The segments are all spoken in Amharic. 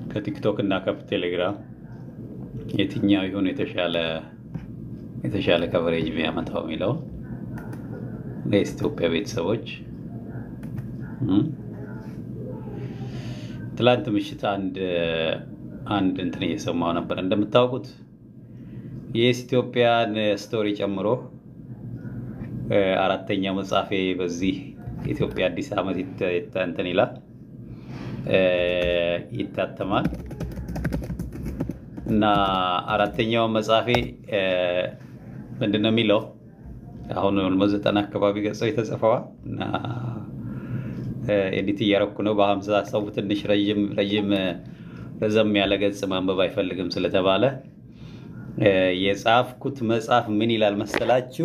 ከቲክቶክ እና ከቴሌግራም የትኛው ይሁን የተሻለ የተሻለ ከቨሬጅ የሚያመጣው የሚለው ለኢትዮጵያ ቤተሰቦች እም፣ ትላንት ምሽት አንድ አንድ እንትን እየሰማው ነበር። እንደምታውቁት የኤስ ኢትዮጵያን ስቶሪ ጨምሮ እ፣ አራተኛው መጽሐፌ በዚህ ኢትዮጵያ አዲስ ዓመት ይተ- ይተ- እንትን ይላል እ፣ ይታተማል እና አራተኛው መጽሐፌ እ፣ ምንድን ነው የሚለው አሁን ኦልሞስት ዘጠና አካባቢ ገጾች ተጽፈዋል እና እ፣ ኤዲት እያረኩ ነው። በሀምሳ ሰው ትንሽ ረዥም ረዥም እ፣ ረዘም ያለ ገጽ ማንበብ አይፈልግም ስለተባለ እ፣ የጻፍኩት መጽሐፍ ምን ይላል መሰላችሁ?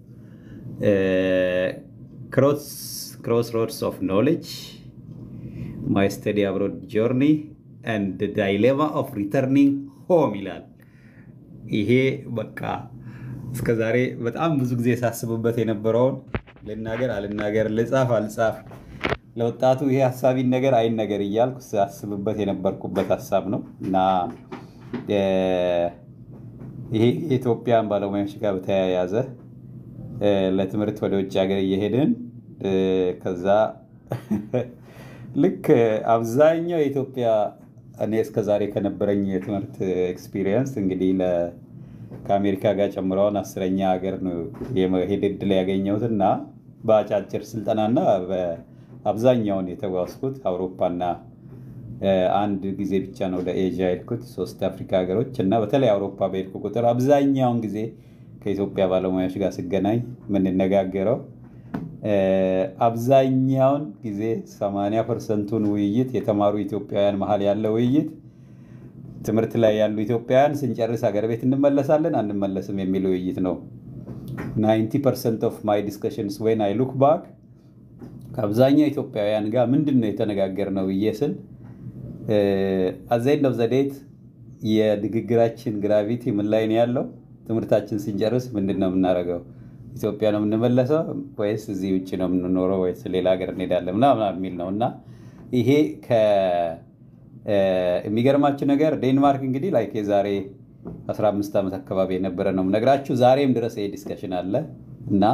ክሮስ ሮድስ ኦፍ ኖሌጅ ማይ ስተዲ አብሮድ ጆርኒ ኤንድ ዳይሌማ ኦፍ ሪተርኒንግ ሆም ይላል። ይሄ በቃ እስከ ዛሬ በጣም ብዙ ጊዜ ሳስብበት የነበረውን ልናገር አልናገር፣ ልጻፍ አልጻፍ፣ ለወጣቱ ይሄ ሀሳቢን ነገር አይን ነገር እያልኩ ሳስብበት የነበርኩበት ሀሳብ ነው እና እ፣ ይሄ የኢትዮጵያን ባለሙያዎች ጋር በተያያዘ እ፣ ለትምህርት ወደ ውጭ ሀገር እየሄድን እ፣ ከዛ ልክ አብዛኛው የኢትዮጵያ እኔ እስከዛሬ ከነበረኝ የትምህርት ኤክስፒሪየንስ እንግዲህ ለ- ከአሜሪካ ጋር ጨምረውን አስረኛ ሀገር ነው የመሄድ እድል ያገኘሁት እና በአጫጭር ስልጠናና በአብዛኛውን የተጓዝኩት አውሮፓና እ፣ አንድ ጊዜ ብቻ ነው ወደ ኤዥያ ሄድኩት፣ ሶስት አፍሪካ ሀገሮች እና በተለይ አውሮፓ በሄድኩ ቁጥር አብዛኛውን ጊዜ ከኢትዮጵያ ባለሙያዎች ጋር ስገናኝ የምንነጋገረው እ፣ አብዛኛውን ጊዜ 80 ፐርሰንቱን ውይይት የተማሩ ኢትዮጵያውያን መሀል ያለ ውይይት ትምህርት ላይ ያሉ ኢትዮጵያውያን ስንጨርስ ሀገር ቤት እንመለሳለን አንመለስም የሚል ውይይት ነው። 90 ፐርሰንት ኦፍ ማይ ዲስከሽንስ ዌን አይ ሉክ ባክ ከአብዛኛው ኢትዮጵያውያን ጋር ምንድን ነው የተነጋገርነው ብዬ ስል አዘይንድ ኦፍ ዘዴት የንግግራችን ግራቪቲ ምን ላይ ነው ያለው? ትምህርታችን ስንጨርስ ምንድን ነው የምናደርገው? ኢትዮጵያ ነው የምንመለሰው ወይስ እዚህ ውጭ ነው የምንኖረው ወይስ ሌላ ሀገር እንሄዳለን ምናምን የሚል ነው እና ይሄ ከ- እ፣ የሚገርማችሁ ነገር ዴንማርክ እንግዲህ ላይ የዛሬ 15 ዓመት አካባቢ የነበረ ነው የምነግራችሁ። ዛሬም ድረስ ይሄ ዲስከሽን አለ እና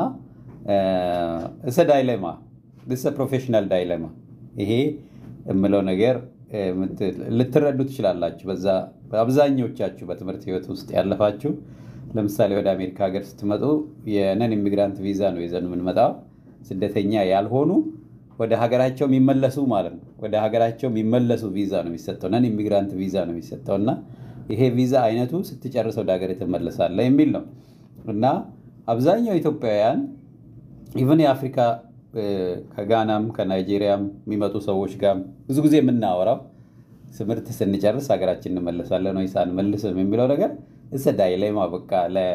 እሰ ዳይሌማ ፕሮፌሽናል ዳይሌማ ይሄ የምለው ነገር እ፣ ምት- ልትረዱ ትችላላችሁ። በዛ አብዛኞቻችሁ በትምህርት ህይወት ውስጥ ያለፋችሁ ለምሳሌ ወደ አሜሪካ ሀገር ስትመጡ የነን ኢሚግራንት ቪዛ ነው ይዘን የምንመጣው። ስደተኛ ያልሆኑ ወደ ሀገራቸው የሚመለሱ ማለት ነው። ወደ ሀገራቸው የሚመለሱ ቪዛ ነው የሚሰጠው፣ ነን ኢሚግራንት ቪዛ ነው የሚሰጠው እና ይሄ ቪዛ አይነቱ ስትጨርስ ወደ ሀገር ትመለሳለህ የሚል ነው እና አብዛኛው ኢትዮጵያውያን ኢቨን የአፍሪካ እ፣ ከጋናም ከናይጄሪያም የሚመጡ ሰዎች ጋር ብዙ ጊዜ የምናወራው ትምህርት ስንጨርስ ሀገራችን እንመለሳለን ወይስ አንመልስም የሚለው ነገር እሰ ዳይሌማ በቃ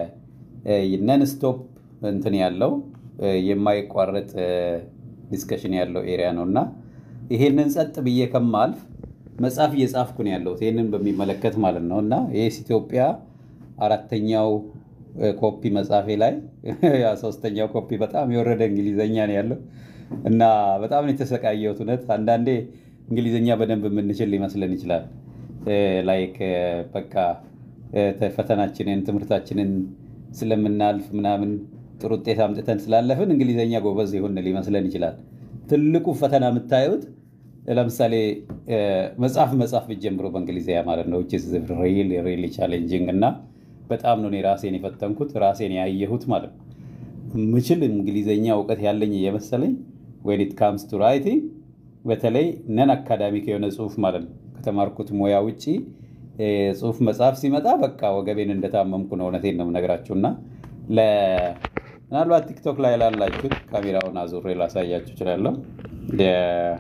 ለነን ስቶፕ እንትን ያለው እ፣ የማይቋረጥ ዲስከሽን ያለው ኤሪያ ነው እና ይሄንን ጸጥ ብዬ ከማልፍ መጽሐፍ እየጻፍኩ ነው ያለሁት ይህንን በሚመለከት ማለት ነው እና ይህ ኢትዮጵያ አራተኛው እ፣ ኮፒ መጽሐፌ ላይ ያ ሶስተኛው ኮፒ በጣም የወረደ እንግሊዘኛ ነው ያለው እና በጣም ነው የተሰቃየሁት። እውነት አንዳንዴ እንግሊዘኛ በደንብ የምንችል ሊመስለን ይችላል። ላይክ በቃ እ፣ ተ- ፈተናችንን ትምህርታችንን ስለምናልፍ ምናምን ጥሩ ውጤት አምጥተን ስላለፍን እንግሊዘኛ ጎበዝ ይሁን ሊመስለን ይችላል። ትልቁ ፈተና የምታዩት ለምሳሌ እ፣ መጽሐፍ መጽሐፍ ብትጀምሩ በእንግሊዝኛ ማለት ነው ሪል ሪሊ ቻሌንጂንግ እና በጣም ነው እኔ ራሴን የፈተንኩት ራሴን ያየሁት ማለት ነው። ምችል እንግሊዘኛ እውቀት ያለኝ እየመሰለኝ ዌን ኢት ካምስ ቱ ራይቲንግ በተለይ ነን አካዳሚክ የሆነ ጽሁፍ ማለት ነው ከተማርኩት ሙያ ውጭ እ፣ ጽሁፍ መጽሐፍ ሲመጣ በቃ ወገቤን እንደታመምኩ ነው። እውነቴን ነው የምነግራችሁ እና ለ- ምናልባት ቲክቶክ ላይ ላላችሁት ካሜራውን አዙሬ ላሳያችሁ እችላለሁ። የ-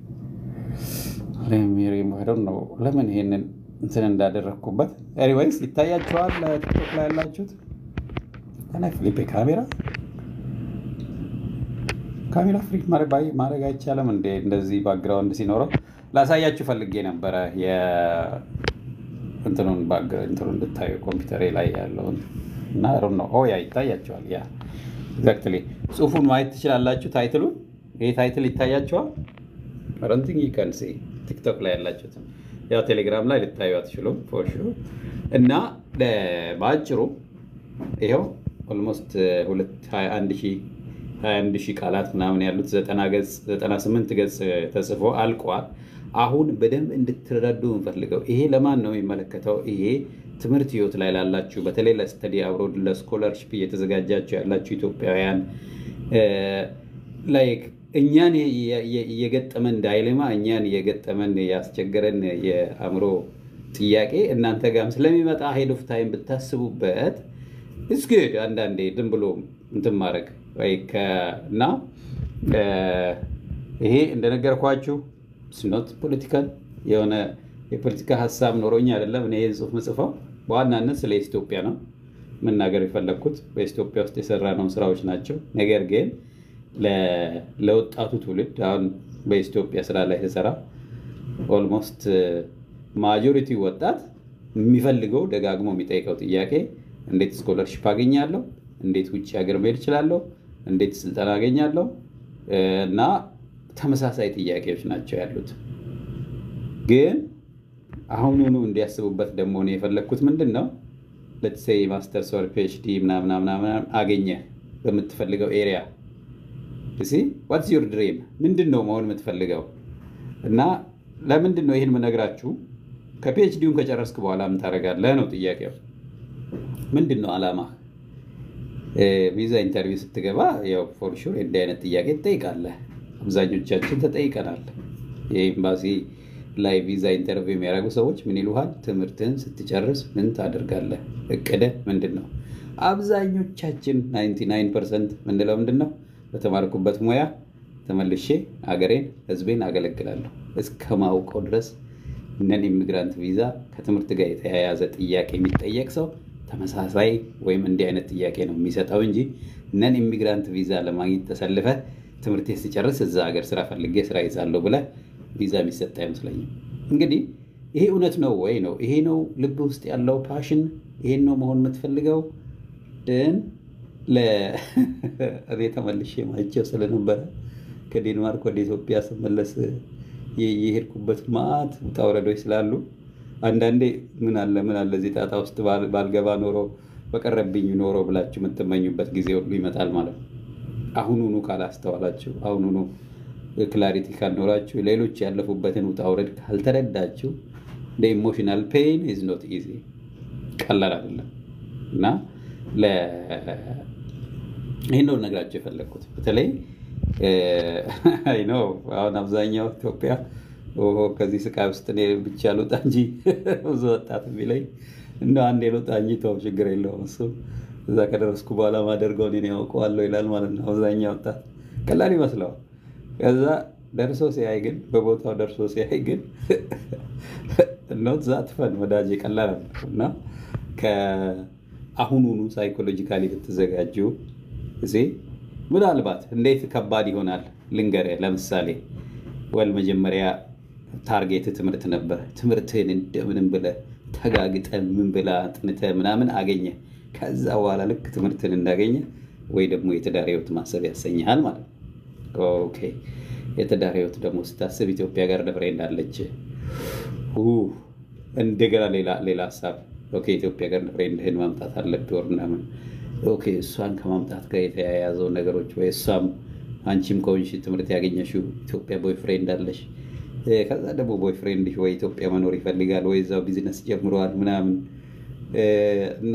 ሜሪሞሄደን ነው ለምን ይሄንን እንትን እንዳደረግኩበት። ኤኒዌይስ ይታያችኋል። ቲክቶክ ላይ ያላችሁት እና ፊሊፔ ካሜራ ካሜራ ፍሪክ ማድረግ አይቻልም እንዴ? እንደዚህ ባክግራውንድ ሲኖረው ላሳያችሁ ፈልጌ ነበረ። እንትኑን እንትኑ እንድታዩ ኮምፒውተሬ ላይ ያለውን እና ነው ኦ ያ ይታያቸዋል። ያ ኤግዛክትሊ ጽሁፉን ማየት ትችላላችሁ። ታይትሉን ይሄ ታይትል ይታያቸዋል። ረንቲንግ ይከንሲ ቲክቶክ ላይ ያላችሁት ያው ቴሌግራም ላይ ልታዩ አትችሉም ፎር ሹር እና በአጭሩ ይኸው ኦልሞስት 21 ሺህ ቃላት ምናምን ያሉት 98 ገጽ ተጽፎ አልቋል። አሁን በደንብ እንድትረዱ እንፈልገው ይሄ ለማን ነው የሚመለከተው? ይሄ ትምህርት ህይወት ላይ ላላችሁ በተለይ ለስተዲ አብሮድ ለስኮለርሽፕ እየተዘጋጃችሁ ያላችሁ ኢትዮጵያውያን ላይክ እኛን የገጠመን ዳይሌማ እኛን የገጠመን ያስቸገረን የአእምሮ ጥያቄ እናንተ ጋርም ስለሚመጣ ሄድ ኦፍ ታይም ብታስቡበት እስግድ አንዳንዴ ዝም ብሎ እንትን ማድረግ እና ይሄ እንደነገርኳችሁ ስኖት ፖለቲካል የሆነ የፖለቲካ ሀሳብ ኖሮኝ አይደለም እኔ ይህን ጽሁፍ ምጽፈው በዋናነት ስለ ኢትዮጵያ ነው መናገር የፈለግኩት በኢትዮጵያ ውስጥ የሰራነውን ስራዎች ናቸው። ነገር ግን ለወጣቱ ትውልድ አሁን በኢትዮጵያ ስራ ላይ ስሰራ ኦልሞስት ማጆሪቲ ወጣት የሚፈልገው ደጋግሞ የሚጠይቀው ጥያቄ እንዴት ስኮለርሽፕ አገኛለሁ፣ እንዴት ውጭ ሀገር መሄድ እችላለሁ፣ እንዴት ስልጠና አገኛለሁ እና ተመሳሳይ ጥያቄዎች ናቸው ያሉት። ግን አሁኑኑ እንዲያስቡበት ደግሞ እኔ የፈለግኩት ምንድን ነው ለትሴይ ማስተርስ ወር ፒኤችዲ ምናምናምናምን አገኘ በምትፈልገው ኤሪያ ዋትስ ዩር ድሪም ምንድን ነው መሆን የምትፈልገው እና ለምንድን ነው ይህን ምነግራችሁ ከፒኤችዲውን ከጨረስክ በኋላ ምን ታደርጋለህ ነው ጥያቄው ምንድን ነው አላማ ቪዛ ኢንተርቪው ስትገባ ያው ፎር ሹር እንዲህ አይነት ጥያቄ ትጠይቃለህ አብዛኞቻችን ተጠይቀናል የኤምባሲ ላይ ቪዛ ኢንተርቪው የሚያደርጉ ሰዎች ምን ይሉሃል ትምህርትህን ስትጨርስ ምን ታደርጋለህ እቅድህ ምንድን ነው አብዛኞቻችን 99 ፐርሰንት ምንለው ምንድን ነው በተማርኩበት ሙያ ተመልሼ አገሬን ህዝቤን አገለግላለሁ እስከማውቀው ድረስ ነን ኢሚግራንት ቪዛ ከትምህርት ጋር የተያያዘ ጥያቄ የሚጠየቅ ሰው ተመሳሳይ ወይም እንዲህ አይነት ጥያቄ ነው የሚሰጠው እንጂ ነን ኢሚግራንት ቪዛ ለማግኘት ተሰልፈ ትምህርት ስጨርስ እዛ ሀገር ስራ ፈልጌ ስራ ይዛለሁ ብለ ቪዛ የሚሰጥ አይመስለኝም። እንግዲህ ይሄ እውነት ነው ወይ ነው ይሄ ነው ልብ ውስጥ ያለው ፓሽን ይሄን ነው መሆን የምትፈልገው ግን እኔ ተመልሼ ማይቸው ስለነበረ ከዴንማርክ ወደ ኢትዮጵያ ስመለስ የሄድኩበት ማት ውጣ ውረዶች ስላሉ አንዳንዴ ምን አለ ምን አለ እዚህ ጣጣ ውስጥ ባልገባ ኖሮ በቀረብኝ ኖሮ ብላችሁ የምትመኙበት ጊዜ ሁሉ ይመጣል ማለት ነው። አሁኑኑ ካላስተዋላችሁ፣ አሁኑኑ ክላሪቲ ካልኖራችሁ፣ ሌሎች ያለፉበትን ውጣ ውረድ ካልተረዳችሁ ኢሞሽናል ፔን ኢዝ ኖት ኢዚ ቀላል አይደለም እና ይህን ነው ነግራቸው የፈለግኩት በተለይ አይ ነው አሁን አብዛኛው ኢትዮጵያ ከዚህ ስቃይ ውስጥ እኔ ብቻ ልውጣ እንጂ ብዙ ወጣት የሚለኝ እንደ አንድ የልውጣ እንጂ ተው ችግር የለውም እሱ እዛ ከደረስኩ በኋላ ማደርገውን እኔ ያውቀዋለሁ ይላል ማለት ነው። አብዛኛው ወጣት ቀላል ይመስለዋል። ከዛ ደርሶ ሲያይ ግን በቦታው ደርሶ ሲያይ ግን ኖት ዛት ፈን ወዳጅ ቀላል እና ከአሁኑኑ ሳይኮሎጂካሊ ብትዘጋጁ ጊዜ ምናልባት እንዴት ከባድ ይሆናል ልንገርህ። ለምሳሌ ወል መጀመሪያ ታርጌት ትምህርት ነበር። ትምህርትህን እንደምንም ብለህ ተጋግጠህ ምን ብላ አጥንተህ ምናምን አገኘ። ከዛ በኋላ ልክ ትምህርትን እንዳገኘ ወይ ደግሞ የትዳር ህይወት ማሰብ ያሰኝሃል ማለት ነው። ኦኬ የትዳር ህይወት ደግሞ ስታስብ ኢትዮጵያ ጋር ደፍሬ እንዳለች እንደገና ሌላ ሀሳብ ኦኬ ኢትዮጵያ ጋር ደፍሬ እንደህን ማምጣት አለብህ ወር ምናምን ኦኬ እሷን ከማምጣት ጋር የተያያዘው ነገሮች ወይ እሷም አንቺም ከሆንሽ ትምህርት ያገኘሽው ኢትዮጵያ ቦይፍሬንድ አለሽ። ከዛ ደግሞ ቦይፍሬንድ ወይ ኢትዮጵያ መኖር ይፈልጋል ወይ እዛው ቢዝነስ ጀምረዋል ምናምን እና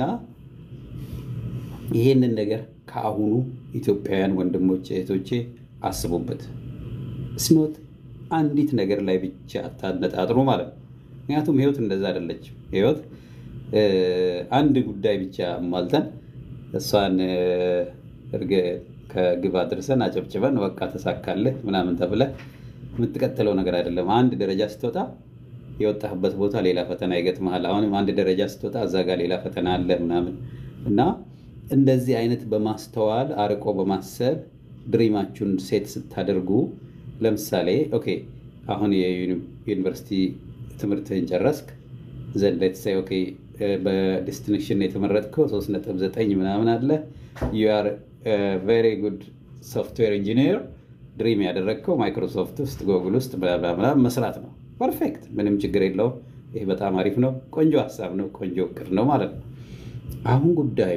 ይሄንን ነገር ከአሁኑ ኢትዮጵያውያን ወንድሞች እህቶቼ አስቡበት። ስኖት አንዲት ነገር ላይ ብቻ አታነጣጥሩ ማለት ነው። ምክንያቱም ህይወት እንደዛ አይደለችም። ህይወት አንድ ጉዳይ ብቻ ማልተን እሷን እርግ ከግብ አድርሰን አጨብጭበን በቃ ተሳካልህ ምናምን ተብለህ የምትቀጥለው ነገር አይደለም። አንድ ደረጃ ስትወጣ የወጣህበት ቦታ ሌላ ፈተና ይገጥመሃል። አሁንም አንድ ደረጃ ስትወጣ እዛ ጋር ሌላ ፈተና አለ ምናምን እና እንደዚህ አይነት በማስተዋል አርቆ በማሰብ ድሪማችሁን ሴት ስታደርጉ ለምሳሌ ኦኬ አሁን የዩኒቨርሲቲ ትምህርትህን ጨረስክ ዘንድ ሌትስ ኦኬ በዲስቲንክሽን የተመረጥከው 3.9 ምናምን አለ ዩ አር ቬሪ ጉድ ሶፍትዌር ኢንጂኒር ድሪም ያደረግከው ማይክሮሶፍት ውስጥ ጎግል ውስጥ ምናምን መስራት ነው። ፐርፌክት፣ ምንም ችግር የለውም። ይህ በጣም አሪፍ ነው። ቆንጆ ሀሳብ ነው። ቆንጆ እቅድ ነው ማለት ነው። አሁን ጉዳዩ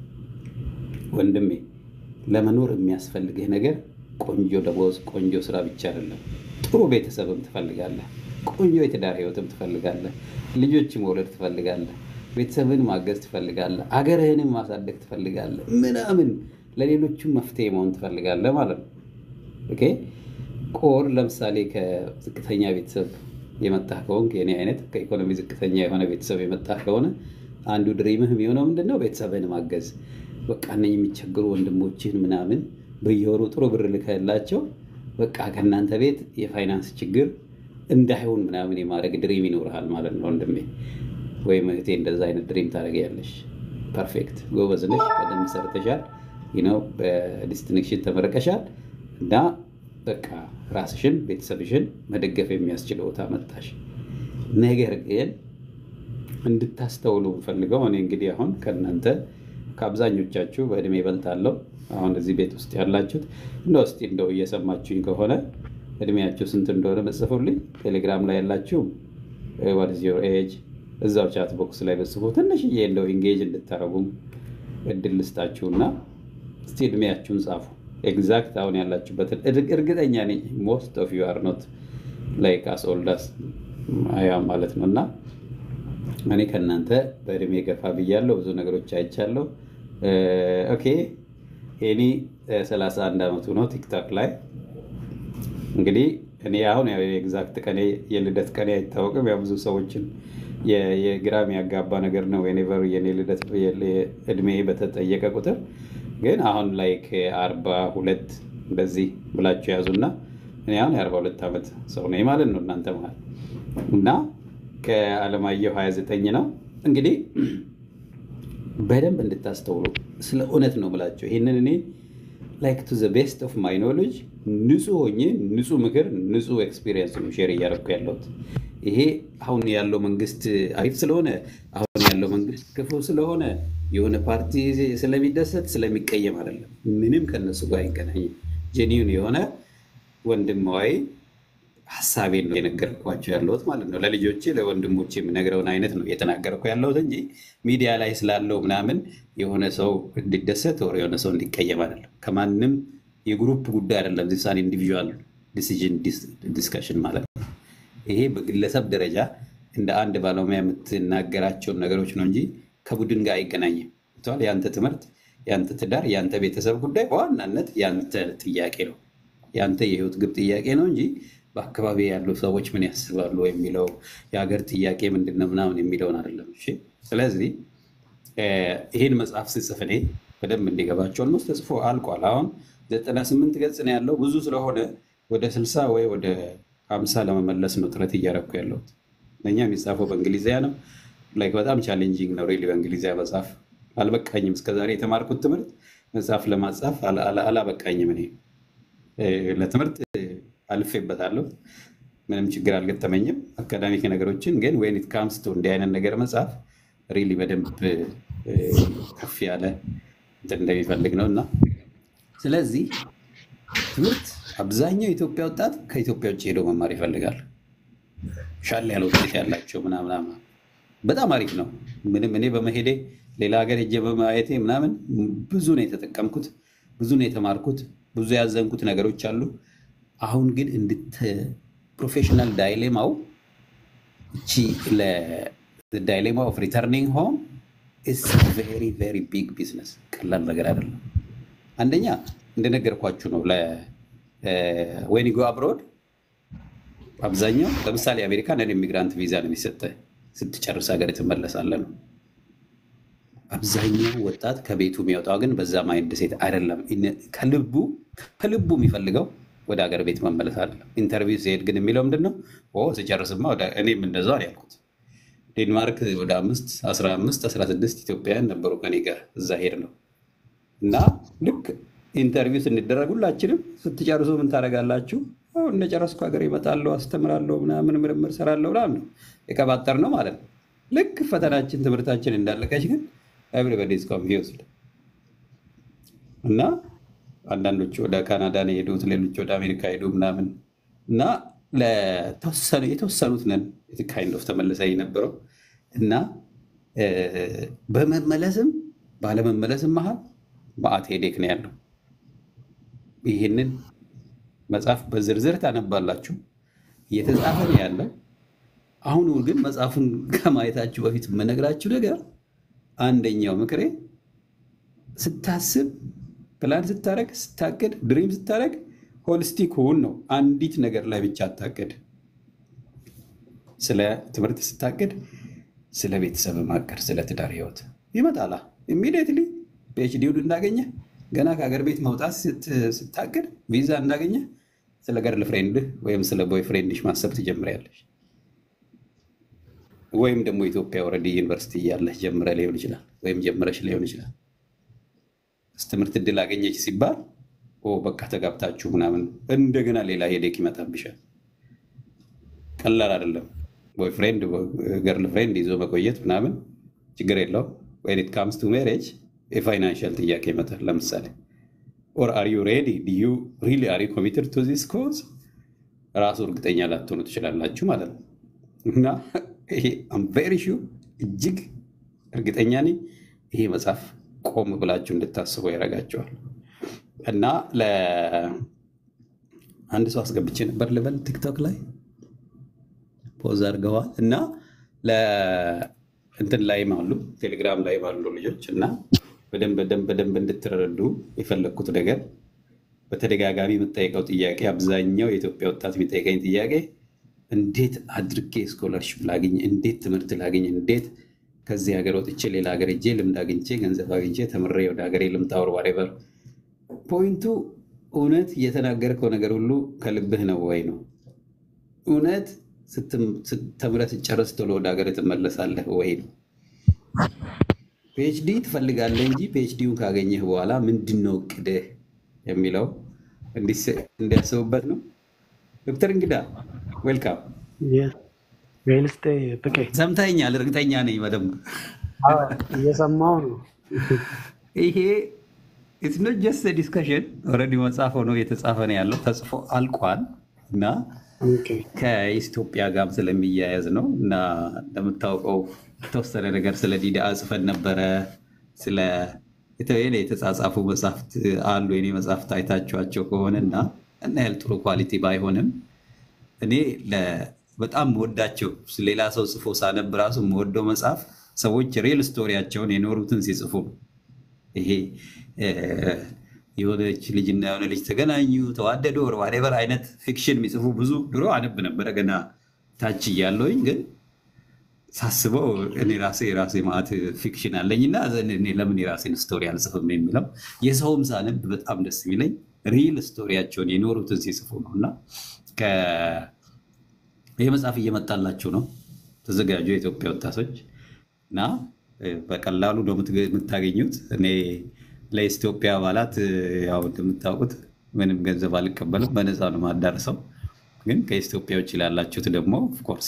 ወንድሜ ለመኖር የሚያስፈልግህ ነገር ቆንጆ ደሞዝ፣ ቆንጆ ስራ ብቻ አይደለም። ጥሩ ቤተሰብም ትፈልጋለህ። ቆንጆ የትዳር ህይወትም ትፈልጋለህ። ልጆች መውለድ ትፈልጋለህ። ቤተሰብን ማገዝ ትፈልጋለህ። አገርህንም ማሳደግ ትፈልጋለህ። ምናምን ለሌሎቹም መፍትሄ መሆን ትፈልጋለህ ማለት ነው። ኦኬ ቆር ለምሳሌ ከዝቅተኛ ቤተሰብ የመጣህ ከሆንክ የኔ አይነት ከኢኮኖሚ ዝቅተኛ የሆነ ቤተሰብ የመጣህ ከሆነ አንዱ ድሪምህ የሚሆነው ምንድነው? ቤተሰብህን ማገዝ። በቃ እነ የሚቸግሩ ወንድሞችህን ምናምን በየወሩ ጥሩ ብር ልከህላቸው በቃ ከእናንተ ቤት የፋይናንስ ችግር እንዳይሆን ምናምን የማድረግ ድሪም ይኖርሃል ማለት ነው ወንድሜ ወይም እህቴ። እንደዛ አይነት ድሪም ታደርጊያለሽ። ፐርፌክት፣ ጎበዝ ነሽ። በደንብ ሰርተሻል። ነው በዲስቲንክሽን ተመረቀሻል እና በቃ ራስሽን ቤተሰብሽን መደገፍ የሚያስችል ቦታ መጣሽ። ነገር ግን እንድታስተውሉ ፈልገው እኔ እንግዲህ አሁን ከእናንተ ከአብዛኞቻችሁ በእድሜ እበልጣለሁ። አሁን እዚህ ቤት ውስጥ ያላችሁት እንደ ውስጥ እንደው እየሰማችሁኝ ከሆነ እድሜያችሁ ስንት እንደሆነ መጽፉልኝ። ቴሌግራም ላይ ያላችሁ ዋትስ ዮር ኤጅ እዛው ቻት ቦክስ ላይ በጽፉ። ትንሽዬ እንደው ኢንጌጅ እንድታረጉም እድል ልስጣችሁና እስቲ እድሜያችሁን ጻፉ። ኤግዛክት አሁን ያላችሁበትን እርግጠኛ ነኝ ሞስት ኦፍ ዩ አር ኖት ላይክ አስ ኦልድ አስ አይ አም ማለት ነው። እና እኔ ከእናንተ በእድሜ ገፋ ብያለሁ፣ ብዙ ነገሮች አይቻለሁ። ኦኬ ኤኒ 31 ዓመቱ ነው ቲክቶክ ላይ እንግዲህ እኔ አሁን ኤግዛክት ቀኔ የልደት ቀኔ አይታወቅም። ያው ብዙ ሰዎችን የግራም ያጋባ ነገር ነው። ዌኔቨር የኔ ልደት እድሜ በተጠየቀ ቁጥር ግን አሁን ላይክ አርባ ሁለት እንደዚህ ብላችሁ ያዙና እኔ አሁን የአርባ ሁለት ዓመት ሰው ነኝ ማለት ነው እናንተ መሀል እና ከአለማየሁ 29 ነው እንግዲህ በደንብ እንድታስተውሉ ስለ እውነት ነው ብላቸው ይህንን እኔ ላይክ ቱ ዘ ቤስት ኦፍ ማይ ኖሌጅ ንጹህ ሆኜ ንጹህ ምክር ንጹህ ኤክስፒሪየንስ ነው ሼር እያደረኩ ያለሁት። ይሄ አሁን ያለው መንግስት አሪፍ ስለሆነ አሁን ያለው መንግስት ክፉ ስለሆነ የሆነ ፓርቲ ስለሚደሰት ስለሚቀየም አይደለም። ምንም ከነሱ ጋር አይገናኝም። ጄኒውን የሆነ ወንድማዊ ሀሳቤን ነው የነገርኳቸው ያለሁት ማለት ነው። ለልጆቼ ለወንድሞቼ የምነግረውን አይነት ነው እየተናገርኩ ያለሁት እንጂ ሚዲያ ላይ ስላለው ምናምን የሆነ ሰው እንዲደሰት ወር የሆነ ሰው እንዲቀየም አይደለም። ከማንም የግሩፕ ጉዳይ አይደለም። ዚሳን ኢንዲቪዥዋል ዲሲዥን ዲስከሽን ማለት ነው። ይሄ በግለሰብ ደረጃ እንደ አንድ ባለሙያ የምትናገራቸውን ነገሮች ነው እንጂ ከቡድን ጋር አይገናኝም። የአንተ ትምህርት፣ የአንተ ትዳር፣ የአንተ ቤተሰብ ጉዳይ በዋናነት የአንተ ጥያቄ ነው። የአንተ የህይወት ግብ ጥያቄ ነው እንጂ በአካባቢ ያሉ ሰዎች ምን ያስባሉ የሚለው የሀገር ጥያቄ ምንድን ነው ምናምን የሚለውን አይደለም። እሺ፣ ስለዚህ ይህን መጽሐፍ ስጽፍ እኔ በደንብ እንዲገባቸው ኦልሞስት ተጽፎ አልቋል። አሁን ዘጠና ስምንት ገጽ ነው ያለው። ብዙ ስለሆነ ወደ ስልሳ ወይ ወደ ሀምሳ ለመመለስ ነው ጥረት እያደረኩ ያለሁት። ለእኛ የሚጻፈው በእንግሊዝያ ነው። ላይክ በጣም ቻሌንጂንግ ነው ሪሊ በእንግሊዝያ መጽሐፍ አልበቃኝም። እስከዛሬ የተማርኩት ትምህርት መጽሐፍ ለማጻፍ አላበቃኝም። እኔ ለትምህርት አልፌበታለሁ። ምንም ችግር አልገጠመኝም። አካዳሚክ ነገሮችን ግን ወይን ኢት ካምስ ቱ እንዲህ አይነት ነገር መጽሐፍ ሪሊ በደንብ ከፍ ያለ እንትን እንደሚፈልግ ነው እና ስለዚህ ትምህርት አብዛኛው የኢትዮጵያ ወጣት ከኢትዮጵያ ውጭ ሄዶ መማር ይፈልጋል። ሻል ያለ ውጤት ያላቸው ምናምናም በጣም አሪፍ ነው። ምንም እኔ በመሄዴ ሌላ ሀገር ሄጄ በማየቴ ምናምን ብዙ ነው የተጠቀምኩት፣ ብዙ ነው የተማርኩት፣ ብዙ ያዘንኩት ነገሮች አሉ። አሁን ግን እንድት ፕሮፌሽናል ዳይሌማው እቺ ዳይሌማ ኦፍ ሪተርኒንግ ሆም ኢዝ ቬሪ ቬሪ ቢግ ቢዝነስ፣ ቀላል ነገር አይደለም። አንደኛ እንደነገርኳችሁ ነው ወይን ጎ አብሮድ አብዛኛው ለምሳሌ አሜሪካ ነን ኢሚግራንት ቪዛ ነው የሚሰጠህ ስትጨርስ ሀገር ትመለሳለህ ነው። አብዛኛው ወጣት ከቤቱ የሚወጣው ግን በዛ ማይንድ ሴት አይደለም። ከልቡ ከልቡ የሚፈልገው ወደ ሀገር ቤት መመለስ አይደለም። ኢንተርቪው ሲሄድ ግን የሚለው ምንድን ነው? ስጨርስማ እኔም እንደዛ ነው ያልኩት። ዴንማርክ ወደ አምስት አስራ አምስት አስራ ስድስት ኢትዮጵያውያን ነበሩ ከኔ ጋር እዛ ሄድ ነው እና ልክ ኢንተርቪው ስንደረግ ሁላችንም ስትጨርሱ ምን ታደርጋላችሁ? እንደጨረስኩ ሀገር ይመጣለሁ፣ አስተምራለሁ፣ ምናምን ምርምር ሰራለሁ ምናምን ነው የቀባጠር ነው ማለት ነው። ልክ ፈተናችን ትምህርታችን እንዳለቀች ግን ኤቭሪበዲ ኢዝ ኮንፊውዝድ እና አንዳንዶቹ ወደ ካናዳ ነው የሄዱት፣ ሌሎች ወደ አሜሪካ ሄዱ ምናምን እና ለተወሰኑ የተወሰኑት ነን ካይንድ ኦፍ ተመልሰ የነበረው እና እ፣ በመመለስም ባለመመለስም መሀል በአት ሄዴክ ነው ያለው። ይህንን መጽሐፍ በዝርዝር ታነባላችሁ። እየተጻፈ ነው ያለው። አሁን ግን መጽሐፉን ከማየታችሁ በፊት የምነግራችሁ ነገር አንደኛው ምክሬ ስታስብ፣ ፕላን ስታደረግ፣ ስታቅድ፣ ድሪም ስታደረግ ሆሊስቲክ ሁን ነው። አንዲት ነገር ላይ ብቻ አታቅድ። ስለ ትምህርት ስታቅድ፣ ስለ ቤተሰብ ማቀድ፣ ስለ ትዳር ህይወት ይመጣላ ኢሚዲየትሊ ፒኤችዲውን እንዳገኘ ገና ከሀገር ቤት መውጣት ስት- ስታቅድ ቪዛ እንዳገኘ ስለ ገርል ፍሬንድህ ወይም ስለ ቦይ ፍሬንድሽ ማሰብ ትጀምሪያለሽ። ወይም ደግሞ ኢትዮጵያ ወረዲ ዩኒቨርሲቲ እያለህ ጀምረ ሊሆን ይችላል፣ ወይም ጀምረሽ ሊሆን ይችላል። ትምህርት እድል አገኘች ሲባል ኦ በቃ ተጋብታችሁ ምናምን እንደገና ሌላ ሄዴክ ይመጣብሻል። ቀላል አይደለም። ቦይፍሬንድ ገርል ፍሬንድ ይዞ መቆየት ምናምን ችግር የለው። ወይን ኢት ካምስ ቱ ሜሬጅ የፋይናንሻል ጥያቄ ይመጣል። ለምሳሌ ኦር አር ዩ ሬዲ ዩ ሪሊ አር ዩ ኮሚትድ ቱ ዚስ ኮዝ ራሱ እርግጠኛ ላትሆኑ ትችላላችሁ ማለት ነው። እና ይሄ አም ቬሪ ሹር እጅግ እርግጠኛ ነኝ ይሄ መጽሐፍ ቆም ብላችሁ እንድታስቡ ያደርጋቸዋል። እና ለአንድ ሰው አስገብቼ ነበር ልበል ቲክቶክ ላይ ፖዝ አድርገዋል እና እንትን ላይም አሉ ቴሌግራም ላይም አሉ ልጆች እና በደንብ በደንብ በደንብ እንድትረዱ የፈለግኩት ነገር በተደጋጋሚ የምጠይቀው ጥያቄ አብዛኛው የኢትዮጵያ ወጣት የሚጠይቀኝ ጥያቄ እንዴት አድርጌ ስኮለርሽፕ ላግኝ፣ እንዴት ትምህርት ላግኝ፣ እንዴት ከዚህ ሀገር ወጥቼ ሌላ ሀገር ሄጄ ልምድ አግኝቼ ገንዘብ አግኝቼ ተምሬ ወደ ሀገሬ ልምጣ ወር ዋሬቨር ፖይንቱ እውነት እየተናገርከው ነገር ሁሉ ከልብህ ነው ወይ ነው? እውነት ተምረህ ስትጨርስ ቶሎ ወደ ሀገር ትመለሳለህ ወይ ነው? ፒኤችዲ ትፈልጋለህ እንጂ ፒኤችዲውን ካገኘህ በኋላ ምንድን ነው እቅድህ የሚለው እንዲያስቡበት ነው። ዶክተር እንግዳ ዌልካም። ዌልስቴ ብቄ ሰምተኛል፣ እርግጠኛ ነኝ በደንብ እየሰማው ነው። ይሄ ኢትስ ኖት ጀስት ዲስከሽን ኦልሬዲ መጽሐፍ ሆኖ የተጻፈ ነው ያለው ተጽፎ አልቋል እና ኦኬ፣ ከኢትዮጵያ ጋርም ስለሚያያዝ ነው እና እንደምታውቀው የተወሰነ ነገር ስለ ዲዳ ጽፈን ነበረ። ስለ የተወሰነ የተጻጻፉ መጽሐፍት አሉ የኔ መጽሐፍት አይታችኋቸው ከሆነ እና እና ያህል ጥሩ ኳሊቲ ባይሆንም እኔ ለ- በጣም መወዳቸው ሌላ ሰው ጽፎ ሳነብ ራሱ መወደው መጽሐፍ ሰዎች ሪል ስቶሪያቸውን የኖሩትን ሲጽፉ ነው። ይሄ እ፣ የሆነች ልጅና የሆነ ልጅ ተገናኙ፣ ተዋደዱ፣ ወር ዋቴቨር አይነት ፊክሽን የሚጽፉ ብዙ ድሮ አነብ ነበረ ገና ታች እያለሁኝ ግን ሳስበው እኔ ራሴ የራሴ ማዕት ፊክሽን አለኝና እኔ ለምን የራሴን ስቶሪ አልጽፍም የሚለው የሰውም ሳነብ በጣም ደስ የሚለኝ ሪል ስቶሪያቸውን የኖሩትን ሲጽፉ ነው እና ከ- ይህ መጽሐፍ እየመጣላችሁ ነው። ተዘጋጁ የኢትዮጵያ ወጣቶች እና እ፣ በቀላሉ ነው የምትገ- የምታገኙት። እኔ ለኢትዮጵያ አባላት እ፣ ያው እንደምታውቁት ምንም ገንዘብ አልቀበልም፣ በነፃ ነው የማዳርሰው። ግን ከኢትዮጵያ ውጭ ላላችሁት ደግሞ ኦፍኮርስ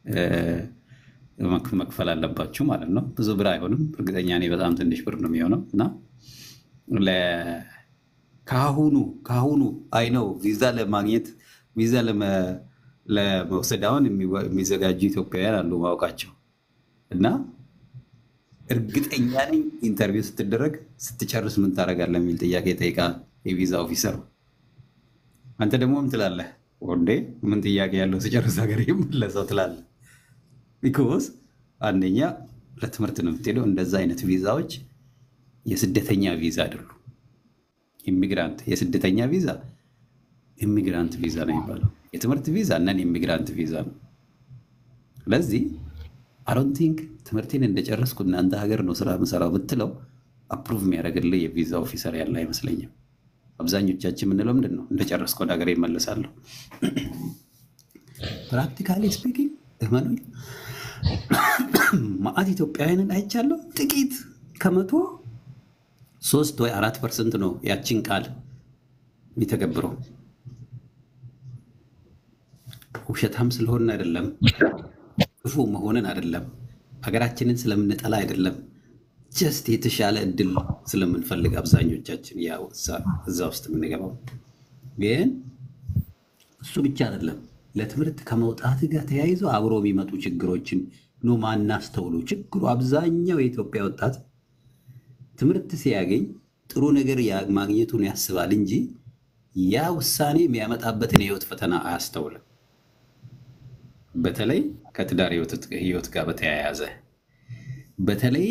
መክፈል አለባችሁ ማለት ነው። ብዙ ብር አይሆንም፣ እርግጠኛ ነኝ በጣም ትንሽ ብር ነው የሚሆነው እና ለ- ከአሁኑ ከአሁኑ አይ ነው ቪዛ ለማግኘት ቪዛ ለመ- ለመውሰድ አሁን የሚወ- የሚዘጋጁ ኢትዮጵያውያን አሉ ማወቃቸው እና እርግጠኛ ነኝ ኢንተርቪው ስትደረግ ስትጨርስ ምን ታደርጋለህ የሚል ጥያቄ ይጠይቃል የቪዛ ኦፊሰሩ። አንተ ደግሞ ምን ትላለህ? ወንዴ ምን ጥያቄ ያለው ስጨርስ ሀገር የምለሰው ትላለህ። ቢኮዝ አንደኛ ለትምህርት ነው የምትሄደው። እንደዛ አይነት ቪዛዎች የስደተኛ ቪዛ አይደሉም። ኢሚግራንት የስደተኛ ቪዛ ኢሚግራንት ቪዛ ነው የሚባለው። የትምህርት ቪዛ እናን የኢሚግራንት ቪዛ ነው። ስለዚህ አሮን ቲንክ ትምህርቴን እንደጨረስኩ እናንተ ሀገር ነው ስራ ምሰራው ብትለው አፕሩቭ የሚያደርግልህ የቪዛ ኦፊሰር ያለ አይመስለኝም። አብዛኞቻችን የምንለው ምንድን ነው እንደጨረስኩ ወደ ሀገር ይመለሳለሁ። ፕራክቲካሊ ስፒኪንግ እመኑኝ ማአት ኢትዮጵያውያንን አይቻለሁ። ጥቂት ከመቶ ሶስት ወይ አራት ፐርሰንት ነው ያችን ቃል የሚተገብረው። ውሸታም ስለሆንን አይደለም፣ ክፉ መሆንን አይደለም፣ ሀገራችንን ስለምንጠላ አይደለም። ጀስት የተሻለ እድል ስለምንፈልግ አብዛኞቻችን ያው እዛ እዛ ውስጥ የምንገባው ግን እሱ ብቻ አይደለም። ለትምህርት ከመውጣት ጋር ተያይዞ አብሮ የሚመጡ ችግሮችን ነው ማናስተውሉ። ችግሩ አብዛኛው የኢትዮጵያ ወጣት ትምህርት ሲያገኝ ጥሩ ነገር ያ- ማግኘቱን ያስባል እንጂ ያ ውሳኔ የሚያመጣበትን የህይወት ፈተና አያስተውልም። በተለይ ከትዳር ህይወት ህይወት ጋር በተያያዘ በተለይ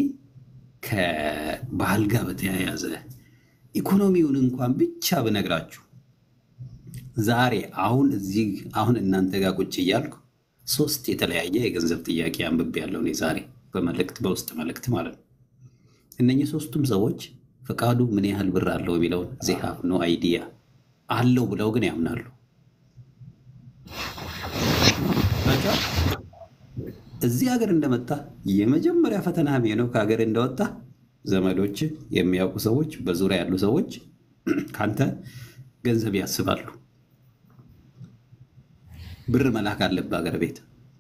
ከባህል ጋር በተያያዘ ኢኮኖሚውን እንኳን ብቻ ብነግራችሁ ዛሬ አሁን እዚህ አሁን እናንተ ጋር ቁጭ እያልኩ ሶስት የተለያየ የገንዘብ ጥያቄ አንብቤ ያለው እኔ ዛሬ በመልእክት በውስጥ መልእክት ማለት ነው። እነኚህ ሶስቱም ሰዎች ፈቃዱ ምን ያህል ብር አለው የሚለውን ዜ ሃቭ ኖ አይዲያ አለው ብለው ግን ያምናሉ። በቃ እዚህ ሀገር እንደመጣ የመጀመሪያ ፈተና የሚሆነው ከሀገር እንደወጣ ዘመዶች፣ የሚያውቁ ሰዎች፣ በዙሪያ ያሉ ሰዎች ካንተ ገንዘብ ያስባሉ። ብር መላክ አለብህ ሀገር ቤት።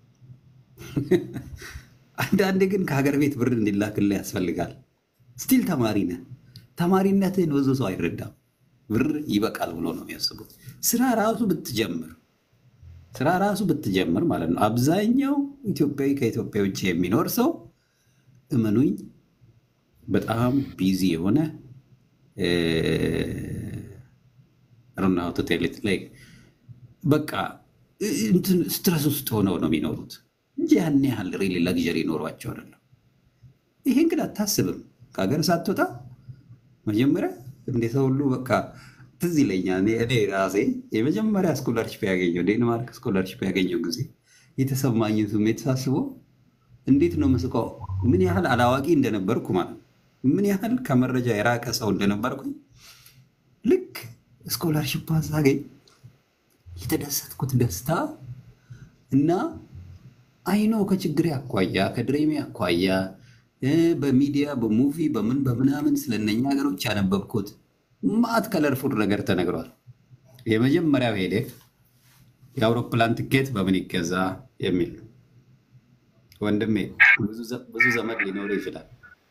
አንዳንዴ ግን ከሀገር ቤት ብር እንዲላክልህ ያስፈልጋል። ስቲል ተማሪ ነህ። ተማሪነትህን ብዙ ሰው አይረዳም። ብር ይበቃል ብሎ ነው የሚያስቡት። ስራ ራሱ ብትጀምር ስራ ራሱ ብትጀምር ማለት ነው። አብዛኛው ኢትዮጵያዊ ከኢትዮጵያ ውጭ የሚኖር ሰው እመኑኝ በጣም ቢዚ የሆነ ሮናውቶቴሌት ላይ በቃ እንትን ስትረስ ውስጥ ሆነው ነው የሚኖሩት እንጂ ያን ያህል ሪሊ ለግዠሪ ይኖሯቸው አይደለም። ይሄን ግን አታስብም። ከሀገር ሳትወጣ መጀመሪያ እንደ ሰው ሁሉ በቃ ትዝ ይለኛል። እኔ እኔ ራሴ የመጀመሪያ ስኮላርሽፕ ያገኘው ዴንማርክ ስኮላርሽፕ ያገኘው ጊዜ የተሰማኝን ስሜት ሳስበው እንዴት ነው መስቀው ምን ያህል አላዋቂ እንደነበርኩ ማለት ነው። ምን ያህል ከመረጃ የራቀ ሰው እንደነበርኩኝ ልክ ስኮላርሽፕ ሳገኝ የተደሰትኩት ደስታ እና አይኖ ከችግሬ አኳያ ከድሬሜ አኳያ እ በሚዲያ በሙቪ በምን በምናምን ስለነኛ ሀገሮች ያነበብኩት ማት ከለርፉል ነገር ተነግሯል። የመጀመሪያው ሄደ የአውሮፕላን ትኬት በምን ይገዛ የሚል ወንድሜ፣ ብዙ ዘ- ብዙ ዘመድ ሊኖር ይችላል።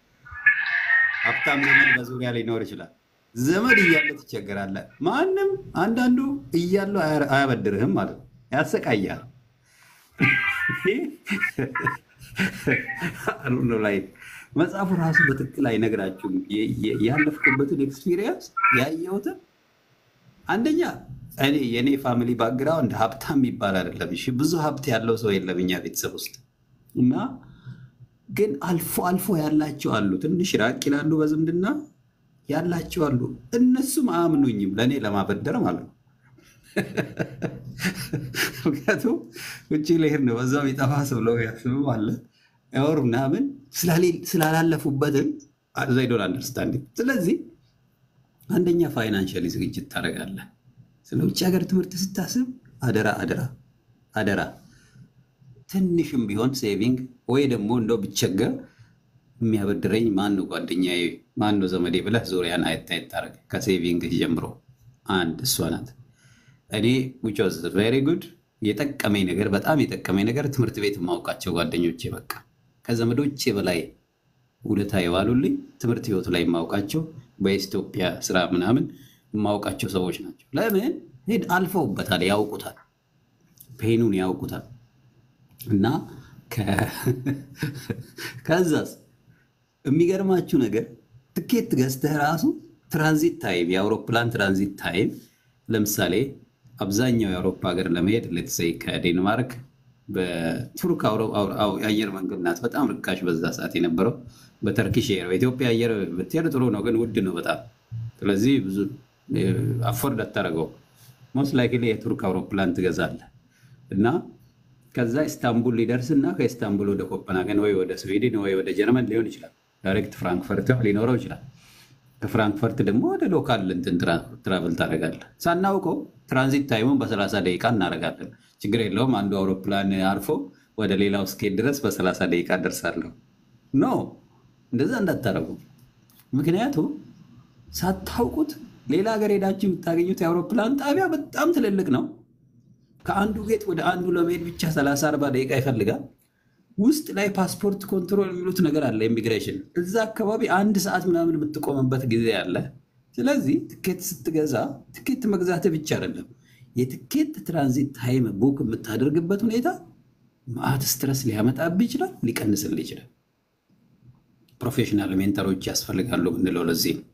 ሀብታም ዘመድ በዙሪያ ሊኖር ይችላል። ዘመድ እያለ ትቸገራለህ። ማንም አንዳንዱ እያለው አያ- አያበድርህም ማለት ነው። ያሰቃያል። አሉነ ላይ መጽሐፉ ራሱ በትክክል አይነግራችሁም። የ- የ- ያለፍኩበትን ኤክስፒሪየንስ ያየሁትን አንደኛ እኔ የእኔ ፋሚሊ ባክግራውንድ ሀብታም የሚባል አይደለም። እሺ ብዙ ሀብት ያለው ሰው የለም እኛ ቤተሰብ ውስጥ እና ግን አልፎ አልፎ ያላቸው አሉ። ትንሽ ራቅ ይላሉ በዝምድና ያላቸው አሉ። እነሱም አያምኑኝም ለእኔ ለማበደር ማለት ነው። ምክንያቱም ውጭ ልሄድ ነው በዛው የጠፋ ሰው ብለው ያስብም አለ ወር ምናምን ስላሌ- ስላላለፉበትን ዘይዶን አንደርስታንድ። ስለዚህ አንደኛ ፋይናንሻሊ ዝግጅት ታደርጋለህ። ስለ ውጭ ሀገር ትምህርት ስታስብ አደራ አደራ አደራ ትንሽም ቢሆን ሴቪንግ ወይ ደግሞ እንደው ብቸገር የሚያበድረኝ ማን ነው ጓደኛዬ፣ ማን ነው ዘመዴ ብለህ ዙሪያን አየት አየት ታደርግ ከሴቪንግ ጀምሮ አንድ እሷ ናት። እኔ which was very good የጠቀመኝ ነገር በጣም የጠቀመኝ ነገር ትምህርት ቤት የማውቃቸው ጓደኞቼ በቃ ከዘመዶቼ በላይ ውለታ የዋሉልኝ ትምህርት ህይወት ላይ የማውቃቸው በኢትዮጵያ ስራ ምናምን የማውቃቸው ሰዎች ናቸው። ለምን ሄድ አልፈውበታል፣ ያውቁታል፣ ፔኑን ያውቁታል። እና ከ- ከዛስ የሚገርማችሁ ነገር ትኬት ገዝተህ ራሱ ትራንዚት ታይም የአውሮፕላን ትራንዚት ታይም ለምሳሌ አብዛኛው የአውሮፓ ሀገር ለመሄድ ሌትሰይ ከዴንማርክ በቱርክ አውሮ- አው- አው- የአየር መንገድ ናት በጣም ርካሽ በዛ ሰዓት የነበረው በተርኪሽ ኤር በኢትዮጵያ አየር ብትሄድ ጥሩ ነው፣ ግን ውድ ነው በጣም ስለዚህ ብዙ አፎርድ አታደርገው ሞስት ላይክሊ የቱርክ አውሮፕላን ትገዛለህ እና ከዛ ኢስታንቡል ሊደርስ እና ከኢስታንቡል ወደ ኮፐንሃገን ወይ ወደ ስዊድን ወይ ወደ ጀርመን ሊሆን ይችላል። ዳይሬክት ፍራንክፈርት ሊኖረው ይችላል። ከፍራንክፈርት ደግሞ ወደ ሎካል እንትን ትራ- ትራቭል ታደርጋለህ። ሳናውቀው ትራንዚት ታይሙን በሰላሳ ደቂቃ እናደርጋለን። ችግር የለውም አንዱ አውሮፕላን አርፎ ወደ ሌላው እስኬት ድረስ በሰላሳ ደቂቃ ደርሳለሁ። ኖ እንደዛ እንዳታረጉ። ምክንያቱም ሳታውቁት ሌላ ሀገር ሄዳችሁ የምታገኙት የአውሮፕላን ጣቢያ በጣም ትልልቅ ነው። ከአንዱ ጌት ወደ አንዱ ለመሄድ ብቻ 30 40 ደቂቃ ይፈልጋል። ውስጥ ላይ ፓስፖርት ኮንትሮል የሚሉት ነገር አለ፣ ኢሚግሬሽን። እዛ አካባቢ አንድ ሰዓት ምናምን የምትቆምበት ጊዜ አለ። ስለዚህ ትኬት ስትገዛ ትኬት መግዛት ብቻ አይደለም፣ የትኬት ትራንዚት ታይም ቡክ የምታደርግበት ሁኔታ ማአት ስትረስ ሊያመጣብህ ይችላል፣ ሊቀንስልህ ይችላል። ፕሮፌሽናል ሜንተሮች ያስፈልጋሉ ምንለው ለዚህ ነው።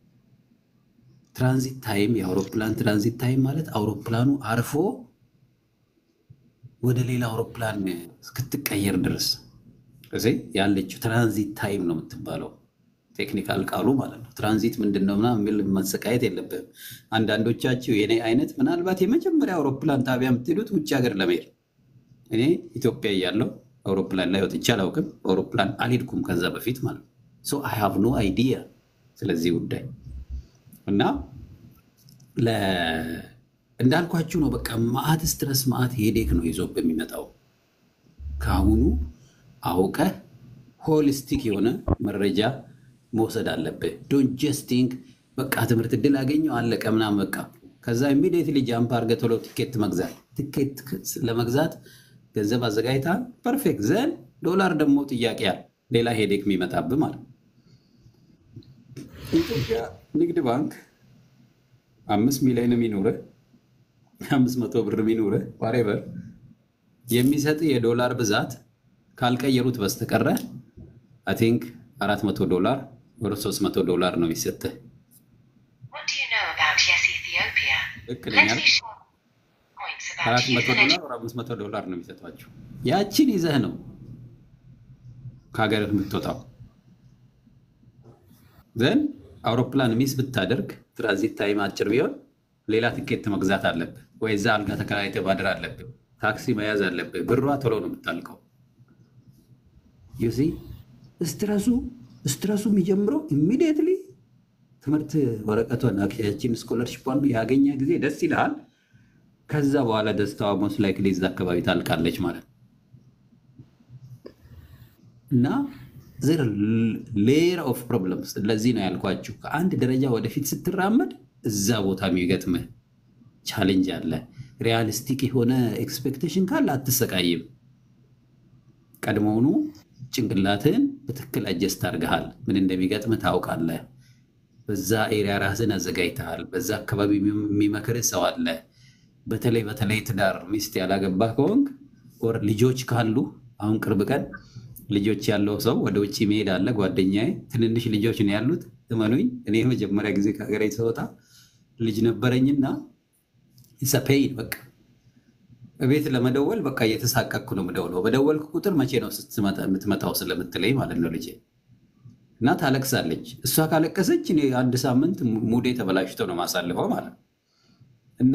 ትራንዚት ታይም የአውሮፕላን ትራንዚት ታይም ማለት አውሮፕላኑ አርፎ ወደ ሌላ አውሮፕላን እስክትቀየር ድረስ እዚህ ያለችው ትራንዚት ታይም ነው የምትባለው። ቴክኒካል ቃሉ ማለት ነው። ትራንዚት ምንድን ነው ምናምን የሚል መሰቃየት የለብህም። አንዳንዶቻችሁ የኔ አይነት ምናልባት የመጀመሪያ አውሮፕላን ጣቢያ የምትሄዱት ውጭ ሀገር ለመሄድ እኔ ኢትዮጵያ እያለሁ አውሮፕላን ላይ ወጥቼ አላውቅም። አውሮፕላን አልሄድኩም ከዛ በፊት ማለት ነው። ሶ አይ ሃቭ ኖ አይዲያ ስለዚህ ጉዳይ እና ለ- እንዳልኳችሁ ነው። በቃ ማአት ስትረስ ማአት ሄዴክ ነው ይዞ የሚመጣው። ከአሁኑ አውቀህ ሆሊስቲክ የሆነ መረጃ መውሰድ አለብህ። ዶንት ጀስት ቲንክ በቃ ትምህርት እድል አገኘው አለቀ ምናምን በቃ ከዛ ኢሚዲየትሊ ጃምፕ አድርገህ ቶሎ ቲኬት መግዛት። ቲኬት ለመግዛት ገንዘብ አዘጋጅተሃል፣ ፐርፌክት ዘን ዶላር ደግሞ ጥያቄ ያለ ሌላ ሄዴክ የሚመጣብህ ማለት ነው። ኢትዮጵያ ንግድ ባንክ አምስት ሚሊዮን የሚኖርህ አምስት መቶ ብር የሚኖርህ ዋሬቨር የሚሰጥ የዶላር ብዛት ካልቀየሩት በስተቀረ አይ ቲንክ አራት መቶ ዶላር ወደ ሶስት መቶ ዶላር ነው የሚሰጥህ። What do you know about Yes Ethiopia? ልክ ነኝ Let አይደል? me share points about አራት youth መቶ and ዶላር ወደ አምስት መቶ ዶላር ነው የሚሰጧቸው። ያቺን ይዘህ ነው ከሀገር የምትወጣው። ዘን አውሮፕላን ሚስ ብታደርግ ትራንዚት ታይም አጭር ቢሆን ሌላ ትኬት መግዛት አለብህ፣ ወይ እዛ አልጋ ተከራይተህ ማደር አለብህ፣ ታክሲ መያዝ አለብህ። ብሯ ቶሎ ነው የምታልቀው። ዩሲ ስትረሱ ስትረሱ የሚጀምረው ኢሚዲየትሊ ትምህርት ወረቀቷን ያችን ስኮለርሽፓን ያገኘ ጊዜ ደስ ይልሃል። ከዛ በኋላ ደስታዋ ሞስ ላይክሊ እዛ አካባቢ ታልቃለች ማለት ነው። እና ዘር ሌየር ኦፍ ፕሮብለምስ። ለዚህ ነው ያልኳችሁ ከአንድ ደረጃ ወደፊት ስትራመድ እዛ ቦታ የሚገጥምህ ቻሌንጅ አለ። ሪያሊስቲክ የሆነ ኤክስፔክቴሽን ካለ አትሰቃይም። ቀድሞውኑ ጭንቅላትህን በትክክል አጀስት አድርገሃል። ምን እንደሚገጥምህ ታውቃለህ። በዛ ኤሪያ ራስን አዘጋጅተሃል። በዛ አካባቢ የሚመክርህ ሰው አለ። በተለይ በተለይ ትዳር ሚስት ያላገባህ ከሆንክ ወር ልጆች ካሉ አሁን ቅርብ ቀን ልጆች ያለው ሰው ወደ ውጭ መሄድ አለ። ጓደኛዬ ትንንሽ ልጆች ነው ያሉት። እመኑኝ እኔ የመጀመሪያ ጊዜ ከሀገሬ ስወጣ ልጅ ነበረኝና ሰፔይን በቃ ቤት ለመደወል በቃ እየተሳቀቅኩ ነው የምደውለው። በደወልኩ ቁጥር መቼ ነው ስትመጣ- የምትመጣው ስለምትለኝ ማለት ነው ልጄ እና ታለቅሳለች። እሷ ካለቀሰች እኔ አንድ ሳምንት ሙዴ ተበላሽቶ ነው ማሳልፈው ማለት ነው። እና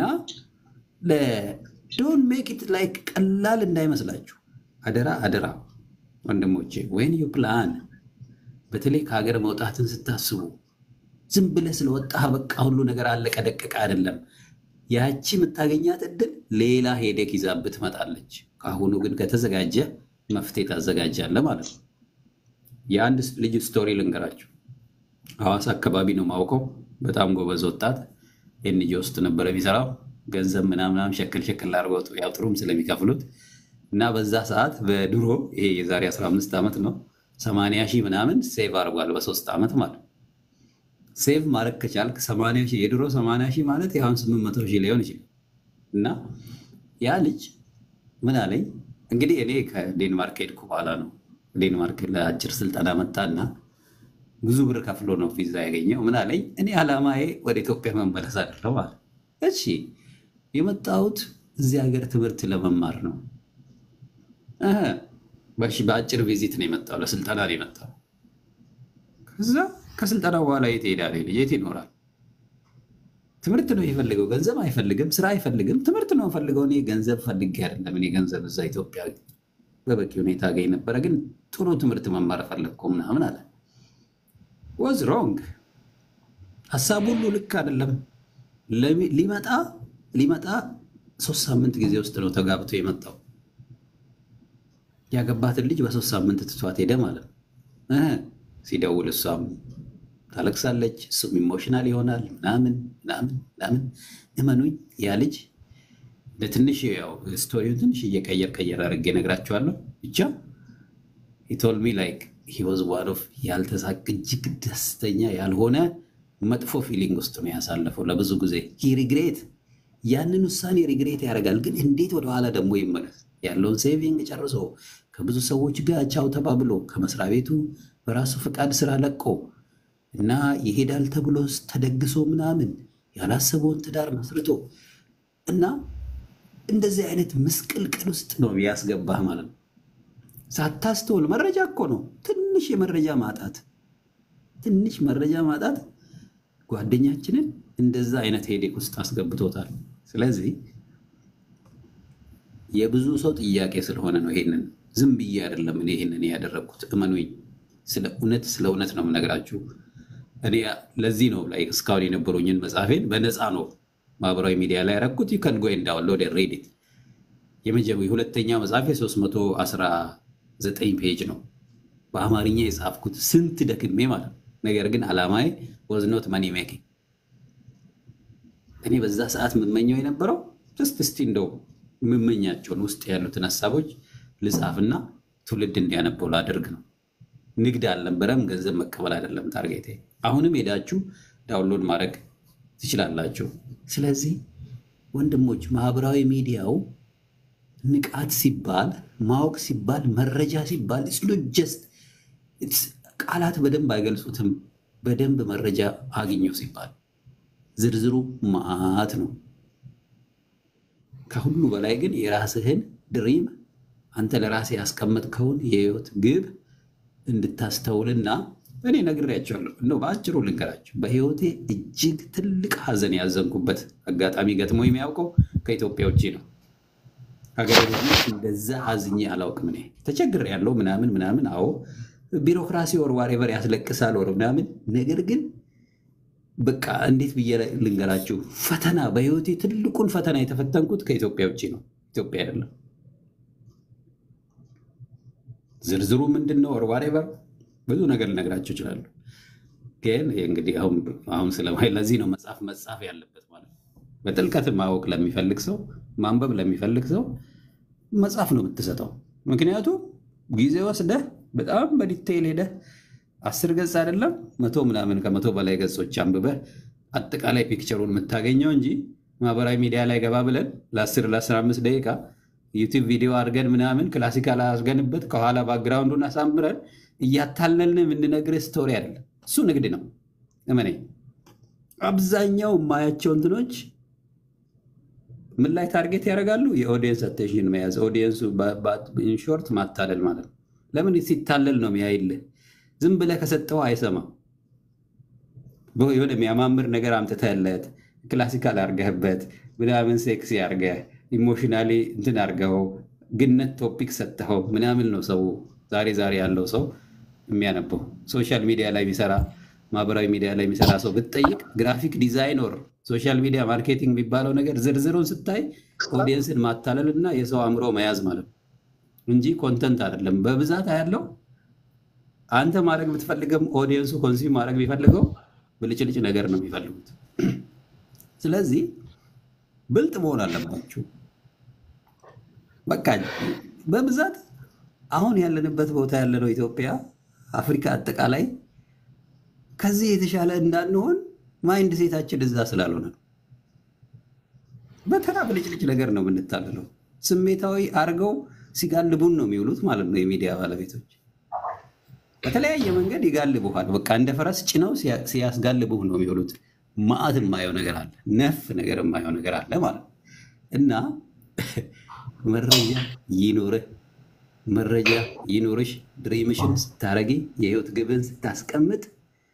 ዶን ሜክ ኢት ላይክ ቀላል እንዳይመስላችሁ አደራ አደራ ወንድሞቼ፣ ወይን ዩ ፕላን በተለይ ከሀገር መውጣትን ስታስቡ ዝም ብለህ ስለወጣህ በቃ ሁሉ ነገር አለቀ ደቀቀ አይደለም። ያቺ የምታገኛት እድል ሌላ ሄደክ ይዛብህ ትመጣለች። ከአሁኑ ግን ከተዘጋጀ መፍትሄ ታዘጋጃለህ ማለት ነው። የአንድ ልጅ ስቶሪ ልንገራችሁ። ሐዋሳ አካባቢ ነው ማውቀው። በጣም ጎበዝ ወጣት ኤንጂ ውስጥ ነበር የሚሰራው። ገንዘብ ምናምናም ሸክል ሸክል አድርገው ያው ጥሩም ስለሚከፍሉት እና በዛ ሰዓት በድሮ ይሄ የዛሬ 15 ዓመት ነው 80 ሺህ ምናምን ሴቭ አድርጓል በሶስት ዓመት ማለት ነው። ሴቭ ማድረግ ከቻልክ 80 ሺህ የድሮ 80 ሺህ ማለት ያሁን 800 ሺህ ሊሆን ይችላል። እና ያ ልጅ ምን አለኝ እንግዲህ እኔ ከዴንማርክ ሄድኩ በኋላ ነው ዴንማርክ ለአጭር ስልጠና መጣና ብዙ ብር ከፍሎ ነው ቪዛ ያገኘው። ምን አለኝ እኔ ዓላማዬ ወደ ኢትዮጵያ መመለስ አይደለም አለ። እሺ የመጣሁት እዚህ ሀገር ትምህርት ለመማር ነው። እህ፣ በሺ በአጭር ቪዚት ነው የመጣው፣ ለስልጠና ነው የመጣው። ከዛ ከስልጠና በኋላ የት ይሄዳል? ይሄ ልጅ የት ይኖራል? ትምህርት ነው የፈልገው፣ ገንዘብ አይፈልግም፣ ስራ አይፈልግም። ትምህርት ነው ፈልገው። እኔ ገንዘብ ፈልጌ አይደለም። እኔ ገንዘብ እዛ ኢትዮጵያ በበቂ ሁኔታ አገኝ ነበረ፣ ግን ጥሩ ትምህርት መማር ፈለግኩ ምናምን አለ። ወዝ ሮንግ ሀሳብ ሁሉ ልክ አይደለም። ለሚ- ሊመጣ ሊመጣ ሶስት ሳምንት ጊዜ ውስጥ ነው ተጋብቶ የመጣው። ያገባትን ልጅ በሶስት ሳምንት ትቷት ሄደ ማለት ነው። እህ፣ ሲደውል እሷም ታለቅሳለች፣ እሱም ኢሞሽናል ይሆናል ምናምን ምናምን ምናምን። እመኑኝ ያ ልጅ ለትንሽ ያው ስቶሪውን ትንሽ እየቀየር ቀየር አድርጌ እነግራችኋለሁ። ብቻ ቶልሚ ላይክ ሂወዝ ዋን ኦፍ ያልተሳቅ እጅግ ደስተኛ ያልሆነ መጥፎ ፊሊንግ ውስጥ ነው ያሳለፈው ለብዙ ጊዜ ሂ ሪግሬት ያንን ውሳኔ ሪግሬት ያደርጋል። ግን እንዴት ወደኋላ ደግሞ ይመለስ? ያለውን ሴቪንግ ጨርሶ ከብዙ ሰዎች ጋር ቻው ተባብሎ ከመስሪያ ቤቱ በራሱ ፈቃድ ስራ ለቆ እና ይሄዳል ተብሎ ተደግሶ ምናምን ያላሰበውን ትዳር መስርቶ እና እንደዚህ አይነት ምስቅልቅል ውስጥ ነው ያስገባህ ማለት ነው። ሳታስተውል መረጃ እኮ ነው። ትንሽ የመረጃ ማጣት ትንሽ መረጃ ማጣት ጓደኛችንን እንደዛ አይነት ሄዴክ ውስጥ አስገብቶታል። ስለዚህ የብዙ ሰው ጥያቄ ስለሆነ ነው ይሄንን ዝም ብዬ አይደለም እኔ ይሄንን ያደረግኩት። እመኑኝ፣ ስለ እውነት ስለ እውነት ነው የምነግራችሁ። እኔ ለዚህ ነው ላይ እስካሁን የነበሩኝን መጽሐፌን በነፃ ነው ማህበራዊ ሚዲያ ላይ ያረኩት። ዩከን ጎ ዳውንሎድ ሬዲት የመጀመሪያ የሁለተኛ መጽሐፌ 319 ፔጅ ነው በአማርኛ የጻፍኩት ስንት ደክሜ ማለት ነው። ነገር ግን አላማዬ ወዝ ኖት መኒ ሜኪንግ። እኔ በዛ ሰዓት የምመኘው የነበረው ጀስት እስቲ እንደው የምመኛቸውን ውስጥ ያሉትን ሀሳቦች ልጻፍና ትውልድ እንዲያነበው ላደርግ ነው። ንግድ አልነበረም፣ ገንዘብ መቀበል አይደለም ታርጌቴ። አሁንም ሄዳችሁ ዳውንሎድ ማድረግ ትችላላችሁ። ስለዚህ ወንድሞች ማህበራዊ ሚዲያው ንቃት ሲባል ማወቅ ሲባል መረጃ ሲባል ጀስት ቃላት በደንብ አይገልጹትም። በደንብ መረጃ አግኘው ሲባል ዝርዝሩ መዓት ነው። ከሁሉ በላይ ግን የራስህን ድሪም አንተ ለራስህ ያስቀመጥከውን የህይወት ግብ እንድታስተውልና እኔ ነግሬያቸዋለሁ። እንደው በአጭሩ ልንገራቸው። በህይወቴ እጅግ ትልቅ ሀዘን ያዘንኩበት አጋጣሚ ገጥሞ የሚያውቀው ከኢትዮጵያ ውጭ ነው። ሀገር እንደዛ አዝኜ አላውቅም። እኔ ተቸግር ያለው ምናምን ምናምን፣ አዎ ቢሮክራሲ ወር ዋሬቨር ያስለቅሳል ወር ምናምን። ነገር ግን በቃ እንዴት ብዬ ልንገራችሁ፣ ፈተና በህይወቴ ትልቁን ፈተና የተፈተንኩት ከኢትዮጵያ ውጭ ነው። ኢትዮጵያ አይደለም። ዝርዝሩ ምንድን ነው ወር ዋሬቨር ብዙ ነገር ልነግራቸው ይችላሉ። ግን እንግዲህ አሁን ስለማይ ለዚህ ነው መጽሐፍ መጽሐፍ ያለበት ማለት ነው። በጥልቀት ማወቅ ለሚፈልግ ሰው ማንበብ ለሚፈልግ ሰው መጽሐፍ ነው የምትሰጠው። ምክንያቱም ጊዜ ወስደህ በጣም በዲቴይል ሄደህ አስር ገጽ አይደለም መቶ ምናምን ከመቶ በላይ ገጾች አንብበህ አጠቃላይ ፒክቸሩን የምታገኘው እንጂ ማህበራዊ ሚዲያ ላይ ገባ ብለን ለአስር ለአስራ አምስት ደቂቃ ዩቲዩብ ቪዲዮ አድርገን ምናምን ክላሲካል አድርገንበት ከኋላ ባክግራውንዱን አሳምረን እያታለልን የምንነግርህ ስቶሪ አይደለም። እሱ ንግድ ነው። እመነኝ። አብዛኛው የማያቸው እንትኖች ምን ላይ ታርጌት ያደርጋሉ? የኦዲየንስ አቴንሽን መያዝ፣ ኦዲየንሱ ኢንሾርት ማታለል ማለት ነው። ለምን ሲታለል ነው የሚያይልህ። ዝም ብለህ ከሰጠው አይሰማም። የሆነ የሚያማምር ነገር አምጥተህለት ክላሲካል አርገህበት ምናምን ሴክሲ አርገህ ኢሞሽናሊ እንትን አርገው ግነት ቶፒክ ሰጥተኸው ምናምን ነው ሰው ዛሬ ዛሬ ያለው ሰው የሚያነበው። ሶሻል ሚዲያ ላይ የሚሰራ ማህበራዊ ሚዲያ ላይ የሚሰራ ሰው ብትጠይቅ ግራፊክ ዲዛይነር ሶሻል ሚዲያ ማርኬቲንግ የሚባለው ነገር ዝርዝሩን ስታይ ኦዲየንስን ማታለል እና የሰው አእምሮ መያዝ ማለት ነው እንጂ ኮንተንት አይደለም። በብዛት ያለው አንተ ማድረግ ብትፈልገም ኦዲየንሱ ኮንሱም ማድረግ የሚፈልገው ብልጭልጭ ነገር ነው የሚፈልጉት። ስለዚህ ብልጥ መሆን አለባችሁ። በቃ በብዛት አሁን ያለንበት ቦታ ያለነው ኢትዮጵያ፣ አፍሪካ አጠቃላይ ከዚህ የተሻለ እንዳንሆን ማይንድ ሴታችን እዛ ስላልሆነ ነው። በተራ ብልጭልጭ ነገር ነው የምንታለለው። ስሜታዊ አድርገው ሲጋልቡን ነው የሚውሉት ማለት ነው የሚዲያ ባለቤቶች። በተለያየ መንገድ ይጋልቡሃል። በቃ እንደ ፈረስ ጭነው ሲያስጋልቡህ ነው የሚውሉት። ማዕት የማየው ነገር አለ፣ ነፍ ነገር የማየው ነገር አለ ማለት ነው። እና መረጃ ይኑርህ፣ መረጃ ይኑርሽ። ድሪምሽን ስታረጊ፣ የህይወት ግብን ስታስቀምጥ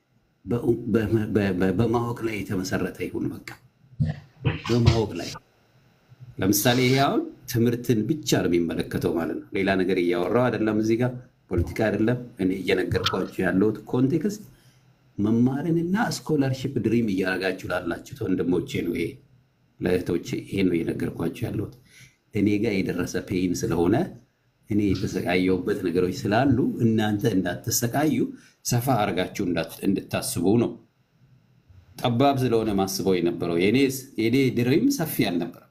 በማወቅ ላይ የተመሰረተ ይሁን። በቃ በማወቅ ላይ ለምሳሌ ይሄ አሁን ትምህርትን ብቻ ነው የሚመለከተው ማለት ነው። ሌላ ነገር እያወራው አይደለም። እዚህ ጋር ፖለቲካ አይደለም። እኔ እየነገርኳቸው ያለሁት ኮንቴክስት መማርንና ስኮላርሽፕ ድሪም እያደረጋችሁ ላላችሁት ወንድሞቼ ነው። ይሄ ለእህቶቼ ይሄ ነው እየነገርኳቸው ያለሁት። እኔ ጋር የደረሰ ፔይን ስለሆነ እኔ የተሰቃየሁበት ነገሮች ስላሉ እናንተ እንዳትሰቃዩ ሰፋ አድርጋችሁ እንድታስቡ ነው። ጠባብ ስለሆነ ማስበው የነበረው የኔ ድሪም ሰፊ አልነበረም።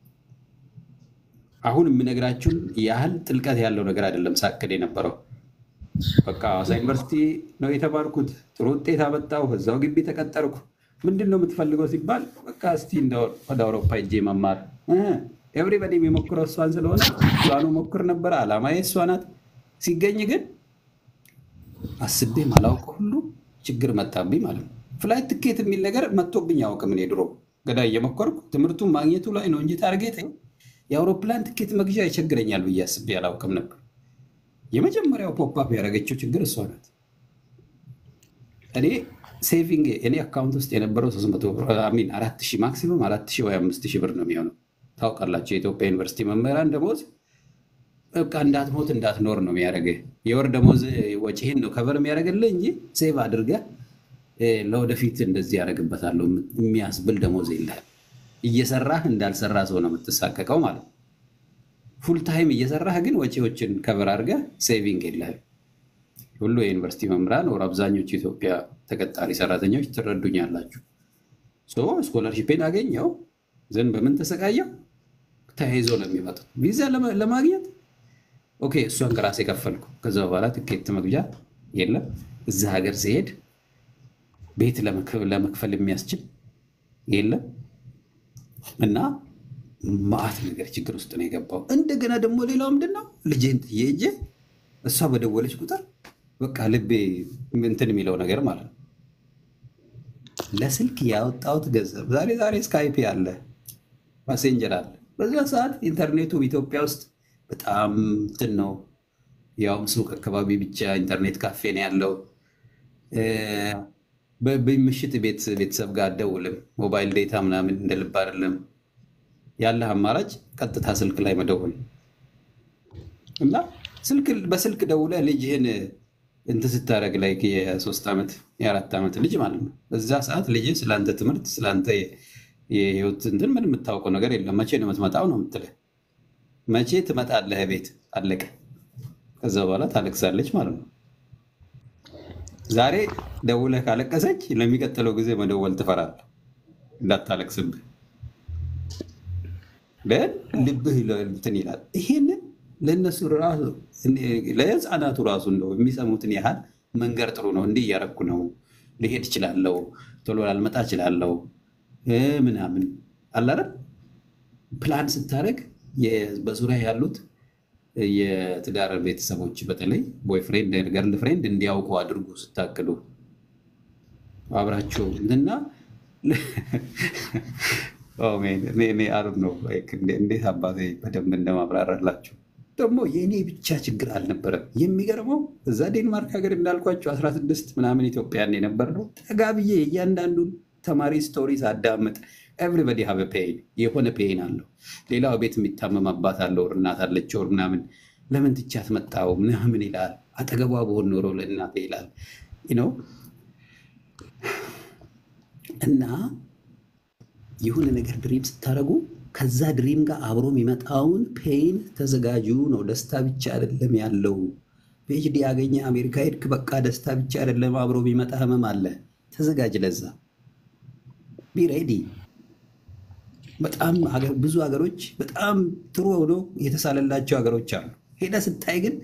አሁን የምነግራችሁን ያህል ጥልቀት ያለው ነገር አይደለም ሳቅድ የነበረው። በቃ ሐዋሳ ዩኒቨርሲቲ ነው የተማርኩት። ጥሩ ውጤት አመጣሁ። እዛው ግቢ ተቀጠርኩ። ምንድን ነው የምትፈልገው ሲባል በቃ እስቲ እንደው ወደ አውሮፓ ሄጄ መማር ኤቭሪበዲ የሚሞክረው እሷን ስለሆነ እሷኑ ሞክር ነበረ። አላማዬ እሷ ናት። ሲገኝ ግን አስቤ ማላውቀው ሁሉ ችግር መጣብኝ ማለት ነው። ፍላይት ትኬት የሚል ነገር መጥቶብኝ አያውቅም። እኔ ድሮ ገዳ እየሞከርኩ ትምህርቱን ማግኘቱ ላይ ነው እንጂ ታርጌት የአውሮፕላን ትኬት መግዣ ይቸግረኛል ብዬ አስቤ አላውቅም ነበር። የመጀመሪያው ፖፕአፕ ያደረገችው ችግር እሷ ናት። እኔ ሴቪንግ እኔ አካውንት ውስጥ የነበረው ሶስት መቶ ሚን አራት ሺህ ማክሲመም አራት ሺህ ወይ አምስት ሺህ ብር ነው የሚሆነው። ታውቃላችሁ የኢትዮጵያ ዩኒቨርሲቲ መምህራን ደሞዝ በቃ እንዳትሞት እንዳትኖር ነው የሚያደርግህ። የወር ደሞዝ ወጪህን ነው ከበር የሚያደርግልህ እንጂ ሴቭ አድርገህ ለወደፊት እንደዚህ ያደርግበታለሁ የሚያስብል ደሞዝ የለህም። እየሰራህ እንዳልሰራ ሰው ነው የምትሳቀቀው ማለት ነው። ፉል ታይም እየሰራህ ግን ወጪዎችን ከበር አድርገህ ሴቪንግ የለህም። ሁሉ የዩኒቨርሲቲ መምህራን ወር አብዛኞቹ የኢትዮጵያ ተቀጣሪ ሰራተኞች ትረዱኛላችሁ። ስኮለርሺፔን አገኘው ዘንድ በምን ተሰቃየው ተያይዞ ነው የሚመጡት ቪዛ ለማግኘት ኦኬ፣ እሷን ከራሴ የከፈልኩ ከዛ በኋላ ትኬት መግዣ የለም። እዛ ሀገር ሲሄድ ቤት ለመክፈል የሚያስችል የለም እና ማአት ነገር ችግር ውስጥ ነው የገባው። እንደገና ደግሞ ሌላው ምንድን ነው ልጄን ጥዬ ሄጄ እሷ በደወለች ቁጥር በቃ ልቤ እንትን የሚለው ነገር ማለት ነው። ለስልክ ያወጣሁት ገንዘብ ዛሬ ዛሬ ስካይፕ አለ፣ ማሴንጀር አለ። በዛ ሰዓት ኢንተርኔቱ ኢትዮጵያ ውስጥ በጣም እንትን ነው። ያውም ሱቅ አካባቢ ብቻ ኢንተርኔት ካፌ ነው ያለው። በምሽት ቤተሰብ ጋር አደውልም። ሞባይል ዴታ ምናምን እንደ ልብ አይደለም። ያለህ አማራጭ ቀጥታ ስልክ ላይ መደወል እና በስልክ ደውለህ ልጅህን እንትን ስታደርግ ላይ የሶስት ዓመት የአራት ዓመት ልጅ ማለት ነው። በዛ ሰዓት ልጅህ ስለአንተ ትምህርት ስለአንተ የህይወት እንትን ምን የምታውቀው ነገር የለም። መቼ ነው የምትመጣው ነው የምትልህ። መቼ ትመጣለህ ቤት አለቀ። ከዛ በኋላ ታለቅሳለች ማለት ነው። ዛሬ ደውለህ ካለቀሰች ለሚቀጥለው ጊዜ መደወል ትፈራለህ እንዳታለቅስብህ። ግን ልብህ እንትን ይላል። ይሄንን ለእነሱ ራሱ ለህፃናቱ ራሱ እንደው የሚሰሙትን ያህል መንገር ጥሩ ነው። እንዲህ እያረኩ ነው፣ ልሄድ እችላለሁ፣ ቶሎ ላልመጣ እችላለሁ ምናምን አላረም ፕላን ስታደርግ በዙሪያ ያሉት የትዳር ቤተሰቦች በተለይ ቦይፍሬንድ ገርል ፍሬንድ እንዲያውቁ አድርጉ ስታቅዱ አብራቸው እና አሩ ነው እንዴት አባቴ በደንብ እንደማብራራላቸው ደግሞ የእኔ ብቻ ችግር አልነበረም። የሚገርመው እዛ ዴንማርክ ሀገር እንዳልኳቸው 16 ምናምን ኢትዮጵያን የነበር ነው ጠጋ ብዬ እያንዳንዱን ተማሪ ስቶሪስ አዳምጥ ኤቭሪበዲ ሀበ ፔይን የሆነ ፔይን አለው። ሌላው ቤት የሚታመም አባት አለው፣ እናት አለችው ምናምን ለምን ትቻት መጣው ምናምን ይላል። አጠገቧ በሆን ኖሮ ለእናቴ ይላል ነው እና የሆነ ነገር ድሪም ስታደርጉ ከዛ ድሪም ጋር አብሮ የሚመጣውን ፔይን ተዘጋጁ ነው። ደስታ ብቻ አይደለም ያለው። ፒኤችዲ ያገኘ አሜሪካ ሄድክ፣ በቃ ደስታ ብቻ አይደለም አብሮ የሚመጣ ህመም አለ። ተዘጋጅ ለዛ ቢሬዲ በጣም ብዙ ሀገሮች በጣም ጥሩ ሆኖ የተሳለላቸው ሀገሮች አሉ። ሄደ ስታይ ግን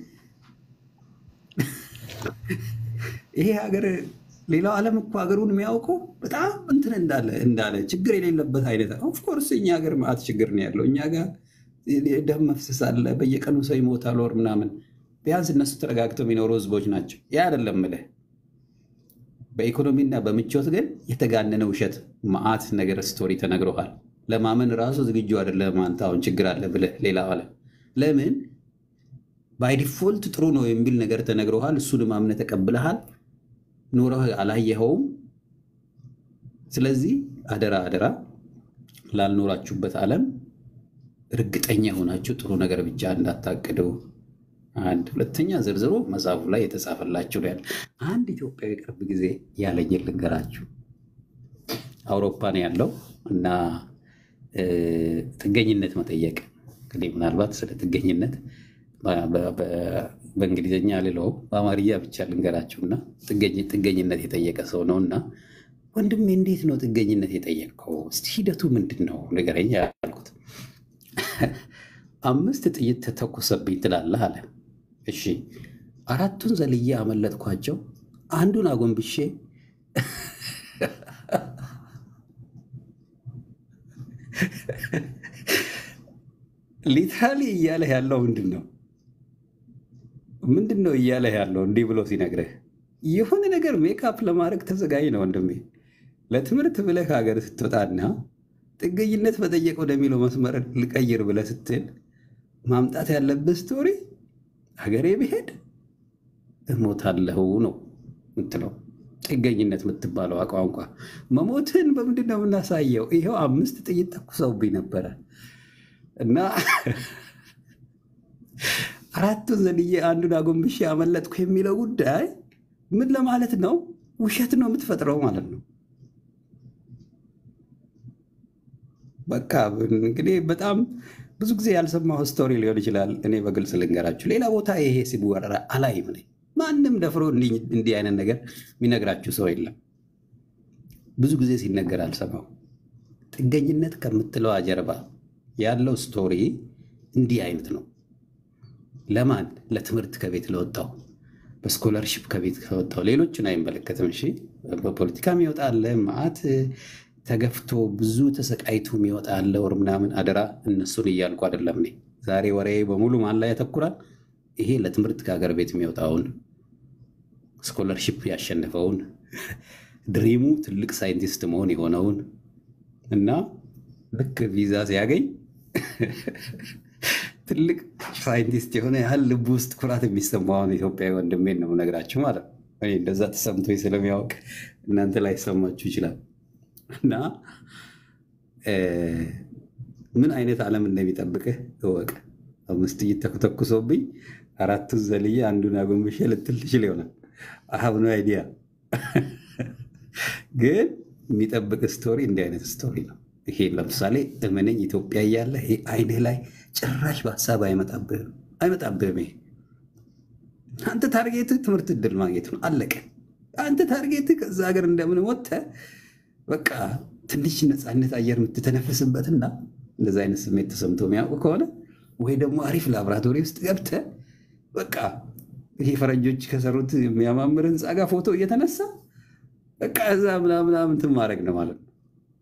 ይሄ ሀገር ሌላው ዓለም እኮ ሀገሩን የሚያውቀው በጣም እንትን እንዳለ እንዳለ ችግር የሌለበት አይነት ኦፍኮርስ እኛ ሀገር ማዕት ችግር ነው ያለው። እኛ ጋር ደም መፍሰስ አለ፣ በየቀኑ ሰው ይሞታል ወር ምናምን። ቢያንስ እነሱ ተረጋግተው የሚኖሩ ህዝቦች ናቸው። ያ አይደለም ምልህ በኢኮኖሚና በምቾት ግን የተጋነነ ውሸት መዓት ነገር ስቶሪ ተነግረሃል። ለማመን ራሱ ዝግጁ አይደለም አንተ አሁን ችግር አለ ብለህ ሌላ ዓለም ለምን ባይ ዲፎልት ጥሩ ነው የሚል ነገር ተነግረሃል። እሱንም አምነህ ተቀብለሃል። ኖረህ አላየኸውም። ስለዚህ አደራ አደራ ላልኖራችሁበት ዓለም እርግጠኛ የሆናችሁ ጥሩ ነገር ብቻ እንዳታቅዱ። አንድ ሁለተኛ ዝርዝሩ መጽሐፉ ላይ የተጻፈላችሁ ነው ያለ። አንድ ኢትዮጵያዊ ቅርብ ጊዜ ያለኝን ልንገራችሁ። አውሮፓ ነው ያለው እና ጥገኝነት መጠየቅ እንግዲህ ምናልባት ስለ ጥገኝነት በእንግሊዝኛ ልለው በአማርያ ብቻ ልንገራችሁና ጥገኝነት የጠየቀ ሰው ነው እና ወንድሜ እንዴት ነው ጥገኝነት የጠየቀው? እስቲ ሂደቱ ምንድን ነው ንገረኝ ያልኩት። አምስት ጥይት ተተኮሰብኝ ትላለህ አለ። እሺ አራቱን ዘልዬ አመለጥኳቸው። አንዱን አጎንብሼ ሊትራሊ እያለህ ያለው ምንድን ነው? ምንድን ነው እያለህ ያለው? እንዲህ ብሎ ሲነግርህ የሆነ ነገር ሜካፕ ለማድረግ ተዘጋጅ ነው ወንድሜ። ለትምህርት ብለህ ከሀገር ስትወጣና ጥገኝነት መጠየቅ ወደሚለው መስመር ልቀይር ብለህ ስትል ማምጣት ያለብህ ስቶሪ ሀገሬ ብሄድ እሞታለሁ ነው ምትለው። ጥገኝነት የምትባለው ቋንቋ መሞትን በምንድን ነው የምናሳየው? ይኸው አምስት ጥይት ተኩሰውብኝ ነበረ እና አራቱን ዘልዬ አንዱን አጎንብሼ ያመለጥኩ የሚለው ጉዳይ ምን ለማለት ነው? ውሸት ነው የምትፈጥረው ማለት ነው። በቃ እንግዲህ በጣም ብዙ ጊዜ ያልሰማሁ ስቶሪ ሊሆን ይችላል። እኔ በግልጽ ልንገራችሁ፣ ሌላ ቦታ ይሄ ሲወራ አላይም ነኝ። ማንም ደፍሮ እንዲህ እንዲህ አይነት ነገር የሚነግራችሁ ሰው የለም። ብዙ ጊዜ ሲነገር አልሰማው። ጥገኝነት ከምትለዋ ጀርባ ያለው ስቶሪ እንዲህ አይነት ነው። ለማን? ለትምህርት ከቤት ለወጣው፣ በስኮለርሽፕ ከቤት ከወጣው፣ ሌሎችን አይመለከትም። እሺ፣ በፖለቲካ የሚወጣ አለ፣ መዓት ተገፍቶ ብዙ ተሰቃይቶ የሚወጣ አለ፣ ወር ምናምን። አደራ እነሱን እያልኩ አይደለም እኔ ዛሬ ወሬ በሙሉ ማን ላይ ያተኩራል? ይሄ ለትምህርት ከሀገር ቤት የሚወጣውን ስኮለርሽፕ ያሸነፈውን ድሪሙ ትልቅ ሳይንቲስት መሆን የሆነውን እና ልክ ቪዛ ሲያገኝ ትልቅ ሳይንቲስት የሆነ ያህል ልብ ውስጥ ኩራት የሚሰማውን ኢትዮጵያዊ ወንድሜን ነው የምነግራችሁ ማለት ነው። እኔ እንደዛ ተሰምቶኝ ስለሚያውቅ እናንተ ላይ ሰማችሁ ይችላል። እና ምን አይነት ዓለም እንደሚጠብቅህ እወቅ። አምስት ጥይት ተኩሶብኝ አራቱን ዘልዬ አንዱን አጎንብሼ ልትል ትችል ይሆናል። አሀብ ነው አይዲያ ግን የሚጠብቅ ስቶሪ እንዲህ አይነት ስቶሪ ነው። ይሄ ለምሳሌ እመነኝ ኢትዮጵያ እያለ ይሄ አይንህ ላይ ጭራሽ በሀሳብ አይመጣብህም አይመጣብህም። ይሄ አንተ ታርጌትህ ትምህርት እድል ማግኘት ነው፣ አለቀ። አንተ ታርጌትህ ከዛ ሀገር እንደምን ወጥተህ በቃ ትንሽ ነፃነት አየር የምትተነፍስበትና እንደዚ አይነት ስሜት ተሰምቶ የሚያውቁ ከሆነ ወይ ደግሞ አሪፍ ላቦራቶሪ ውስጥ ገብተህ በቃ ይሄ ፈረንጆች ከሰሩት የሚያማምር ህንፃ ጋር ፎቶ እየተነሳ በቃ እዛ ምናምናምን እንትን ማድረግ ነው ማለት ነው።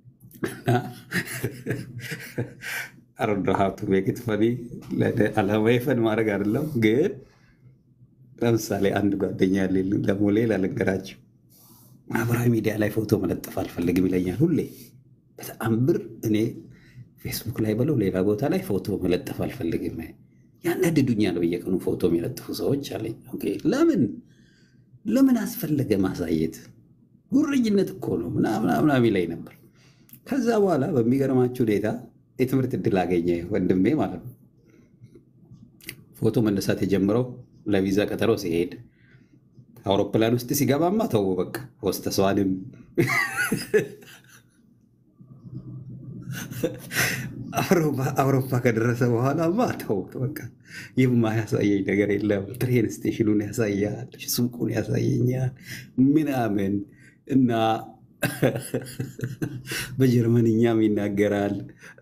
አረዶ ሀብቱ ቤግት ፈኒ አላማዊ ፈን ማድረግ አይደለም። ግን ለምሳሌ አንድ ጓደኛ ያለኝ ደግሞ ሌላ ልንገራቸው፣ ማህበራዊ ሚዲያ ላይ ፎቶ መለጠፍ አልፈልግም ይለኛል ሁሌ። በጣም ብር እኔ ፌስቡክ ላይ በለው ሌላ ቦታ ላይ ፎቶ መለጠፍ አልፈልግም። ያናድዱኛል በየቀኑ ፎቶ የሚለጥፉ ሰዎች አለኝ። ኦኬ፣ ለምን ለምን አስፈለገ ማሳየት? ጉረኝነት እኮ ነው ምናምን ይለኝ ነበር። ከዛ በኋላ በሚገርማችሁ ሁኔታ የትምህርት እድል አገኘ ወንድሜ ማለት ነው። ፎቶ መነሳት የጀምረው ለቪዛ ቀጠሮ ሲሄድ አውሮፕላን ውስጥ ሲገባማ ተው በቃ ሆስተሷንም አውሮፓ ከደረሰ በኋላማ ተው በቃ ይህማ ያሳየኝ ነገር የለም። ትሬን ስቴሽኑን ያሳያል፣ ሱቁን ያሳየኛል ምናምን እና በጀርመንኛም ይናገራል።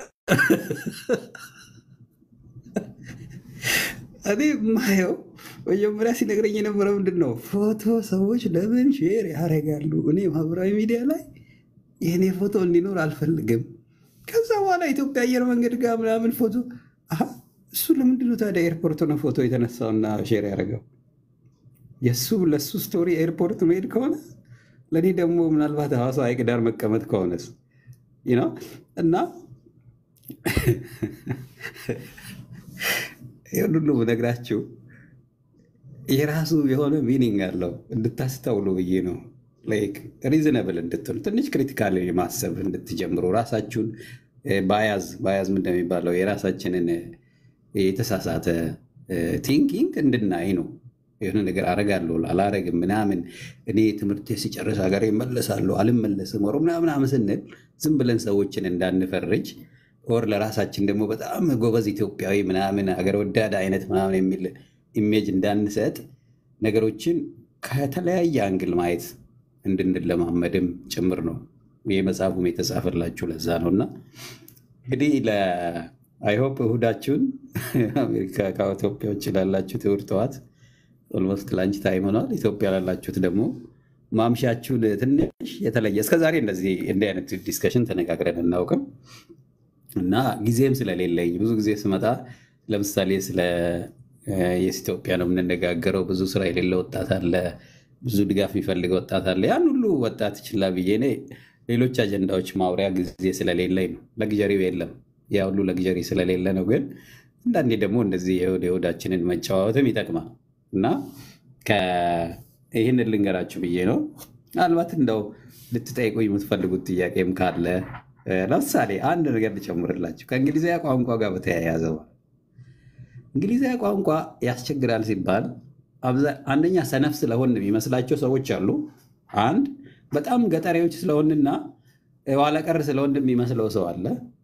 እኔ ማየው መጀመሪያ ሲነግረኝ የነበረው ምንድን ነው ፎቶ ሰዎች ለምን ሼር ያደርጋሉ? እኔ ማህበራዊ ሚዲያ ላይ የእኔ ፎቶ እንዲኖር አልፈልግም። ከዛ በኋላ ኢትዮጵያ አየር መንገድ ጋር ምናምን ፎቶ አሀ፣ እሱ ለምንድነው ታዲያ ኤርፖርት ነው ፎቶ የተነሳውና ሼር ያደረገው? የእሱ ለእሱ ስቶሪ ኤርፖርት መሄድ ከሆነ ለእኔ ደግሞ ምናልባት ሐዋሳ ሐይቅ ዳር መቀመጥ ከሆነስ ነው እና ይህን ሁሉ ብነግራችሁ የራሱ የሆነ ሚኒንግ አለው እንድታስተውሉ ብዬ ነው። ሪዝነብል እንድትሉ ትንሽ ክሪቲካል ማሰብ እንድትጀምሩ ራሳችሁን ባያዝ ባያዝ ምን እንደሚባለው የራሳችንን የተሳሳተ ቲንኪንግ እንድናይ ነው። የሆነ ነገር አረጋለሁ አላረግም ምናምን እኔ ትምህርት ሲጨርስ ሀገር እመለሳለሁ አልመለስም ወሮ ምናምን ስንል ዝም ብለን ሰዎችን እንዳንፈርጅ ወር ለራሳችን ደግሞ በጣም ጎበዝ ኢትዮጵያዊ ምናምን ሀገር ወዳድ አይነት ምናምን የሚል ኢሜጅ እንዳንሰጥ ነገሮችን ከተለያየ አንግል ማየት እንድንለማመድም ጭምር ነው። ይህ መጽሐፉም የተጻፈላችሁ ለዛ ነው እና እንግዲህ አይሆፕ እሁዳችሁን አሜሪካ ከኢትዮጵያ ውጭ ላላችሁት እሑድ ጠዋት ኦልሞስት ላንች ታይም ሆኗል። ኢትዮጵያ ላላችሁት ደግሞ ማምሻችሁን ትንሽ የተለየ እስከዛሬ እንደዚህ እንዲህ አይነት ዲስከሽን ተነጋግረን እናውቅም። እና ጊዜም ስለሌለኝ ብዙ ጊዜ ስመጣ ለምሳሌ ስለ የኢትዮጵያ ነው የምንነጋገረው። ብዙ ስራ የሌለ ወጣት አለ፣ ብዙ ድጋፍ የሚፈልግ ወጣት አለ። ያን ሁሉ ወጣት ችላ ብዬ እኔ ሌሎች አጀንዳዎች ማውሪያ ጊዜ ስለሌለኝ ነው። ለግጀሪው የለም፣ ያ ሁሉ ለግጀሪ ስለሌለ ነው። ግን አንዳንዴ ደግሞ እንደዚህ የሆድ የሆዳችንን መጨዋወትም ይጠቅማል እና ይህንን ልንገራችሁ ብዬ ነው። ምናልባት እንደው ልትጠይቁኝ የምትፈልጉት ጥያቄም ካለ ለምሳሌ አንድ ነገር ልጨምርላችሁ ከእንግሊዝኛ ቋንቋ ጋር በተያያዘ እንግሊዝኛ ቋንቋ ያስቸግራል ሲባል አንደኛ ሰነፍ ስለሆን የሚመስላቸው ሰዎች አሉ። አንድ በጣም ገጠሬዎች ስለሆንና ኋላቀር ስለሆን የሚመስለው ሰው አለ።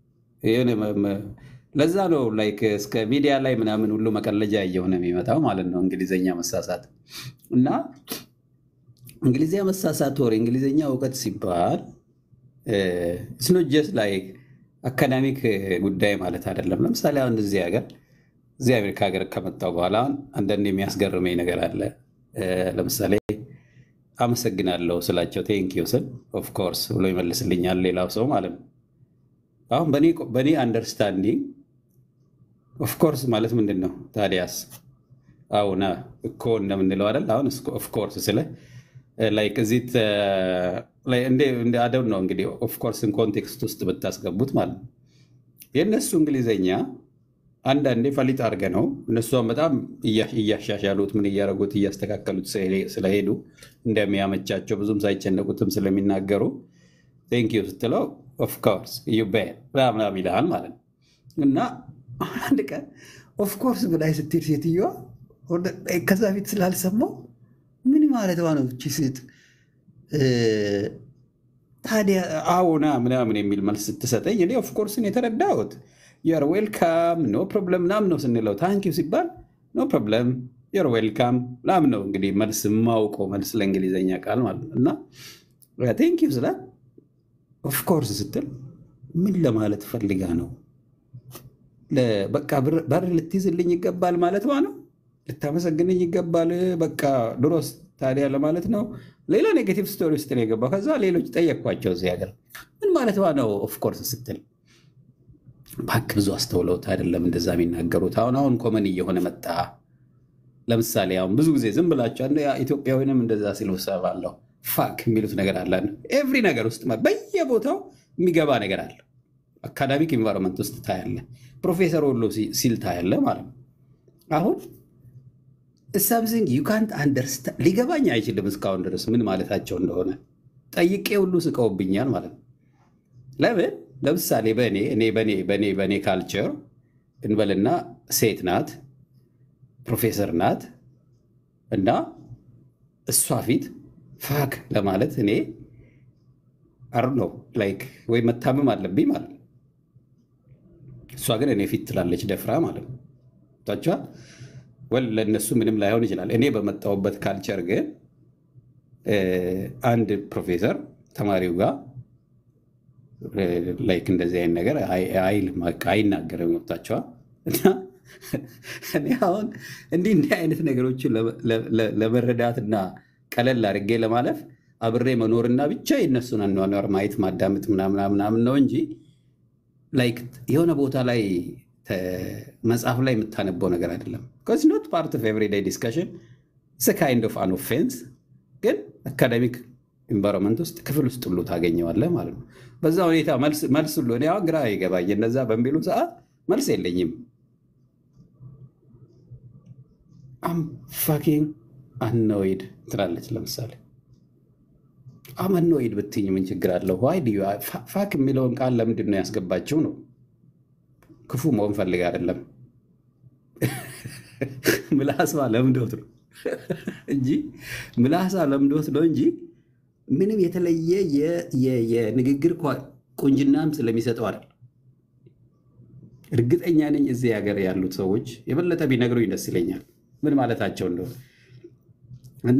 ለዛ ነው ላይክ እስከ ሚዲያ ላይ ምናምን ሁሉ መቀለጃ እየሆነ የሚመጣው ማለት ነው እንግሊዝኛ መሳሳት እና እንግሊዝኛ መሳሳት ወር እንግሊዝኛ እውቀት ሲባል ስኖጀስ ላይ አካዳሚክ ጉዳይ ማለት አይደለም። ለምሳሌ አሁን እዚህ ሀገር እዚህ አሜሪካ ሀገር ከመጣሁ በኋላ አንዳንድ የሚያስገርመኝ ነገር አለ። ለምሳሌ አመሰግናለሁ ስላቸው ቴንኪው ስል ኦፍኮርስ ብሎ ይመልስልኛል ሌላው ሰው ማለት ነው። አሁን በእኔ አንደርስታንዲንግ ኦፍኮርስ ማለት ምንድን ነው ታዲያስ? አሁን እኮ እንደምንለው አይደል? አሁን ኦፍኮርስ ስለ ላይክ እዚህ አደው ነው እንግዲህ ኦፍኮርስን ኮንቴክስት ውስጥ ብታስገቡት ማለት ነው። የእነሱ እንግሊዘኛ አንዳንዴ ፈሊጥ አድርገ ነው እነሷን በጣም እያሻሻሉት ምን እያደረጉት እያስተካከሉት ስለሄዱ እንደሚያመቻቸው ብዙም ሳይጨነቁትም ስለሚናገሩ ቴንኪዩ ስትለው ኦፍኮርስ ዩ ቤት ምናምን ይልሃል ማለት ነው። እና አንድ ቀን ኦፍኮርስ ብላይ ስትል ሴትዮዋ ከዛ ፊት ስላልሰማው ምን ማለት ነው እቺ ሴት ታዲያ አዎና ምናምን የሚል መልስ ስትሰጠኝ እኔ ኦፍኮርስን የተረዳሁት ዩር ዌልካም ኖ ፕሮብለም ምናምን ነው ስንለው ታንኪው ሲባል ኖ ፕሮብለም ዩር ዌልካም ምናምን ነው እንግዲህ መልስ የማውቀው መልስ ለእንግሊዝኛ ቃል ማለት ነው። እና ቴንኪው ስላት ኦፍኮርስ ስትል ምን ለማለት ፈልጋ ነው? በቃ በር ልትይዝልኝ ይገባል ማለት ነው። ልታመሰግንኝ ይገባል። በቃ ድሮስ ታዲያ ለማለት ነው። ሌላ ኔጌቲቭ ስቶሪ ውስጥ ነው የገባው። ከዛ ሌሎች ጠየቅኳቸው እዚህ ሀገር ምን ማለት ነው ኦፍኮርስ ስትል ባክ ብዙ አስተውለውት አይደለም እንደዛ የሚናገሩት። አሁን አሁን ኮመን እየሆነ መጣ። ለምሳሌ አሁን ብዙ ጊዜ ዝም ብላቸው ኢትዮጵያዊንም እንደዛ ሲሉ እሰማለሁ። ፋክ የሚሉት ነገር አለ። ኤቭሪ ነገር ውስጥ በየቦታው የሚገባ ነገር አለ። አካዳሚክ ኢንቫይሮንመንት ውስጥ ታያለ። ፕሮፌሰር ሁሉ ሲል ታያለ ማለት ነው። አሁን ሳምሲንግ ዩ ካንት አንደርስታንድ ሊገባኝ አይችልም እስካሁን ድረስ ምን ማለታቸው እንደሆነ ጠይቄ ሁሉ ስቀውብኛል ማለት ነው። ለምን ለምሳሌ በእኔ እኔ በእኔ በእኔ በእኔ ካልቸር እንበልና ሴት ናት፣ ፕሮፌሰር ናት እና እሷ ፊት ፋክ ለማለት እኔ አር ነው ላይክ ወይ መታመም አለብኝ ማለት ነው። እሷ ግን እኔ ፊት ትላለች ደፍራ ማለት ነው። ታችኋል ወል ለእነሱ ምንም ላይሆን ይችላል። እኔ በመጣሁበት ካልቸር ግን አንድ ፕሮፌሰር ተማሪው ጋር ላይክ እንደዚህ አይነት ነገር አይልም፣ አይናገርም። ወቅታቸዋል እና እኔ አሁን እንዲህ እንዲህ አይነት ነገሮችን ለመረዳትና ቀለል አድርጌ ለማለፍ አብሬ መኖርና ብቻ የነሱን አኗኗር ማየት ማዳመጥ ምናምናምናምን ነው እንጂ ላይክ የሆነ ቦታ ላይ መጽሐፍ ላይ የምታነበው ነገር አይደለም። ኖት ፓርት ኦፍ ኤቭሪዴይ ዲስካሽን ካይንድ ኦፍ አን ኦፌንስ ግን አካደሚክ ኢንቫይሮንመንት ውስጥ ክፍል ውስጥ ሁሉ ታገኘዋለህ ማለት ነው። በዛ ሁኔታ መልስ ሁሉ እኔ አሁን ግራ ይገባኝ እነዛ በሚሉ ሰዓት መልስ የለኝም። አም ፋኪንግ አኖይድ ትላለች። ለምሳሌ አም አኖይድ ብትኝ ምን ችግር አለው? ዋይ ፋክ የሚለውን ቃል ለምንድን ነው ያስገባችው ነው? ክፉ መሆን ፈልግ አይደለም። ምላሷ ለምዶት ነው እንጂ ምላሷ ለምዶት ነው እንጂ ምንም የተለየ የንግግር ቁንጅናም ስለሚሰጠው አይደል። እርግጠኛ ነኝ እዚህ ሀገር ያሉት ሰዎች የበለጠ ቢነግሩኝ ደስ ይለኛል ምን ማለታቸው እንደሆነ እና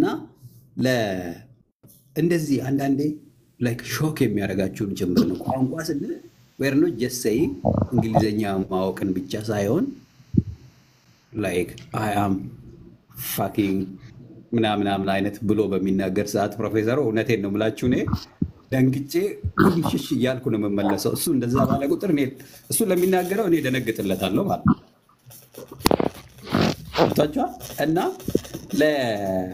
እንደዚህ አንዳንዴ ላይክ ሾክ የሚያደርጋችሁን ጭምር ነው። ቋንቋ ስንል ዌር ኖት ጀስት ሴይንግ እንግሊዝኛ ማወቅን ብቻ ሳይሆን ላይክ አይ አም ፋኪንግ ምናምናምን አይነት ብሎ በሚናገር ሰዓት ፕሮፌሰሩ እውነቴን ነው የምላችሁ እኔ ደንግጬ ሽሽ እያልኩ ነው የምመለሰው። እሱ እንደዛ ባለ ቁጥር እኔ እሱ ለሚናገረው እኔ ደነግጥለታለሁ ማለት ነው። ገብቷችኋል? እና ለ-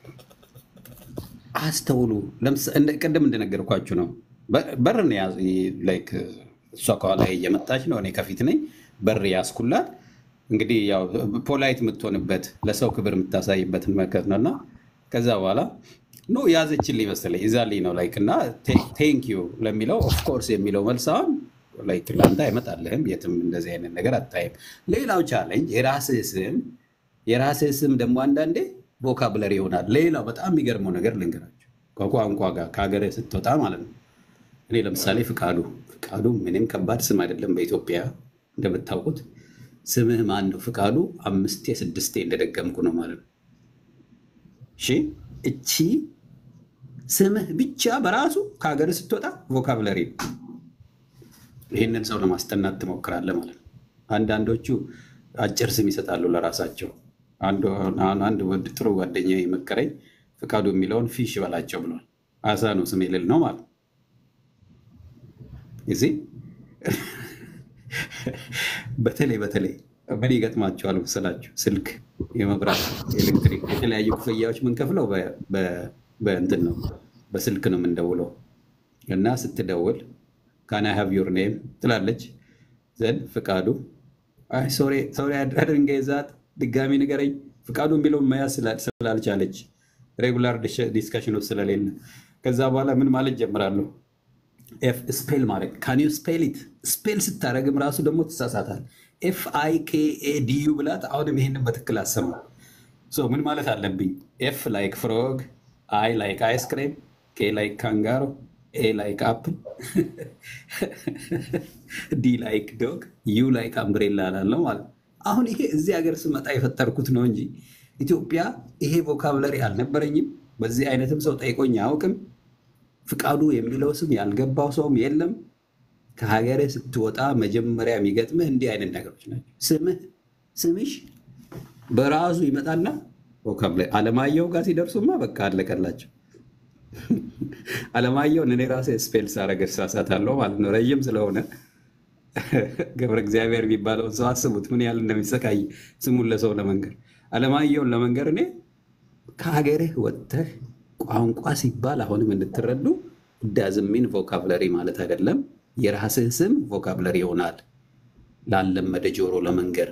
አስተውሉ። ለምሳ- እንደ- ቅድም እንደነገርኳችሁ ነው። በ- በር ነው ያዝ ላይክ እሷ ከኋላ እየመጣች ነው፣ እኔ ከፊት ነኝ። በር ያዝኩላት። እንግዲህ ያው ፖላይት የምትሆንበት ለሰው ክብር የምታሳይበትን መከት ነው እና ከዛ በኋላ ኖ ያዘችልኝ መሰለኝ ይዛልኝ ነው ላይክ እና ቴንክ ዩ ለሚለው ኦፍኮርስ የሚለው መልስ አሁን ላይክ ለአንተ አይመጣልህም፣ የትም እንደዚህ አይነት ነገር አታይም። ሌላው ቻለንጅ የራስህ ስም የራስህ ስም ደግሞ አንዳንዴ ቮካብለሪ ይሆናል። ሌላው በጣም የሚገርመው ነገር ልንገራቸው ከቋንቋ ጋር ከሀገር ስትወጣ ማለት ነው። እኔ ለምሳሌ ፍቃዱ ፍቃዱ ምንም ከባድ ስም አይደለም። በኢትዮጵያ እንደምታውቁት ስምህ ማን ነው? ፍቃዱ አምስቴ ስድስቴ እንደደገምኩ ነው ማለት ነው። እሺ እቺ ስምህ ብቻ በራሱ ከሀገር ስትወጣ ቮካብለሪ ነው። ይህንን ሰው ለማስጠናት ትሞክራለህ ማለት ነው። አንዳንዶቹ አጭር ስም ይሰጣሉ ለራሳቸው። አንዱ አሁን አንድ ወድ ጥሩ ጓደኛ የመከረኝ ፍቃዱ የሚለውን ፊሽ በላቸው ብሏል። አሳ ነው ስም የሌል ነው ማለት ነው። ጊዜ በተለይ በተለይ ምን ይገጥማቸዋል መሰላችሁ? ስልክ፣ የመብራት፣ ኤሌክትሪክ፣ የተለያዩ ክፍያዎች የምንከፍለው በ- በ- በእንትን ነው በስልክ ነው የምንደውለው እና ስትደውል ካን አይ ሃቭ ዩር ኔም ትላለች ዘንድ ፍቃዱ ሶሪ አድርንገ ዛት ድጋሚ ንገረኝ ፍቃዱ የሚለውን መያዝ ስላ- ስላልቻለች ሬጉላር ዲስካሽን ውስጥ ስለሌለ ከዛ በኋላ ምን ማለት ጀምራለሁ ኤፍ ስፔል ማድረግ ካን ዩ ስፔል ኢት ስፔል ስታደረግም ራሱ ደግሞ ትሳሳታል ኤፍ አይ ኬ ኤ ዲዩ ብላት አሁንም ይሄንን በትክክል አሰማ ሶ ምን ማለት አለብኝ ኤፍ ላይክ ፍሮግ አይ ላይክ አይስክሬም ኬ ላይክ ካንጋሮ ኤ ላይክ አፕል ዲ ላይክ ዶግ ዩ ላይክ አምብሬላ ላለው ማለት ነው። አሁን ይሄ እዚህ ሀገር ስመጣ የፈጠርኩት ነው እንጂ ኢትዮጵያ ይሄ ቮካብለሪ አልነበረኝም። በዚህ አይነትም ሰው ጠይቆኝ አያውቅም። ፍቃዱ የሚለው ስም ያልገባው ሰውም የለም። ከሀገር ስትወጣ መጀመሪያ የሚገጥምህ እንዲህ አይነት ነገሮች ናቸው። ስምህ ስምሽ በራሱ ይመጣና ቮካብለሪ አለማየሁ ጋር ሲደርሱማ በቃ አለቀላቸው። አለማየሁን እኔ ራሴ ስፔል ሳረገ እሳሳታለሁ ማለት ነው። ረጅም ስለሆነ ገብረ እግዚአብሔር የሚባለውን ሰው አስቡት ምን ያህል እንደሚሰቃይ ስሙን ለሰው ለመንገር። አለማየሁን ለመንገር እኔ ከሀገርህ ወጥተህ ቋንቋ ሲባል አሁንም እንድትረዱ ዳዝሚን ቮካብለሪ ማለት አይደለም። የራስህ ስም ቮካብለሪ ይሆናል ላለመደ ጆሮ ለመንገር።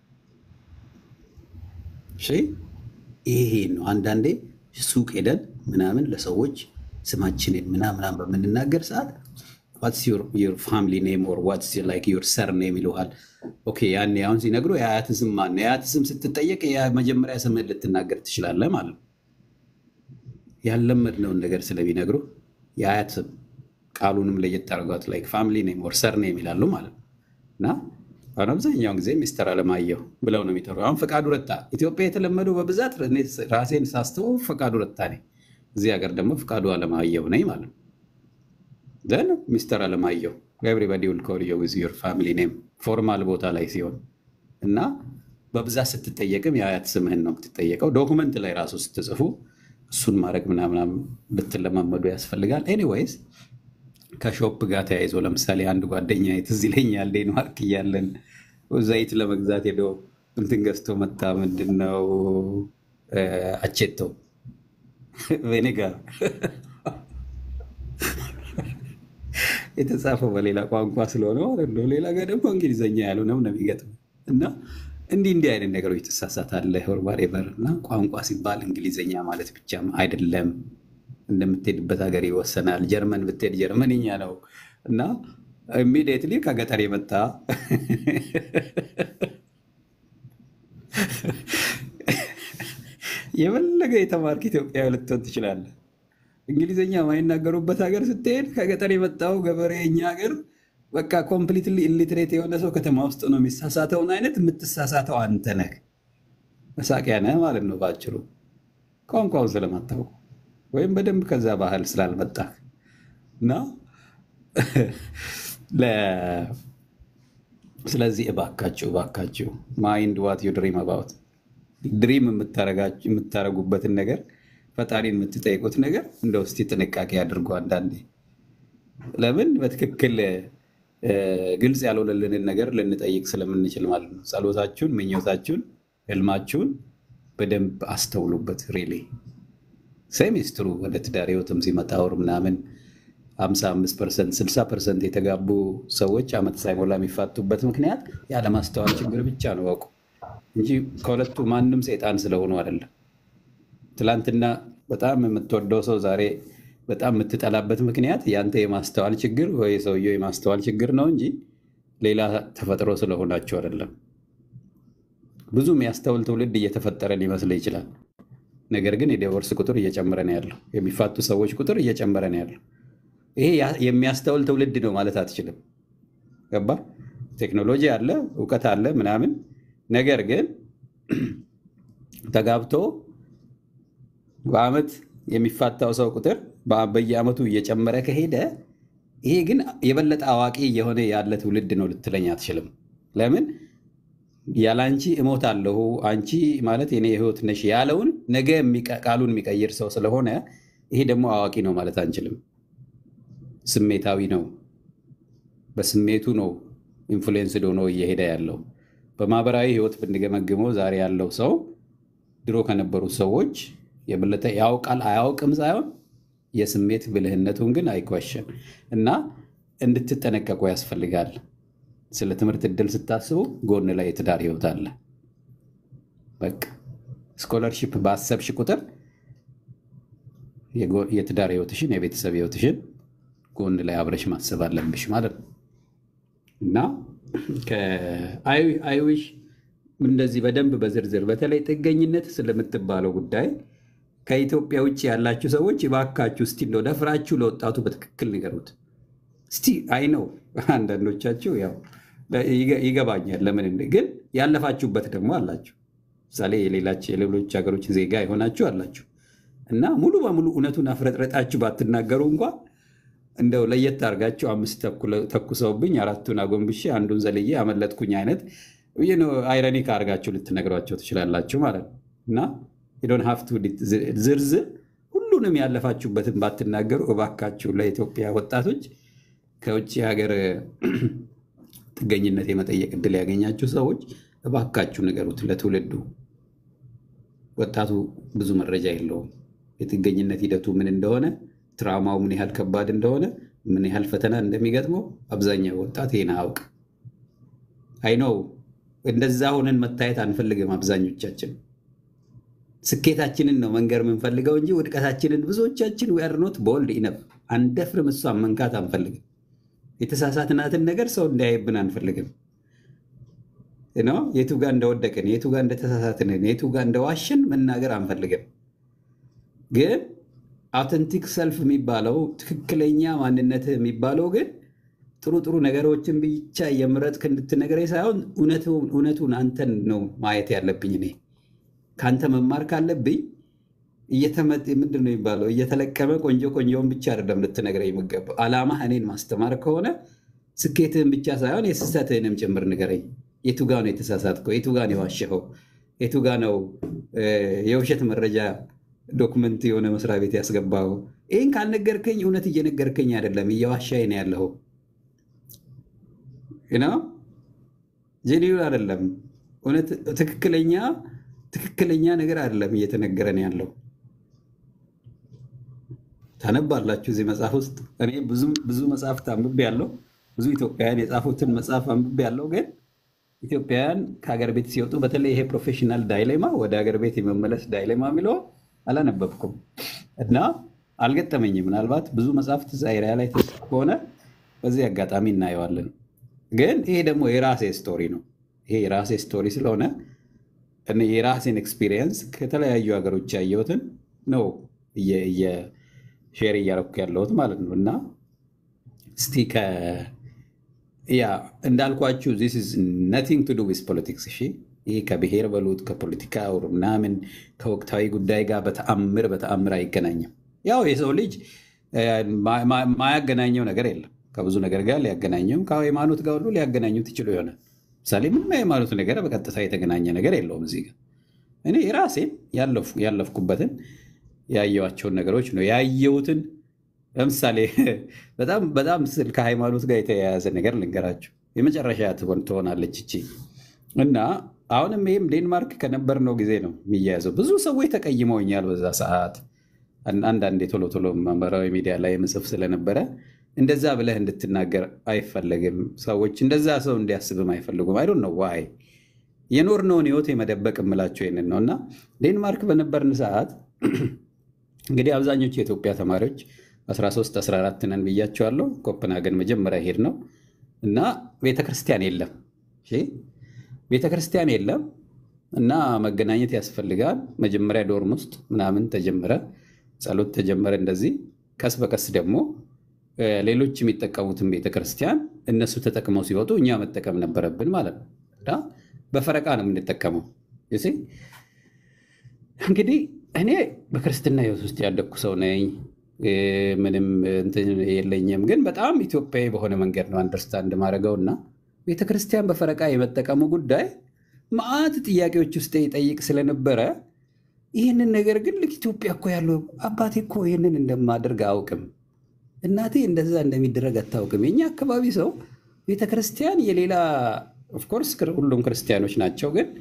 እሺ ይሄ ነው። አንዳንዴ ሱቅ ሄደን ምናምን ለሰዎች ስማችንን ምናምናም በምንናገር ሰዓት ዋትስ ዩር ፋሚሊ ኔም ኦር ዋትስ ላይክ ዩር ሰር ኔም ይልሃል። ኦኬ ያኔ አሁን ሲነግሩ የአያት ስም ማን ነው? የአያት ስም ስትጠየቅ የመጀመሪያ ስምህን ልትናገር ትችላለህ ማለት ነው። ያለመድነውን ነገር ስለሚነግሩ የአያት ስም ቃሉንም ለየት አድርጓት ላይክ ፋሚሊ ኔም ኦር ሰር ኔም ይላሉ ማለት ነው። እና አሁን አብዛኛውን ጊዜ ሚስተር አለማየሁ ብለው ነው የሚጠሩ። አሁን ፈቃዱ ረታ ኢትዮጵያ የተለመዱ በብዛት እኔ ራሴን ሳስተው ፈቃዱ ረታ ነኝ። እዚህ ሀገር ደግሞ ፈቃዱ አለማየሁ ነኝ ማለት ነው። ዘን ሚስተር አለማየሁ ኤቭሪባዲ ዊል ኮል ዩ ዊዝ ዩር ፋሚሊ ኔም ፎርማል ቦታ ላይ ሲሆን እና በብዛት ስትጠየቅም የአያት ስምህን ነው የምትጠየቀው። ዶኩመንት ላይ ራሱ ስትጽፉ እሱን ማድረግ ምናምናም ብትለማመዱ ያስፈልጋል። ኤኒዌይስ ከሾፕ ጋር ተያይዞ ለምሳሌ አንድ ጓደኛ ትዝ ይለኛል ዴንማርክ እያለን ዘይት ለመግዛት ሄዶ እንትን ገዝቶ መጣ። ምንድነው አቼቶ ቬኔጋር የተጻፈው በሌላ ቋንቋ ስለሆነ ማለት ነው። ሌላ ጋር ደግሞ እንግሊዝኛ ያልሆነው ነው የሚገጥመው እና እንዲህ እንዲህ አይነት ነገሮች ትሳሳታለህ። ወርባሬበር እና ቋንቋ ሲባል እንግሊዝኛ ማለት ብቻም አይደለም። እንደምትሄድበት ሀገር ይወሰናል። ጀርመን ብትሄድ ጀርመንኛ ነው እና ኢሚዲየትሊ ከገጠር የመጣ የፈለገ የተማርክ ኢትዮጵያዊ ልትሆን ትችላለህ። እንግሊዝኛ ማይናገሩበት ሀገር ስትሄድ ከገጠር የመጣው ገበሬ እኛ ሀገር በቃ ኮምፕሊትሊ ኢሊትሬት የሆነ ሰው ከተማ ውስጥ ነው የሚሳሳተውን አይነት የምትሳሳተው አንተ ነህ። መሳቂያ ነህ ማለት ነው በአጭሩ ቋንቋውን ስለማታውቁ ወይም በደንብ ከዛ ባህል ስላልመጣህ እና ስለዚህ እባካችሁ እባካችሁ ማይንድ ዋት ዩ ድሪም አባውት ድሪም የምታረጉበትን ነገር ፈጣሪን የምትጠይቁት ነገር እንደ ውስቲ ጥንቃቄ አድርጎ አንዳንዴ ለምን በትክክል እ፣ ግልጽ ያልሆነልንን ነገር ልንጠይቅ ስለምንችል ማለት ነው። ጸሎታችሁን፣ ምኞታችሁን፣ ህልማችሁን በደንብ አስተውሉበት። ሪሊ ሴሚስትሩ ወደ ትዳር ህይወትም ሲመጣ ወር ምናምን 55 ፐርሰንት 60 ፐርሰንት የተጋቡ ሰዎች ዓመት ሳይሞላ የሚፋቱበት ምክንያት ያለማስተዋል ችግር ብቻ ነው አውቁ እንጂ ከሁለቱ ማንም ሰይጣን ስለሆኑ አይደለም። ትላንትና በጣም የምትወደው ሰው ዛሬ በጣም የምትጠላበት ምክንያት ያንተ የማስተዋል ችግር ወይ ሰውየው የማስተዋል ችግር ነው እንጂ ሌላ ተፈጥሮ ስለሆናቸው አይደለም። ብዙ የሚያስተውል ትውልድ እየተፈጠረ ሊመስል ይችላል። ነገር ግን የዲቮርስ ቁጥር እየጨመረ ነው ያለው። የሚፋቱ ሰዎች ቁጥር እየጨመረ ነው ያለው። ይሄ ያ- የሚያስተውል ትውልድ ነው ማለት አትችልም። ገባ? ቴክኖሎጂ አለ፣ እውቀት አለ ምናምን። ነገር ግን ተጋብቶ በአመት የሚፋታው ሰው ቁጥር በ- በየአመቱ እየጨመረ ከሄደ ይሄ ግን የበለጠ አዋቂ እየሆነ ያለ ትውልድ ነው ልትለኝ አትችልም። ለምን ያለ አንቺ እሞታለሁ አንቺ ማለት የኔ ህይወት ነሽ ያለውን ነገ የሚቀ- ቃሉን የሚቀይር ሰው ስለሆነ ይሄ ደግሞ አዋቂ ነው ማለት አንችልም። ስሜታዊ ነው። በስሜቱ ነው ኢንፍሉዌንስድ ሆኖ እየሄደ ያለው። በማህበራዊ ህይወት ብንገመግመው ዛሬ ያለው ሰው ድሮ ከነበሩት ሰዎች የበለጠ ያውቃል አያውቅም ሳይሆን የስሜት ብልህነቱን ግን አይኳሸን እና እንድትጠነቀቁ ያስፈልጋል። ስለ ትምህርት እድል ስታስቡ ጎን ላይ የትዳር ህይወት አለ። በቃ ስኮለርሺፕ ባሰብሽ ቁጥር የጎ- የትዳር ህይወትሽን የቤተሰብ ህይወትሽን ጎን ላይ አብረሽ ማሰብ አለብሽ ማለት ነው እና አይዊሽ እንደዚህ በደንብ በዝርዝር በተለይ ጥገኝነት ስለምትባለው ጉዳይ ከኢትዮጵያ ውጭ ያላችሁ ሰዎች እባካችሁ እስቲ እንደው ደፍራችሁ ለወጣቱ በትክክል ንገሩት። እስቲ አይ ነው አንዳንዶቻችሁ ያው ይገ- ይገባኛል ለምን እንደ- ግን ያለፋችሁበት ደግሞ አላችሁ። ምሳሌ የሌላች የሌሎች ሀገሮች ዜጋ የሆናችሁ አላችሁ እና ሙሉ በሙሉ እውነቱን አፍረጥረጣችሁ ባትናገሩ እንኳ እንደው ለየት አድርጋችሁ አምስት ተኩለ- ተኩሰውብኝ አራቱን አጎንብሼ አንዱን ዘልዬ አመለጥኩኝ አይነት አይረኒክ አድርጋችሁ ልትነግሯቸው ትችላላችሁ ማለት ነው እና ዶን ሀፍቱ ዝርዝር ሁሉንም ያለፋችሁበትን ባትናገሩ እባካችሁ ለኢትዮጵያ ወጣቶች ከውጭ ሀገር ጥገኝነት የመጠየቅ እድል ያገኛችሁ ሰዎች እባካችሁ ንገሩት ለትውልዱ። ወጣቱ ብዙ መረጃ የለውም። የጥገኝነት ሂደቱ ምን እንደሆነ፣ ትራውማው ምን ያህል ከባድ እንደሆነ፣ ምን ያህል ፈተና እንደሚገጥመው አብዛኛው ወጣት ይህን አያውቅ። አይነው እንደዛ ሆነን መታየት አንፈልግም። አብዛኞቻችን ስኬታችንን ነው መንገር የምንፈልገው እንጂ ውድቀታችንን ብዙዎቻችን ዊአርኖት ቦልድ ኢነፍ አንደፍርም። እሷን መንካት አንፈልግም። የተሳሳትናትን ነገር ሰው እንዳያይብን አንፈልግም። ነው የቱ ጋር እንደወደቅን፣ የቱ ጋር እንደተሳሳትንን፣ የቱ ጋር እንደዋሽን መናገር አንፈልግም። ግን አውተንቲክ ሰልፍ የሚባለው ትክክለኛ ማንነት የሚባለው ግን ጥሩ ጥሩ ነገሮችን ብቻ የምረጥክ እንድትነግረኝ ሳይሆን እውነቱን አንተን ነው ማየት ያለብኝ። እኔ ከአንተ መማር ካለብኝ እየተመጥ ምንድን ነው የሚባለው እየተለቀመ ቆንጆ ቆንጆውን ብቻ አይደለም ልትነግረኝ የሚገባው። ዓላማ እኔን ማስተማር ከሆነ ስኬትህን ብቻ ሳይሆን የስህተትህንም ጭምር ንገረኝ። የቱ ጋ ነው የተሳሳትከው? የቱ ጋ ነው የዋሸኸው? የቱ ጋ ነው የውሸት መረጃ ዶክመንት የሆነ መስሪያ ቤት ያስገባው? ይህን ካልነገርከኝ እውነት እየነገርከኝ አይደለም፣ እየዋሻኝ ነው ያለኸው ነው ጄኒውን አይደለም። እውነት ትክክለኛ ትክክለኛ ነገር አይደለም እየተነገረን ያለው። ታነባላችሁ እዚህ መጽሐፍ ውስጥ እኔ ብዙ መጽሐፍት አንብቤ ያለው ብዙ ኢትዮጵያውያን የጻፉትን መጽሐፍ አንብቤ ያለው ግን ኢትዮጵያውያን ከሀገር ቤት ሲወጡ በተለይ ይሄ ፕሮፌሽናል ዳይሌማ ወደ ሀገር ቤት የመመለስ ዳይሌማ የሚለው አላነበብኩም እና አልገጠመኝም። ምናልባት ብዙ መጽሐፍት ዛይሪያ ላይ ከሆነ በዚህ አጋጣሚ እናየዋለን። ግን ይሄ ደግሞ የራሴ ስቶሪ ነው። ይሄ የራሴ ስቶሪ ስለሆነ እኔ የራሴን ኤክስፒሪየንስ ከተለያዩ ሀገሮች ያየሁትን ነው ሼር እያረኩ ያለሁት ማለት ነው እና እስቲ ያ እንዳልኳችሁ ዚስ ኢዝ ነቲንግ ቱ ዱ ዊዝ ፖለቲክስ። እሺ ይህ ከብሔር በሉት ከፖለቲካ ምናምን ከወቅታዊ ጉዳይ ጋር በተአምር በተአምር አይገናኝም። ያው የሰው ልጅ ማያገናኘው ነገር የለም። ከብዙ ነገር ጋር ሊያገናኘው ከሃይማኖት ጋር ሁሉ ሊያገናኙት ይችሉ ይሆናል። ምሳሌ ምንም የሃይማኖት ነገር በቀጥታ የተገናኘ ነገር የለውም። እዚህ ጋር እኔ የራሴን ያለፍኩበትን ያየዋቸውን ነገሮች ነው ያየሁትን ለምሳሌ በጣም በጣም ስል ከሃይማኖት ጋር የተያያዘ ነገር ልንገራችሁ። የመጨረሻ ትሆን ትሆናለች እቺ እና አሁንም ይህም ዴንማርክ ከነበርነው ጊዜ ነው የሚያያዘው። ብዙ ሰዎች ተቀይመውኛል በዛ ሰዓት። አን- አንዳንዴ ቶሎ ቶሎ ማህበራዊ ሚዲያ ላይ ምጽፍ ስለነበረ እንደዛ ብለህ እንድትናገር አይፈለግም። ሰዎች እንደዛ ሰው እንዲያስብም አይፈልጉም። አይ ዶንት ኖ ዋይ የኖርነውን ህይወት የመደበቅ የምላቸው ይንን ነው እና ዴንማርክ በነበርን ሰዓት እንግዲህ አብዛኞቹ የኢትዮጵያ ተማሪዎች 13 14 ነን ብያቸዋለሁ። ኮፕንሃገን መጀመሪያ ሄድ ነው እና ቤተክርስቲያን የለም እሺ፣ ቤተክርስቲያን የለም እና መገናኘት ያስፈልጋል። መጀመሪያ ዶርም ውስጥ ምናምን ተጀመረ፣ ጸሎት ተጀመረ። እንደዚህ ቀስ በቀስ ደግሞ እ፣ ሌሎች የሚጠቀሙትን ቤተክርስቲያን እነሱ ተጠቅመው ሲወጡ እኛ መጠቀም ነበረብን ማለት ነው እና በፈረቃ ነው የምንጠቀመው you see። እንግዲህ እኔ በክርስትና ህይወት ውስጥ ያደግኩ ሰው ነኝ። እ፣ ምንም እንትን የለኝም፣ ግን በጣም ኢትዮጵያዊ በሆነ መንገድ ነው አንደርስታንድ ማድረገው እና ቤተክርስቲያን በፈረቃ የመጠቀሙ ጉዳይ መዓት ጥያቄዎች ውስጥ ይጠይቅ ስለነበረ ይህንን ነገር ግን ልክ ኢትዮጵያ እኮ ያለው አባቴ እኮ ይህንን እንደማደርግ አያውቅም፣ እናቴ እንደዛ እንደሚደረግ አታውቅም። የኛ አካባቢ ሰው ቤተክርስቲያን የሌላ ኦፍኮርስ ሁሉም ክርስቲያኖች ናቸው ግን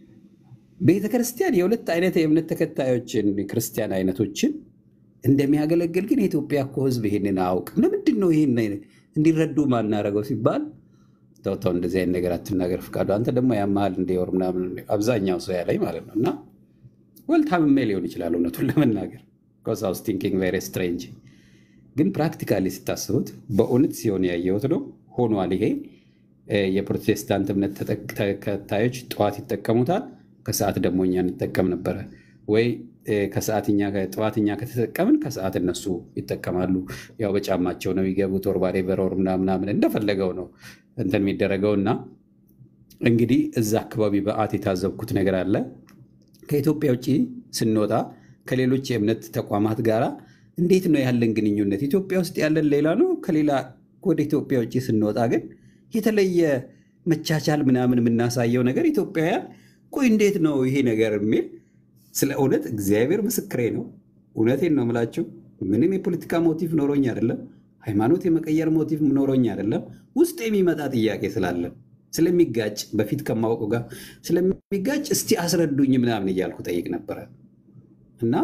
ቤተ ክርስቲያን የሁለት አይነት የእምነት ተከታዮችን ክርስቲያን አይነቶችን እንደሚያገለግል ግን የኢትዮጵያ እኮ ሕዝብ ይሄንን አያውቅም። ለምንድን ነው ይሄን አይነት እንዲረዱ ማናረገው ሲባል ተው ተው እንደዚህ አይነት ነገር አትናገር ፍቃዱ፣ አንተ ደግሞ ያመሃል እንዲወር ምናምን አብዛኛው ሰው ያለኝ ማለት ነው። እና ወል ታምሜ ሊሆን ይችላል እውነቱን ለመናገር ኮዝ አይ ዋዝ ቲንኪንግ ቬሪ ስትሬንጅ ግን ፕራክቲካሊ ስታስቡት በእውነት ሲሆን ያየሁት ነው። ሆኗል። ይሄ እ፣ የፕሮቴስታንት እምነት ተጠቅ- ተከታዮች ጠዋት ይጠቀሙታል፣ ከሰዓት ደግሞ እኛ እንጠቀም ነበረ ወይ እ፣ ከሰዓት እኛ ጠዋት እኛ ከተጠቀምን ከሰዓት እነሱ ይጠቀማሉ። ያው በጫማቸው ነው የሚገቡት፣ ወር ባሬ በሮር ምናምናምን እንደፈለገው ነው እንትን የሚደረገው እና እንግዲህ እዛ አካባቢ በአት የታዘብኩት ነገር አለ። ከኢትዮጵያ ውጭ ስንወጣ ከሌሎች የእምነት ተቋማት ጋር እንዴት ነው ያለን ግንኙነት? ኢትዮጵያ ውስጥ ያለን ሌላ ነው። ከሌላ ወደ ኢትዮጵያ ውጭ ስንወጣ ግን የተለየ መቻቻል ምናምን የምናሳየው ነገር ኢትዮጵያውያን ቆይ እንዴት ነው ይሄ ነገር የሚል ስለ እውነት እግዚአብሔር ምስክሬ ነው። እውነቴን ነው የምላችሁ። ምንም የፖለቲካ ሞቲቭ ኖሮኝ አይደለም። ሃይማኖት የመቀየር ሞቲቭ ኖሮኝ አይደለም። ውስጥ የሚመጣ ጥያቄ ስላለ ስለሚጋጭ በፊት ከማወቁ ጋር ስለሚጋጭ እስቲ አስረዱኝ ምናምን እያልኩ ጠይቅ ነበረ እና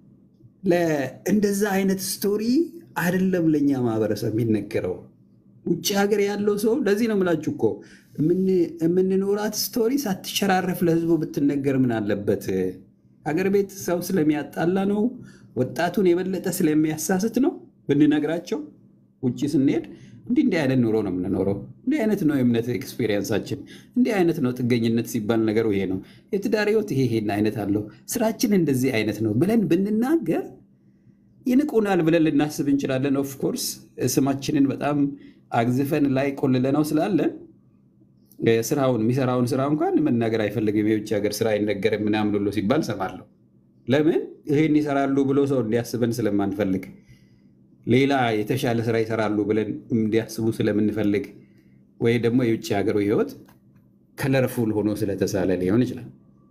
እንደዛ አይነት ስቶሪ አይደለም ለእኛ ማህበረሰብ የሚነገረው ውጭ ሀገር ያለው ሰው ለዚህ ነው የምላችሁ እኮ የምንኖራት ስቶሪ ሳትሸራረፍ ለህዝቡ ብትነገር ምን አለበት? ሀገር ቤት ሰው ስለሚያጣላ ነው፣ ወጣቱን የበለጠ ስለሚያሳስት ነው ብንነግራቸው። ውጭ ስንሄድ እንዲህ እንዲህ አይነት ኑሮ ነው የምንኖረው፣ እንዲህ አይነት ነው የእምነት ኤክስፔሪየንሳችን፣ እንዲህ አይነት ነው ጥገኝነት ሲባል ነገሩ ይሄ ነው፣ የትዳር ህይወት ይሄ ይሄን አይነት አለው፣ ስራችን እንደዚህ አይነት ነው ብለን ብንናገር ይንቁናል ብለን ልናስብ እንችላለን። ኦፍኮርስ ስማችንን በጣም አግዝፈን ላይ ቆልለነው ስላለን ስራውን የሚሰራውን ስራ እንኳን መናገር አይፈልግም። የውጭ ሀገር ስራ አይነገርም ምናምን ብሎ ሲባል ሰማለሁ። ለምን ይሄን ይሰራሉ ብሎ ሰው እንዲያስበን ስለማንፈልግ፣ ሌላ የተሻለ ስራ ይሰራሉ ብለን እንዲያስቡ ስለምንፈልግ፣ ወይ ደግሞ የውጭ ሀገሩ ህይወት ከለርፉል ሆኖ ስለተሳለ ሊሆን ይችላል።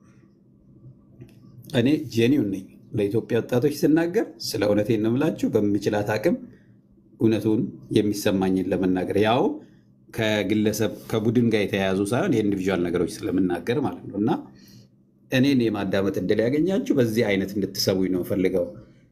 እኔ ጄኒውን ነኝ። ለኢትዮጵያ ወጣቶች ስናገር ስለ እውነቴን ነው የምላችሁ በምችላት አቅም እውነቱን የሚሰማኝን ለመናገር ያው ከግለሰብ ከቡድን ጋር የተያያዙ ሳይሆን የኢንዲቪዥዋል ነገሮች ስለምናገር ማለት ነው። እና እኔን የማዳመጥ እድል ያገኛችሁ በዚህ አይነት እንድትሰቡኝ ነው ፈልገው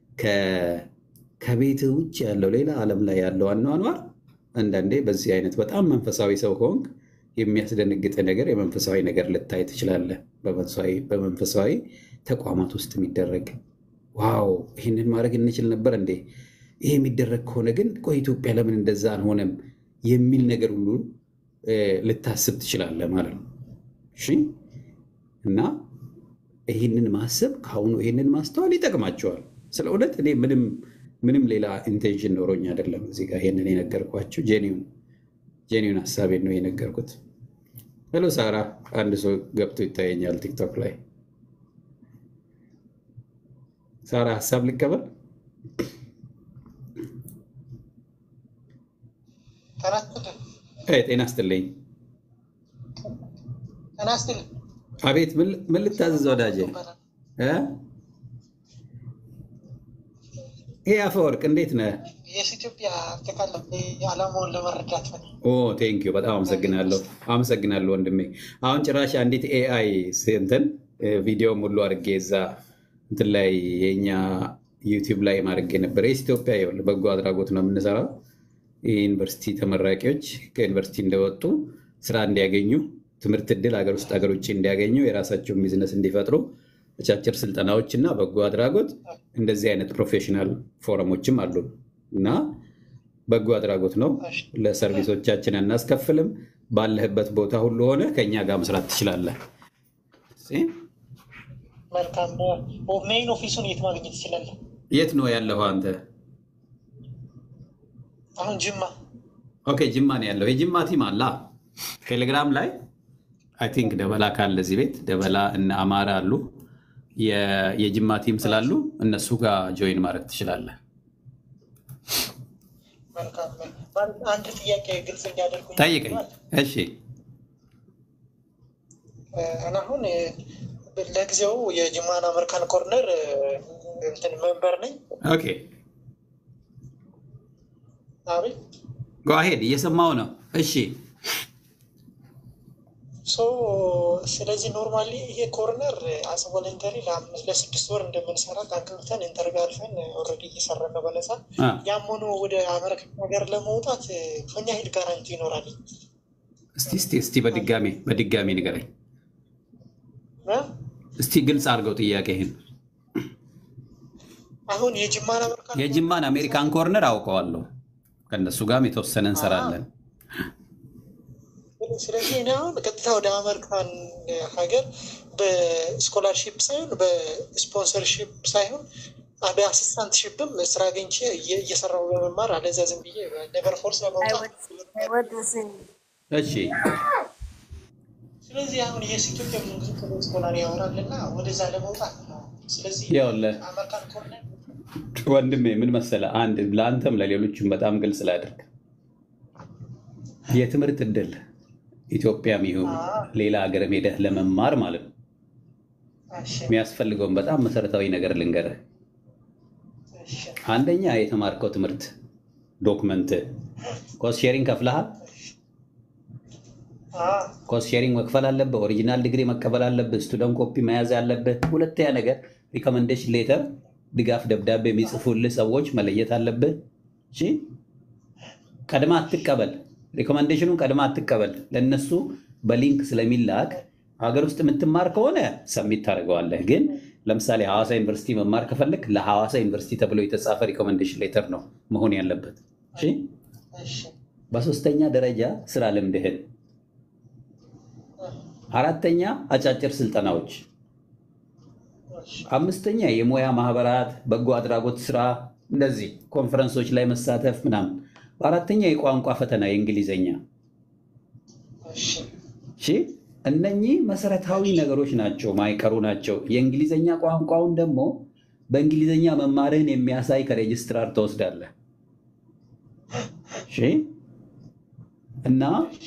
ከቤት ውጭ ያለው ሌላ ዓለም ላይ ያለው አኗኗር አንዳንዴ በዚህ አይነት በጣም መንፈሳዊ ሰው ከሆንክ የሚያስደነግጥ ነገር የመንፈሳዊ ነገር ልታይ ትችላለህ። በመንፈሳዊ ተቋማት ውስጥ የሚደረግ ዋው ይህንን ማድረግ እንችል ነበር እንዴ? ይሄ የሚደረግ ከሆነ ግን ቆይ ኢትዮጵያ ለምን እንደዛ አልሆነም የሚል ነገር ሁሉ ልታስብ ትችላለህ ማለት ነው። እሺ እና ይህንን ማሰብ ከአሁኑ ይህንን ማስተዋል ይጠቅማቸዋል። ስለ እውነት እኔ ምንም ምንም ሌላ ኢንቴንሽን ኖሮኝ አይደለም እዚህ ጋር ይህንን የነገርኳቸው ጄኒውን ሀሳቤን ነው የነገርኩት። ሄሎ ሳራ፣ አንድ ሰው ገብቶ ይታየኛል ቲክቶክ ላይ። ሳራ ሀሳብ ልቀበል። ጤና ስትልኝ። አቤት፣ ምን ልታዘዝ ወዳጄ? ይሄ አፈወርቅ እንዴት ነህ? የስ ኢትዮጵያ አጠቃላይ ዓላማውን ለመረዳት ነው። ኦ ቴንኪዩ በጣም አመሰግናለሁ አመሰግናለሁ ወንድሜ። አሁን ጭራሽ አንዲት ኤአይ እንትን ቪዲዮም ሁሉ አድርጌ እዛ እንትን ላይ የኛ ዩቲዩብ ላይ ማድረግ ነበር። የስ ኢትዮጵያ ይኸውልህ በጎ አድራጎት ነው የምንሰራው። የዩኒቨርሲቲ ተመራቂዎች ከዩኒቨርሲቲ እንደወጡ ስራ እንዲያገኙ፣ ትምህርት እድል ሀገር ውስጥ ሀገር ውጭ እንዲያገኙ፣ የራሳቸውን ቢዝነስ እንዲፈጥሩ አጫጭር ስልጠናዎች እና በጎ አድራጎት እንደዚህ አይነት ፕሮፌሽናል ፎረሞችም አሉ እና በጎ አድራጎት ነው። ለሰርቪሶቻችን አናስከፍልም። ባለህበት ቦታ ሁሉ ሆነ ከእኛ ጋር መስራት ትችላለህ። መልካም ሜይን ኦፊሱን የት ማግኘት ይችላል? የት ነው ያለኸው አንተ? አሁን ጅማ ኦኬ ጅማ ነው ያለው። የጅማ ቲም አላ ቴሌግራም ላይ አይ ቲንክ ደበላ ካለ እዚህ ቤት ደበላ እና አማራ አሉ። የ- የጅማ ቲም ስላሉ እነሱ ጋር ጆይን ማድረግ ትችላለህ። መልካም ማለት አንድ ጥያቄ ግልጽ እንዲያደርጉኝ ጠይቀኝ። እሺ እና አሁን ለጊዜው የጅማን አሜሪካን ኮርነር እንትን መንበር ነኝ። ኦኬ አቤት ጓሄድ እየሰማው ነው። እሺ ሶ ስለዚህ ኖርማሊ ይሄ ኮርነር አስ ቮለንተሪ ለአምስት ለስድስት ወር እንደምንሰራ ታንክልተን ኢንተርቪው አልፈን ኦልሬዲ እየሰራ ነው በነፃ። አ፣ ያም ሆኖ ወደ አሜሪካ ሀገር ለመውጣት ምን ያህል ጋራንቲ ይኖራል? እስቲ እስቲ እስቲ በድጋሚ በድጋሚ ንገረኝ እ? እስቲ ግልጽ አድርገው ጥያቄህን። አሁን የጅማን አሜሪካን የጅማን አሜሪካን ኮርነር አውቀዋለሁ። ከእነሱ ጋርም የተወሰነ እንሰራለን። ስለዚህ እኔ አሁን ቀጥታ ወደ አሜሪካን ሀገር በስኮላርሺፕ ሳይሆን በስፖንሰርሺፕ ሳይሆን በአሲስታንትሺፕም ስራ አግኝቼ እየ- እየሰራሁ በመማር አለዚያ ዝም ብዬ ሌበር ፎርስ I ለመውጣት would, I would sing. እሺ ስለዚህ አሁን የስ ኢትዮጵያ ብዙ ጊዜ ስለ ስኮላር ያወራል እና ወደዛ ለመውጣት ነው። ስለዚህ ይኸውልህ አሜሪካን ኮርነር ወንድሜ ምን መሰለህ፣ አንድ ለአንተም ለሌሎችም በጣም ግልጽ ላድርግ። የትምህርት እድል ኢትዮጵያም ይሁን ሌላ ሀገር ሄደህ ለመማር ማለት ነው እሺ፣ የሚያስፈልገውን በጣም መሰረታዊ ነገር ልንገርህ። እሺ፣ አንደኛ የተማርከው ትምህርት ዶክመንት፣ ኮስት ሼሪንግ ከፍለሃል። አ፣ ኮስት ሼሪንግ መክፈል አለብህ። ኦሪጂናል ዲግሪ መቀበል አለብህ። ስቱደንት ኮፒ መያዝ አለብህ። ሁለተኛ ነገር ሪኮመንዴሽን ሌተር፣ ድጋፍ ደብዳቤ የሚጽፉልህ ሰዎች መለየት አለብህ። እሺ፣ ቀድማ አትቀበል። ሪኮመንዴሽኑን ቀድማ አትቀበል። ለእነሱ በሊንክ ስለሚላክ ሀገር ውስጥ የምትማር ከሆነ ሰሚት ታደርገዋለህ። ግን ለምሳሌ ሐዋሳ ዩኒቨርሲቲ መማር ከፈለግ ለሐዋሳ ዩኒቨርሲቲ ተብሎ የተጻፈ ሪኮመንዴሽን ሌተር ነው መሆን ያለበት። እሺ፣ እሺ፣ በሶስተኛ ደረጃ ስራ ልምድህን አራተኛ አጫጭር ስልጠናዎች፣ እሺ፣ አምስተኛ የሙያ ማህበራት፣ በጎ አድራጎት ስራ፣ እንደዚህ ኮንፈረንሶች ላይ መሳተፍ ምናምን። በአራተኛ የቋንቋ ፈተና የእንግሊዘኛ። እሺ፣ እሺ እነኚህ መሰረታዊ ነገሮች ናቸው፣ ማይቀሩ ናቸው። የእንግሊዘኛ ቋንቋውን ደግሞ በእንግሊዘኛ መማርህን የሚያሳይ ከሬጅስትራር ትወስዳለህ። እሺ እና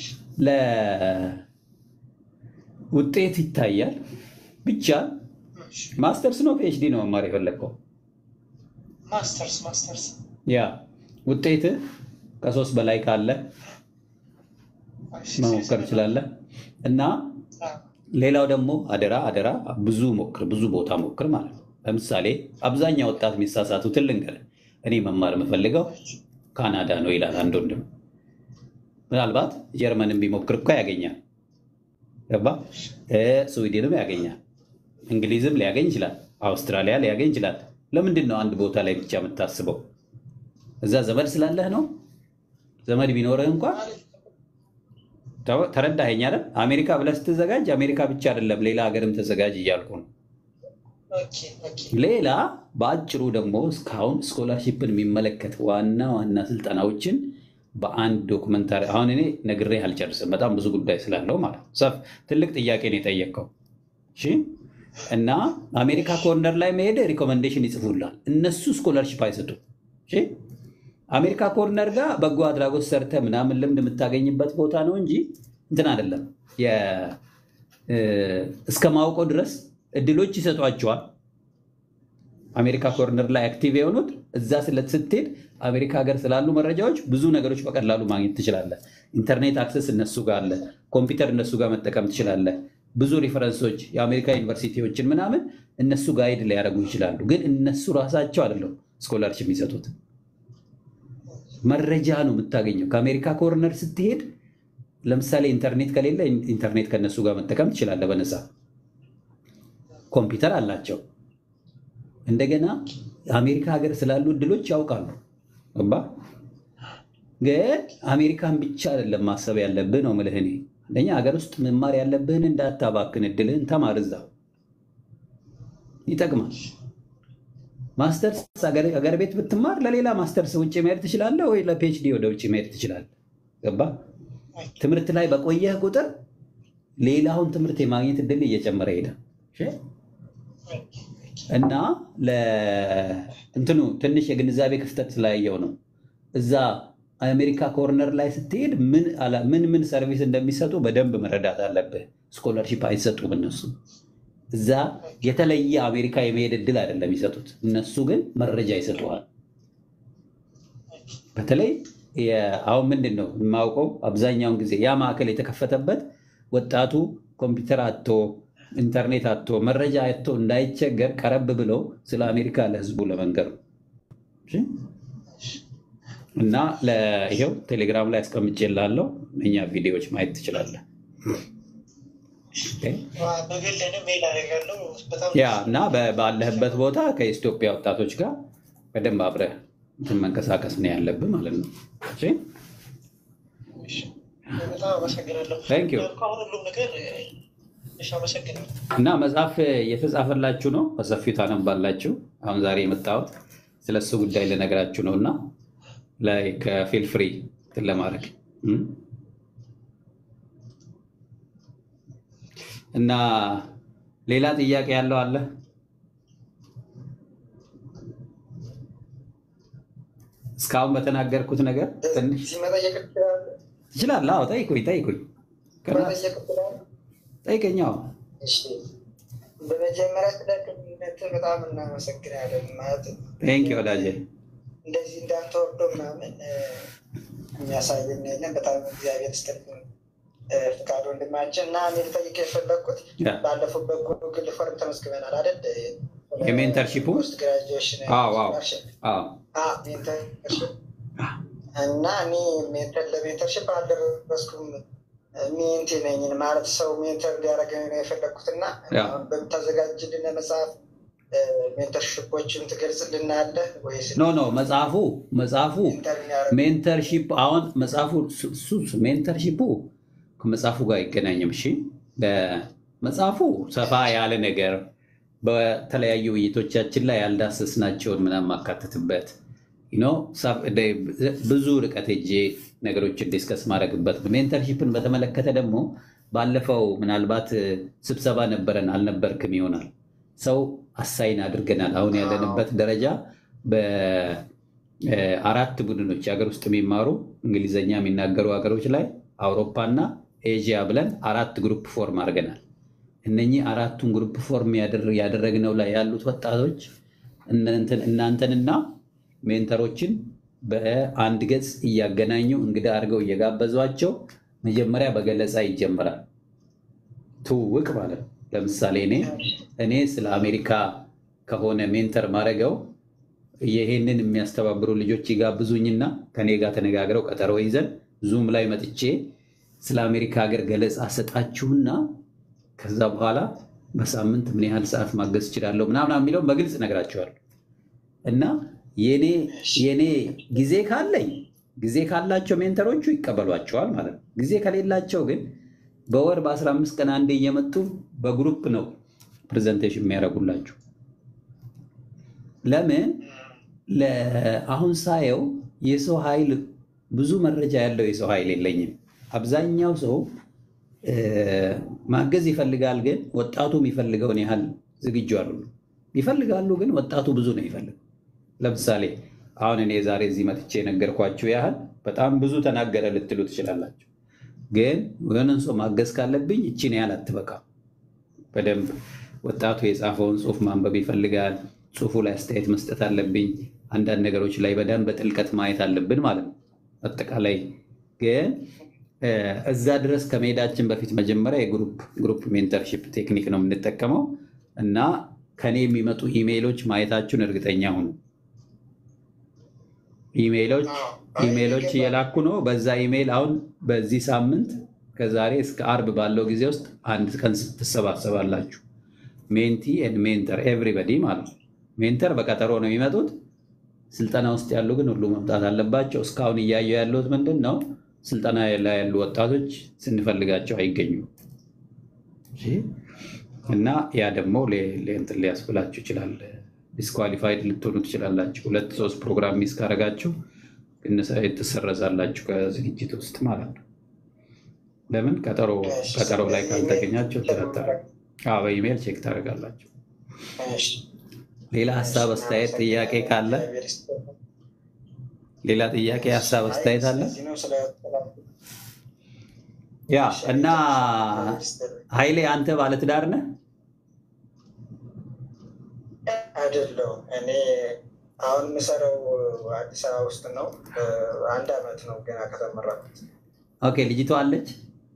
ለውጤት ይታያል ብቻ እሺ። ማስተርስ ነው ፒኤችዲ ነው መማር የፈለግከው? ማስተርስ ማስተርስ ያ ውጤትህ ከሶስት በላይ ካለ እሺ፣ መሞከር ትችላለህ። እና አ፣ ሌላው ደግሞ አደራ አደራ ብዙ ሞክር፣ ብዙ ቦታ ሞክር ማለት ነው። ለምሳሌ አብዛኛው ወጣት የሚሳሳቱትን ልንገርህ። እኔ መማር የምፈልገው ካናዳ ነው ይላል አንድ ወንድም። ምናልባት ጀርመንን ቢሞክር እኮ ያገኛል። ገባ? እ ስዊድንም ያገኛል፣ እንግሊዝም ሊያገኝ ይችላል፣ አውስትራሊያ ሊያገኝ ይችላል። ለምንድን ነው አንድ ቦታ ላይ ብቻ የምታስበው? እዛ ዘመድ ስላለህ ነው። ዘመድ ቢኖርህ እንኳን ተው- ተረዳኸኝ አይደል? አሜሪካ ብለህ ስትዘጋጅ አሜሪካ ብቻ አይደለም ሌላ ሀገርም ተዘጋጅ እያልኩ ነው። ኦኬ፣ ኦኬ፣ ሌላ በአጭሩ ደግሞ እስካሁን ስኮላርሺፕን የሚመለከት ዋና ዋና ስልጠናዎችን በአንድ ዶክመንታሪ አሁን እኔ ነግሬህ አልጨርስም፣ በጣም ብዙ ጉዳይ ስላለው ማለት ነው። ሰፍ ትልቅ ጥያቄ ነው የጠየቅከው። እሺ እና አሜሪካ ኮርነር ላይ መሄድ ሪኮመንዴሽን ይጽፉላል። እነሱ ስኮላርሺፕ አይሰጡም። እሺ አሜሪካ ኮርነር ጋር በጎ አድራጎት ሰርተ ምናምን ልምድ የምታገኝበት ቦታ ነው እንጂ እንትን አይደለም። የ- እ፣ እስከ ማውቀው ድረስ እድሎች ይሰጧቸዋል። አሜሪካ ኮርነር ላይ አክቲቭ የሆኑት እዛ ስለት ስትሄድ አሜሪካ ሀገር ስላሉ መረጃዎች ብዙ ነገሮች በቀላሉ ማግኘት ትችላለህ። ኢንተርኔት አክሰስ እነሱ ጋር አለ። ኮምፒውተር እነሱ ጋር መጠቀም ትችላለህ። ብዙ ሪፈረንሶች የአሜሪካ ዩኒቨርሲቲዎችን ምናምን እነሱ ጋይድ ሊያደርጉ ይችላሉ። ግን እነሱ ራሳቸው አይደለም ስኮላርሽፕ የሚሰጡት መረጃ ነው የምታገኘው። ከአሜሪካ ኮርነር ስትሄድ ለምሳሌ ኢንተርኔት ከሌለ ኢንተርኔት ከነሱ ጋር መጠቀም ትችላለህ በነፃ ኮምፒውተር አላቸው። እንደገና አሜሪካ ሀገር ስላሉ እድሎች ያውቃሉ። ገባ ግን አሜሪካን ብቻ አይደለም ማሰብ ያለብህ ነው የምልህ እኔ። አንደኛ ሀገር ውስጥ መማር ያለብህን እንዳታባክን፣ እድልህን ተማር፣ እዛው ይጠቅማል። ማስተርስ ሀገር ቤት ብትማር ለሌላ ማስተርስ ውጭ መሄድ ትችላለህ፣ ወይ ለፒኤችዲ ወደ ውጭ መሄድ ትችላለህ። ገባ ትምህርት ላይ በቆየህ ቁጥር ሌላውን ትምህርት የማግኘት እድል እየጨመረ ይሄዳል። እና እንትኑ ትንሽ የግንዛቤ ክፍተት ስላየው ነው። እዛ አሜሪካ ኮርነር ላይ ስትሄድ ምን ምን ሰርቪስ እንደሚሰጡ በደንብ መረዳት አለብህ። ስኮለርሺፕ አይሰጡም እነሱ። እዛ የተለየ አሜሪካ የመሄድ እድል አይደለም የሚሰጡት። እነሱ ግን መረጃ ይሰጡሃል። በተለይ አሁን ምንድን ነው የማውቀው አብዛኛውን ጊዜ ያ ማዕከል የተከፈተበት ወጣቱ ኮምፒውተር አቶ ኢንተርኔት አቶ መረጃ አቶ እንዳይቸገር ቀረብ ብለው ስለ አሜሪካ ለህዝቡ ለመንገር ነው። እና ይኸው ቴሌግራም ላይ አስቀምጬልሃለሁ። እኛ ቪዲዮዎች ማየት ትችላለህ። ያ እና ባለህበት ቦታ ከኢትዮጵያ ወጣቶች ጋር በደንብ አብረህ እንትን መንቀሳቀስ ነው ያለብህ ማለት ነው። በጣም አመሰግናለሁ። Thank you። አሁን ሁሉም ነገር እሺ፣ አመሰግናለሁ። እና መጽሐፍ እየተጻፈላችሁ ነው፣ በሰፊው ታነባላችሁ። አሁን ዛሬ የመጣሁት ስለ እሱ ጉዳይ ልነግራችሁ ነው እና ላይ ከፊል ፍሪ እንትን ለማድረግ እም? እና ሌላ ጥያቄ ያለው አለ? እስካሁን በተናገርኩት ነገር ትንሽ እዚህ መጠየቅ ትችላለህ? ትችላለህ? አዎ፣ ጠይቁኝ ጠይቁኝ መጠየቅ ትችላለህ? ጠይቀኝ። አዎ። እሺ። በመጀመሪያ ስለ ቅንነት በጣም እናመሰግናለን። ማለት ቴንክ ወዳጄ። እንደዚህ እንዳንተ ወርዶ ምናምን እ፣ የሚያሳየን የለም። በጣም እግዚአብሔር ይስጥልን እ፣ ፍቃድ ወንድማችን እና እኔ ልጠይቅ የፈለግኩት ያ። ባለፈው በጉግል ፎርም ተመዝግበናል አይደል? የሜንተርሺፑ? ፖስት ግራጁዌሽን አዎ አዎ አዎ አዎ፣ ሜንተርሺፕ እና እኔ ሜንተር ለሜንተርሽፕ አልደረስኩም። ሜንቴ ነኝ ማለት ሰው ሜንተር ሊያደርገኝ ነው የፈለግኩት እና ያ። አሁን በምታዘጋጅልን መጽሐፍ እ፣ ሜንተርሽፖችን ትገልጽልናለህ ወይስ ኖ ኖ መጽሐፉ መጽሐፉ ሜንተር የሚያደርግ ሜንተርሺፕ አሁን መጽሐፉ ሱ- ሱ- ሜንተርሺፑ ከመጽሐፉ ጋር አይገናኝም። እሺ መጽሐፉ ሰፋ ያለ ነገር በተለያዩ ውይይቶቻችን ላይ ያልዳሰስናቸውን ምናምን ማካተትበት ዩ ኖ፣ ሰፍ- ደ- ብዙ ርቀት ሄጄ ነገሮችን ዲስከስ ማድረግበት ነው። ሜንተርሺፕን በተመለከተ ደግሞ ባለፈው ምናልባት ስብሰባ ነበረን አልነበርክም ይሆናል ሰው አሳይን አድርገናል። አሁን ያለንበት ደረጃ በአራት ቡድኖች ሀገር ውስጥ የሚማሩ እንግሊዝኛ የሚናገሩ ሀገሮች ላይ አውሮፓና ኤዥያ ብለን አራት ግሩፕ ፎርም አድርገናል። እነኚህ አራቱን ግሩፕ ፎርም ያደር- ያደረግነው ላይ ያሉት ወጣቶች እናንተን- እናንተንና ሜንተሮችን በአንድ ገጽ እያገናኙ እንግዳ አድርገው እየጋበዟቸው መጀመሪያ በገለጻ ይጀምራል። ትውውቅ ማለት ነው። ለምሳሌ እኔ እኔ ስለ አሜሪካ ከሆነ ሜንተር ማድረገው ይሄንን የሚያስተባብሩ ልጆች ይጋብዙኝና ከኔ ጋር ተነጋግረው ቀጠሮ ይዘን ዙም ላይ መጥቼ ስለ አሜሪካ ሀገር ገለጻ ሰጣችሁና ከዛ በኋላ በሳምንት ምን ያህል ሰዓት ማገዝ እችላለሁ ምናምን የሚለው በግልጽ እነግራቸዋለሁ። እና የኔ የኔ ጊዜ ካለኝ ጊዜ ካላቸው ሜንተሮቹ ይቀበሏቸዋል ማለት ነው። ጊዜ ከሌላቸው ግን በወር በ15 ቀን አንዴ እየመጡ በግሩፕ ነው ፕሬዘንቴሽን የሚያደርጉላችሁ። ለምን ለ- አሁን ሳየው የሰው ኃይል ብዙ መረጃ ያለው የሰው ኃይል የለኝም። አብዛኛው ሰው እ፣ ማገዝ ይፈልጋል፣ ግን ወጣቱ የሚፈልገውን ያህል ዝግጁ አሉ ይፈልጋሉ፣ ግን ወጣቱ ብዙ ነው ይፈልግ ለምሳሌ አሁን እኔ ዛሬ እዚህ መጥቼ የነገርኳችሁ ያህል በጣም ብዙ ተናገረ ልትሉ ትችላላችሁ። ግን የሆነን ሰው ማገዝ ካለብኝ እችን ያህል አትበቃም። በደንብ ወጣቱ የጻፈውን ጽሑፍ ማንበብ ይፈልጋል። ጽሁፉ ላይ አስተያየት መስጠት አለብኝ። አንዳንድ ነገሮች ላይ በደንብ በጥልቀት ማየት አለብን ማለት ነው። አጠቃላይ ግን እ፣ እዛ ድረስ ከመሄዳችን በፊት መጀመሪያ የግሩፕ ግሩፕ ሜንተርሺፕ ቴክኒክ ነው የምንጠቀመው እና ከኔ የሚመጡ ኢሜይሎች ማየታችሁን እርግጠኛ ሁኑ። ኢሜይሎች አዎ። አይ ኢሜይሎች ይገባል። እየላኩ ነው። በዛ ኢሜይል አሁን በዚህ ሳምንት ከዛሬ እስከ አርብ ባለው ጊዜ ውስጥ አንድ ቀን ትሰባሰባላችሁ። ሜንቲ ኤንድ ሜንተር ኤቭሪበዲ ማለት ነው። ሜንተር በቀጠሮ ነው የሚመጡት። ስልጠና ውስጥ ያሉ ግን ሁሉ መምጣት አለባቸው። እስካሁን እያየሁ ያለሁት ምንድን ነው፣ ስልጠና ላይ ያሉ ወጣቶች ስንፈልጋቸው አይገኙም። እሺ። እና ያ ደግሞ ሌ- ሌ- እንትን ሊያስብላችሁ ይችላል። ዲስኳሊፋይድ ልትሆኑ ትችላላችሁ። ሁለት ሶስት ፕሮግራም ሚስ ካረጋችሁ ግንሳ- ትሰረዛላችሁ ከዝግጅት ውስጥ ማለት ነው። ለምን ቀጠሮ እሺ፣ ቀጠሮ ላይ ስለዚህ ካልተገኛችሁ ኢሜይል ትረተረ በኢሜይል ቼክ ታደርጋላችሁ። እሺ፣ ሌላ ሀሳብ አስተያየት፣ ጥያቄ ካለ እግዚአብሔር ይስጥልኝ። ሌላ ጥያቄ ሀሳብ አስተያየት አለ? ስለዚህ ነው ስለ- ያ እና እግዚአብሔር ይስጥልኝ። ኃይሌ አንተ ባለትዳር ነህ? አይደለሁም። እኔ አሁን የምሰራው አዲስ አበባ ውስጥ ነው። አንድ አመት ነው ገና ከተመረኩት። ኦኬ ልጅቷ አለች?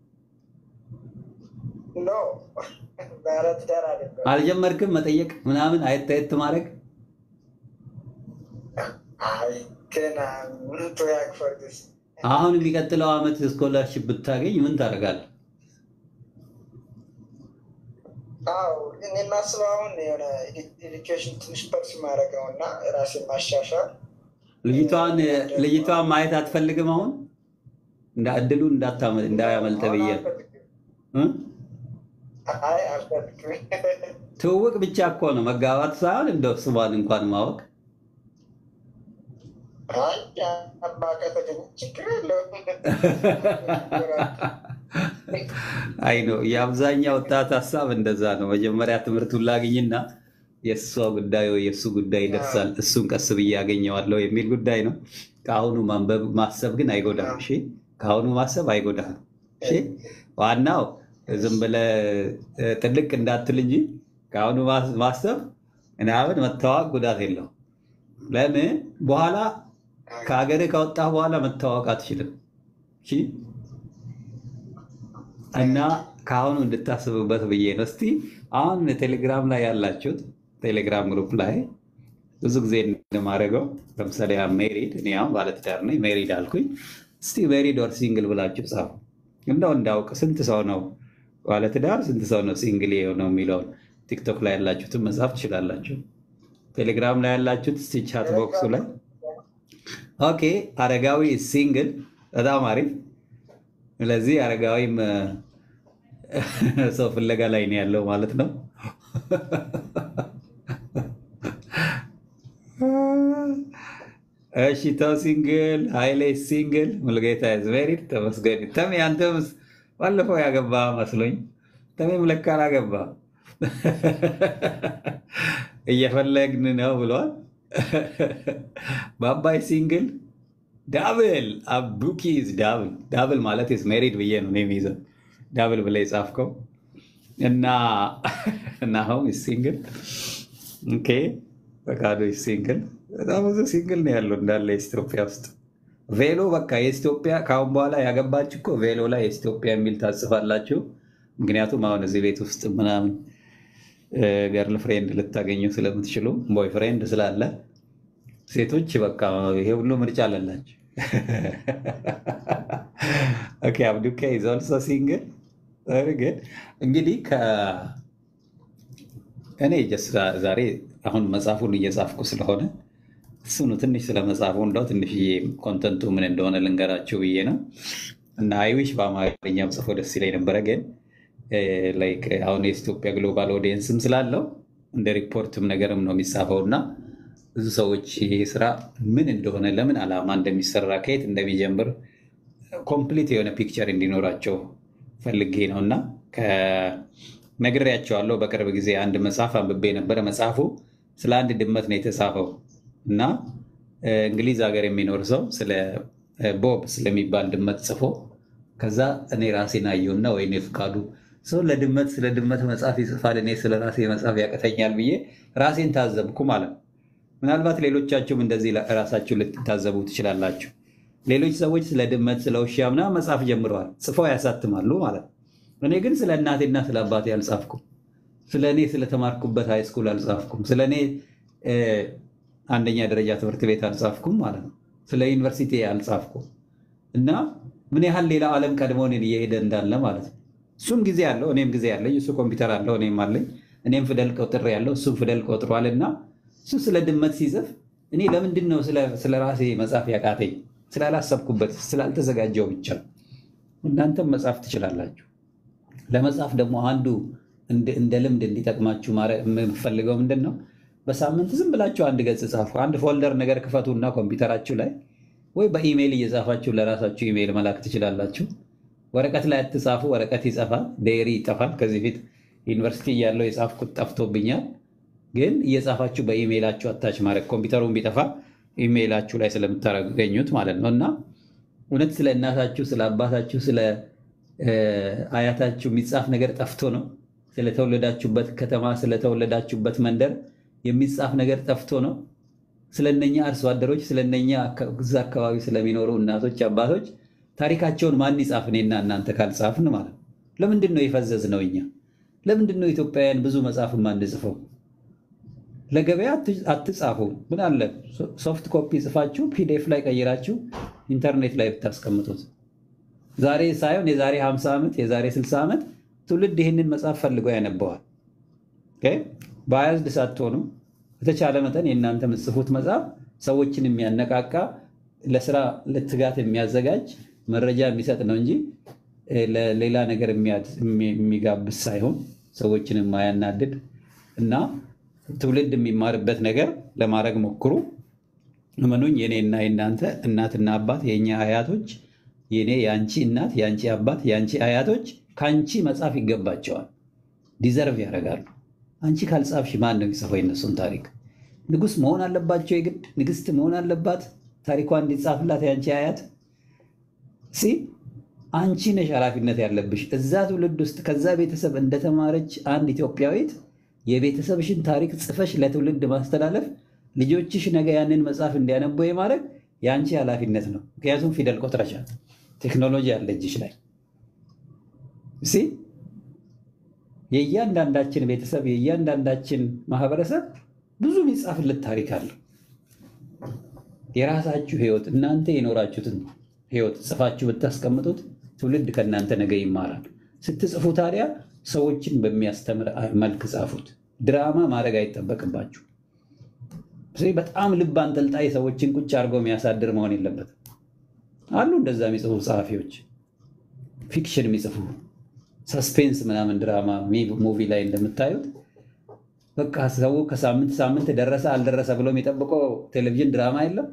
ኖ ባለትዳር አይደለሁም። አልጀመርክም መጠየቅ ምናምን አየት አየት ማድረግ? አይ ገና ምን ያክፈርስ አሁን የሚቀጥለው ዓመት ስኮላርሽፕ ብታገኝ ምን ታደርጋለህ? አው እኔ የማስበው አሁን የሆነ ኤዱኬሽን ትንሽ ፐርስ ማድረግ ነው እና ራሴን ማሻሻል ልጅቷን ልጅቷን ማየት አትፈልግም? አሁን እንዳ እድሉ እንዳታመ- እንዳያመልጥ ብዬ ነው። እ? አይ አልፈልግም። ትውውቅ ብቻ እኮ ነው መጋባት ሳይሆን እንደው ስሟን እንኳን ማወቅ አይ አባ ከተገኘ ችግር የለውም። አይ ነው የአብዛኛው ወጣት ሀሳብ እንደዛ ነው። መጀመሪያ ትምህርቱን ላግኝና የእሷ ጉዳይ ወይ የእሱ ጉዳይ ይደርሳል፣ እሱን ቀስ ብዬ ያገኘዋለሁ የሚል ጉዳይ ነው። ከአሁኑ ማንበብ ማሰብ ግን አይጎዳም። እሺ፣ ከአሁኑ ማሰብ አይጎዳም። እሺ፣ ዋናው ዝም ብለህ እ፣ ጥልቅ እንዳትል እንጂ ከአሁኑ ማስ- ማሰብ ምናምን መታወቅ ጉዳት የለው። ለምን በኋላ ከሀገር ከወጣህ በኋላ መታወቅ አትችልም። እሺ እና ከአሁኑ እንድታስብበት ብዬ ነው። እስቲ አሁን ቴሌግራም ላይ ያላችሁት ቴሌግራም ግሩፕ ላይ ብዙ ጊዜ እንደማደርገው ለምሳሌ ሜሪድ፣ እኔ አሁን ባለትዳር ነኝ፣ ሜሪድ አልኩኝ። እስቲ ሜሪድ ኦር ሲንግል ብላችሁ ጻፉ። እንደው እንዳውቅ ስንት ሰው ነው ባለትዳር፣ ስንት ሰው ነው ሲንግል የሆነው የሚለውን ቲክቶክ ላይ ያላችሁትን መጻፍ ትችላላችሁ። ቴሌግራም ላይ ያላችሁት እስቲ ቻት ቦክሱ ላይ ኦኬ፣ አረጋዊ ሲንግል፣ በጣም አሪፍ። ስለዚህ አረጋዊም እ፣ ሰው ፍለጋ ላይ ነው ያለው ማለት ነው። እሺ ተው ሲንግል፣ ኃይሌ ሲንግል፣ ሙልጌታ ኢዝ ሜሪድ። ተመስገን። ተሜ አንተምስ ባለፈው ያገባ መስሎኝ፣ ተሜም ለካ አላገባ እየፈለግን ነው ብሏል። በአባይ ሲንግል ዳብል አቡኪዝ ዳብል ዳብል ማለት ስ ሜሪድ ብዬ ነው እኔ የሚይዘው ዳብል ብለህ የጻፍከው እና እና አሁን ሲንግል ኦኬ ፈቃዱ ሲንግል በጣም ብዙ ሲንግል ነው ያለው እንዳለ ኢትዮጵያ ውስጥ ቬሎ በቃ የኢትዮጵያ ከአሁን በኋላ ያገባች እኮ ቬሎ ላይ የኢትዮጵያ የሚል ታጽፋላችሁ ምክንያቱም አሁን እዚህ ቤት ውስጥ ምናምን ገርል ፍሬንድ ልታገኙ ስለምትችሉ ቦይ ፍሬንድ ስላለ ሴቶች በቃ ይሄ ሁሉ ምርጫ አለላቸው። ኦኬ አብዱካ ኢዝ ኦልሶ ሲንግል ግን እንግዲህ ከ- እኔ ጀስት ዛሬ አሁን መጽሐፉን እየጻፍኩ ስለሆነ እሱኑ ትንሽ ስለ መጽሐፉ እንደው ትንሽዬ ኮንተንቱ ምን እንደሆነ ልንገራችሁ ብዬ ነው እና አይዊሽ በአማርኛም ጽፎ ደስ ይለኝ ነበረ ግን ላይክ አሁን የኢትዮጵያ ግሎባል ኦዲየንስም ስላለው እንደ ሪፖርትም ነገርም ነው የሚጻፈው እና ብዙ ሰዎች ይሄ ስራ ምን እንደሆነ ለምን ዓላማ እንደሚሰራ ከየት እንደሚጀምር ኮምፕሊት የሆነ ፒክቸር እንዲኖራቸው ፈልጌ ነው እና ነግሬያቸዋለሁ። በቅርብ ጊዜ አንድ መጽሐፍ አንብቤ ነበረ። መጽሐፉ ስለ አንድ ድመት ነው የተጻፈው እና እ፣ እንግሊዝ ሀገር የሚኖር ሰው ስለ እ፣ ቦብ ስለሚባል ድመት ጽፎ ከዛ እኔ ራሴን አየሁና ወይኔ ፍቃዱ ሰው ለድመት ስለ ድመት መጽሐፍ ይጽፋል፣ እኔ ስለ ራሴ መጽሐፍ ያቅተኛል ብዬ ራሴን ታዘብኩ ማለት ነው። ምናልባት ሌሎቻችሁም እንደዚህ ራሳችሁ ልትታዘቡ ትችላላችሁ። ሌሎች ሰዎች ስለ ድመት ስለ ውሻ ምናምን መጽሐፍ ጀምረዋል፣ ጽፈው ያሳትማሉ ማለት ነው። እኔ ግን ስለ እናቴና ስለ አባቴ አልጻፍኩም። ስለ እኔ ስለተማርኩበት ሃይስኩል አልጻፍኩም። ስለ እኔ እ፣ አንደኛ ደረጃ ትምህርት ቤት አልጻፍኩም ማለት ነው። ስለ ዩኒቨርሲቲ አልጻፍኩም እና ምን ያህል ሌላ ዓለም ቀድሞን እየሄደ እንዳለ ማለት ነው። እሱም ጊዜ አለው፣ እኔም ጊዜ አለኝ። እሱ ኮምፒውተር አለው፣ እኔም አለኝ። እኔም ፊደል ቆጥሬ ያለው እሱም ፊደል ቆጥሯል። እና እሱ ስለ ድመት ሲጽፍ እኔ ለምንድን ነው ስለ- ስለ ራሴ መጻፍ ያቃተኝ? ስላላሰብኩበት፣ ስላልተዘጋጀው ብቻ ነው። እናንተም መጻፍ ትችላላችሁ። ለመጻፍ ደግሞ አንዱ እንደ- እንደ ልምድ እንዲጠቅማችሁ ማረ- የምፈልገው ምንድን ነው? በሳምንት ዝም ብላችሁ አንድ ገጽ ጻፉ። አንድ ፎልደር ነገር ክፈቱና ኮምፒውተራችሁ ላይ ወይ በኢሜይል እየጻፋችሁ ለራሳችሁ ኢሜይል መላክ ትችላላችሁ። ወረቀት ላይ አትጻፉ። ወረቀት ይጠፋል፣ ዴሪ ይጠፋል። ከዚህ ፊት ዩኒቨርሲቲ እያለሁ የጻፍኩት ጠፍቶብኛል። ግን እየጻፋችሁ በኢሜይላችሁ አታች ማድረግ ኮምፒውተሩን ቢጠፋ ኢሜይላችሁ ላይ ስለምታገኙት ማለት ነው እና እውነት ስለ እናታችሁ፣ ስለ አባታችሁ፣ ስለ እ፣ አያታችሁ የሚጻፍ ነገር ጠፍቶ ነው? ስለተወለዳችሁበት ከተማ፣ ስለተወለዳችሁበት መንደር የሚጻፍ ነገር ጠፍቶ ነው? ስለነኛ አርሶ አደሮች፣ ስለነኛ አካ- እዛ አካባቢ ስለሚኖሩ እናቶች፣ አባቶች ታሪካቸውን ማን ይጻፍ? እኔና እናንተ ካልጻፍን ማለት ነው። ለምንድን ነው የፈዘዝ ነው? እኛ ለምንድን ነው ኢትዮጵያውያን ብዙ መጽሐፍ የማንጽፈው? ለገበያ አት- አትጻፉ። ምን አለ ሶፍት ኮፒ ጽፋችሁ ፒዲኤፍ ላይ ቀይራችሁ ኢንተርኔት ላይ ብታስቀምጡት ዛሬ ሳይሆን የዛሬ 50 ዓመት የዛሬ 60 ዓመት ትውልድ ይህንን መጽሐፍ ፈልጎ ያነበዋል። በያዝድ ሳትሆኑ በተቻለ መጠን የእናንተ የምትጽፉት መጽሐፍ ሰዎችን የሚያነቃቃ ለስራ ለትጋት የሚያዘጋጅ መረጃ የሚሰጥ ነው እንጂ እ፣ ለሌላ ነገር የሚያድ- የሚ- የሚጋብዝ ሳይሆን ሰዎችን የማያናድድ እና ትውልድ የሚማርበት ነገር ለማድረግ ሞክሩ። እመኑኝ የኔና የእናንተ እናትና አባት የእኛ አያቶች የኔ የአንቺ እናት የአንቺ አባት የአንቺ አያቶች ከአንቺ መጻፍ ይገባቸዋል። ዲዘርቭ ያደርጋሉ። አንቺ ካልጻፍሽ ማን ነው የሚጽፈው የነሱን ታሪክ? ንጉሥ መሆን አለባቸው የግድ ንግስት መሆን አለባት ታሪኳ እንዲጻፍላት የአንቺ አያት ሲ አንቺ ነሽ ኃላፊነት ያለብሽ እዛ ትውልድ ውስጥ ከዛ ቤተሰብ እንደተማረች አንድ ኢትዮጵያዊት የቤተሰብሽን ታሪክ ጽፈሽ ለትውልድ ማስተላለፍ ልጆችሽ ነገ ያንን መጽሐፍ እንዲያነቡ የማድረግ የአንቺ ኃላፊነት ነው። ምክንያቱም ፊደል ቆጥረሻል። ቴክኖሎጂ አለ እጅሽ ላይ እሲ የእያንዳንዳችን ቤተሰብ የእያንዳንዳችን ማህበረሰብ ብዙ የሚጻፍለት ታሪክ አለው። የራሳችሁ ህይወት እናንተ የኖራችሁትን ህይወት ጽፋችሁ ብታስቀምጡት ትውልድ ከእናንተ ነገ ይማራል። ስትጽፉ ታዲያ ሰዎችን በሚያስተምር መልክ ጻፉት። ድራማ ማድረግ አይጠበቅባችሁ። ስለዚህ በጣም ልብ አንጠልጣይ ሰዎችን ቁጭ አድርገው የሚያሳድር መሆን የለበትም። አሉ እንደዛ የሚጽፉ ጸሐፊዎች፣ ፊክሽን የሚጽፉ ሰስፔንስ ምናምን ድራማ ሙቪ ላይ እንደምታዩት በቃ ሰው ከሳምንት ሳምንት ደረሰ አልደረሰ ብሎ የሚጠብቀው ቴሌቪዥን ድራማ የለም።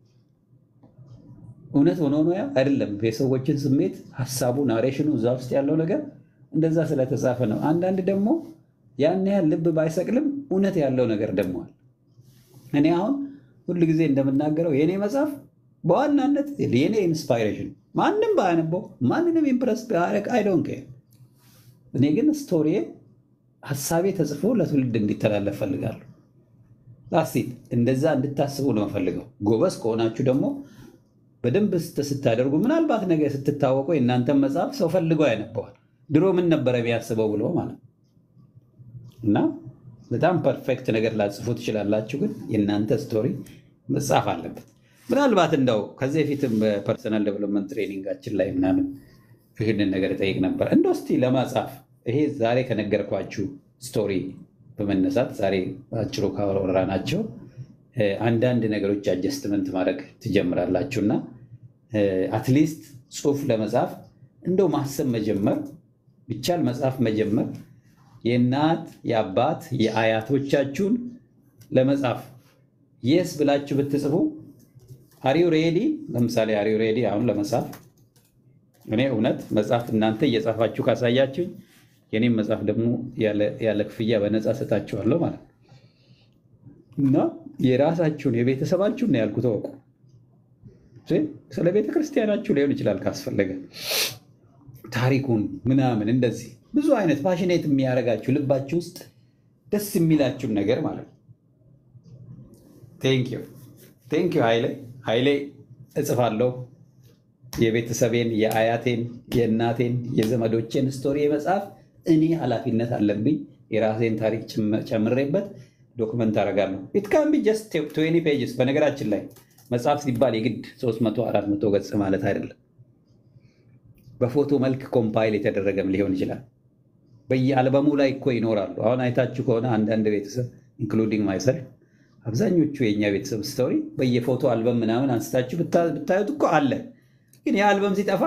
እውነት ሆኖ ነው ያ አይደለም። የሰዎችን ስሜት ሀሳቡ፣ ናሬሽኑ እዛ ውስጥ ያለው ነገር እንደዛ ስለተጻፈ ነው። አንዳንድ ደግሞ ያን ያህል ልብ ባይሰቅልም እውነት ያለው ነገር ደግሞ አለ። እኔ አሁን ሁል ጊዜ እንደምናገረው የእኔ መጽሐፍ በዋናነት የኔ ኢንስፓይሬሽን ማንም ባያነበው ማንንም ኢምፕረስ ቢያደርግ አይዶን ኬር። እኔ ግን ስቶሪ ሀሳቤ ተጽፎ ለትውልድ እንዲተላለፍ ፈልጋለሁ። ላስቲት እንደዛ እንድታስቡ ነው ፈልገው። ጎበዝ ከሆናችሁ ደግሞ በደንብ ስታደርጉ ምናልባት ነገ ስትታወቁ የእናንተን መጽሐፍ ሰው ፈልገው ያነበዋል። ድሮ ምን ነበረ ቢያስበው ብሎ ማለት ነው። እና በጣም ፐርፌክት ነገር ላጽፉ ትችላላችሁ፣ ግን የእናንተ ስቶሪ መጻፍ አለበት። ምናልባት እንደው ከዚህ በፊትም በፐርሰናል ዴቨሎፕመንት ትሬኒንጋችን ላይ ምናምን ይህንን ነገር ጠይቅ ነበር። እንደው እስቲ ለማጻፍ ይሄ ዛሬ ከነገርኳችሁ ስቶሪ በመነሳት ዛሬ በአጭሩ ካወራናቸው አንዳንድ ነገሮች አጀስትመንት ማድረግ ትጀምራላችሁ እና አትሊስት ጽሁፍ ለመጻፍ እንደው ማሰብ መጀመር ቢቻል መጽሐፍ መጀመር የእናት የአባት የአያቶቻችሁን ለመጻፍ የስ ብላችሁ ብትጽፉ አሪው ሬዲ ለምሳሌ አሪው ሬዲ አሁን ለመጻፍ እኔ እውነት መጽሐፍ እናንተ እየጻፋችሁ ካሳያችሁኝ የኔም መጽሐፍ ደግሞ ያለ ክፍያ በነፃ ሰጣችኋለሁ ማለት ነው እና የራሳችሁን የቤተሰባችሁን ያልኩት ተወቁ ስለ ቤተ ክርስቲያናችሁ ሊሆን ይችላል ካስፈለገ ታሪኩን ምናምን እንደዚህ ብዙ አይነት ፓሽኔት የሚያደርጋችሁ ልባችሁ ውስጥ ደስ የሚላችሁን ነገር ማለት ነው። ቴንኪዩ ቴንኪዩ ኃይሌ ኃይሌ እጽፋለሁ የቤተሰቤን የአያቴን የእናቴን የዘመዶቼን ስቶሪ መጽሐፍ እኔ ኃላፊነት አለብኝ። የራሴን ታሪክ ጭም- ጨምሬበት ዶክመንት አደርጋለሁ። ኢትካን ቢ ጀስት ትዌንቲ ፔጅስ። በነገራችን ላይ መጽሐፍ ሲባል የግድ 300 400 ገጽ ማለት አይደለም። በፎቶ መልክ ኮምፓይል የተደረገም ሊሆን ይችላል። በየአልበሙ ላይ እኮ ይኖራሉ። አሁን አይታችሁ ከሆነ አንዳንድ ቤተሰብ ኢንክሉዲንግ ማይሰልፍ አብዛኞቹ የእኛ ቤተሰብ ስቶሪ በየፎቶ አልበም ምናምን አንስታችሁ ብታ- ብታዩት እኮ አለ። ግን የአልበም ሲጠፋ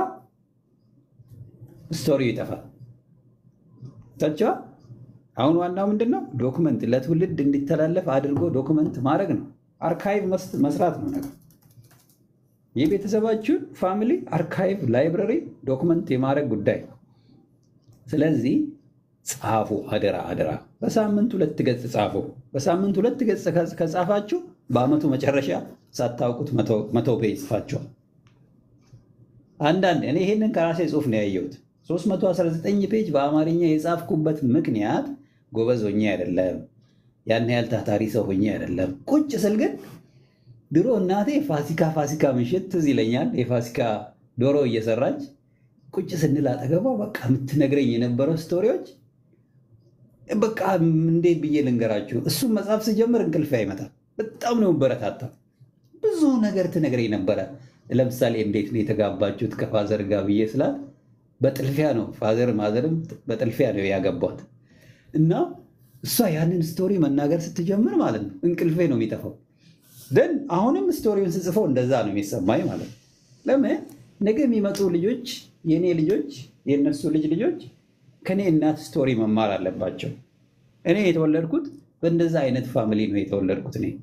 ስቶሪው ይጠፋል። ታቸዋ አሁን ዋናው ምንድን ነው? ዶክመንት ለትውልድ እንዲተላለፍ አድርጎ ዶክመንት ማድረግ ነው። አርካይቭ መስ- መስራት ነው ነገር የቤተሰባችሁን ፋሚሊ አርካይቭ ላይብረሪ ዶክመንት የማድረግ ጉዳይ ነው። ስለዚህ ጻፉ፣ አደራ አደራ። በሳምንት ሁለት ገጽ ጻፉ። በሳምንት ሁለት ገጽ ከ- ከጻፋችሁ በአመቱ መጨረሻ ሳታውቁት መቶ- መቶ ፔጅ ጽፋችኋል። አንዳንድ እኔ ይሄንን ከራሴ ጽሁፍ ነው ያየሁት። 319 ፔጅ በአማርኛ የጻፍኩበት ምክንያት ጎበዝ ሆኜ አይደለም፣ ያን ያህል ታታሪ ሰው ሆኜ አይደለም። ቁጭ ስል ግን ድሮ እናቴ ፋሲካ ፋሲካ ምሽት ትዝ ይለኛል። የፋሲካ ዶሮ እየሰራች ቁጭ ስንል አጠገቧ በቃ የምትነግረኝ የነበረው ስቶሪዎች በቃ እንዴት ብዬ ልንገራችሁ። እሱም መጽሐፍ ስጀምር እንቅልፍ አይመጣም። በጣም ነው በረታታ። ብዙ ነገር ትነግረኝ ነበረ። ለምሳሌ እንዴት ነው የተጋባችሁት ከፋዘር ጋር ብዬ ስላት በጥልፊያ ነው ፋዘር ማዘርም በጥልፊያ ነው ያገቧት እና እሷ ያንን ስቶሪ መናገር ስትጀምር ማለት ነው እንቅልፌ ነው የሚጠፋው። ደን አሁንም ስቶሪውን ስጽፈው እንደዛ ነው የሚሰማኝ ማለት ነው። ለምን ነገ የሚመጡ ልጆች የእኔ ልጆች የእነሱ ልጅ ልጆች ከኔ እናት ስቶሪ መማር አለባቸው። እኔ የተወለድኩት በእንደዛ አይነት ፋሚሊ ነው የተወለድኩት እኔ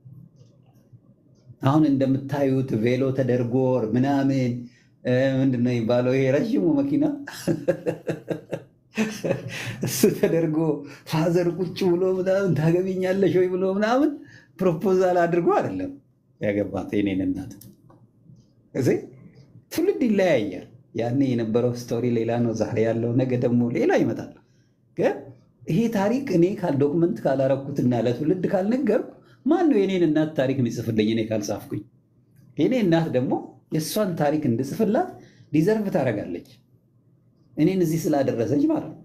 አሁን እንደምታዩት ቬሎ ተደርጎ ምናምን እ፣ ምንድን ነው የሚባለው ይሄ ረዥሙ መኪና እሱ ተደርጎ ፋዘር ቁጭ ብሎ ምናምን ታገቢኛለሽ ወይ ብሎ ምናምን ፕሮፖዛል አድርጎ አይደለም ያገባት የኔን እናት። እዚህ ትውልድ ይለያያል። ያኔ የነበረው ስቶሪ ሌላ ነው፣ ዛሬ ያለው ነገ ደግሞ ሌላ ይመጣል። ግን ይሄ ታሪክ እኔ ካል ዶክመንት ካላረኩትና ለትውልድ ካልነገርኩ ማን ነው የኔን እናት ታሪክ የሚጽፍልኝ እኔ ካልጻፍኩኝ? የኔ እናት ደግሞ የእሷን ታሪክ እንድጽፍላት ዲዘርቭ ታደርጋለች። እኔን እዚህ ስላደረሰች ማለት ነው።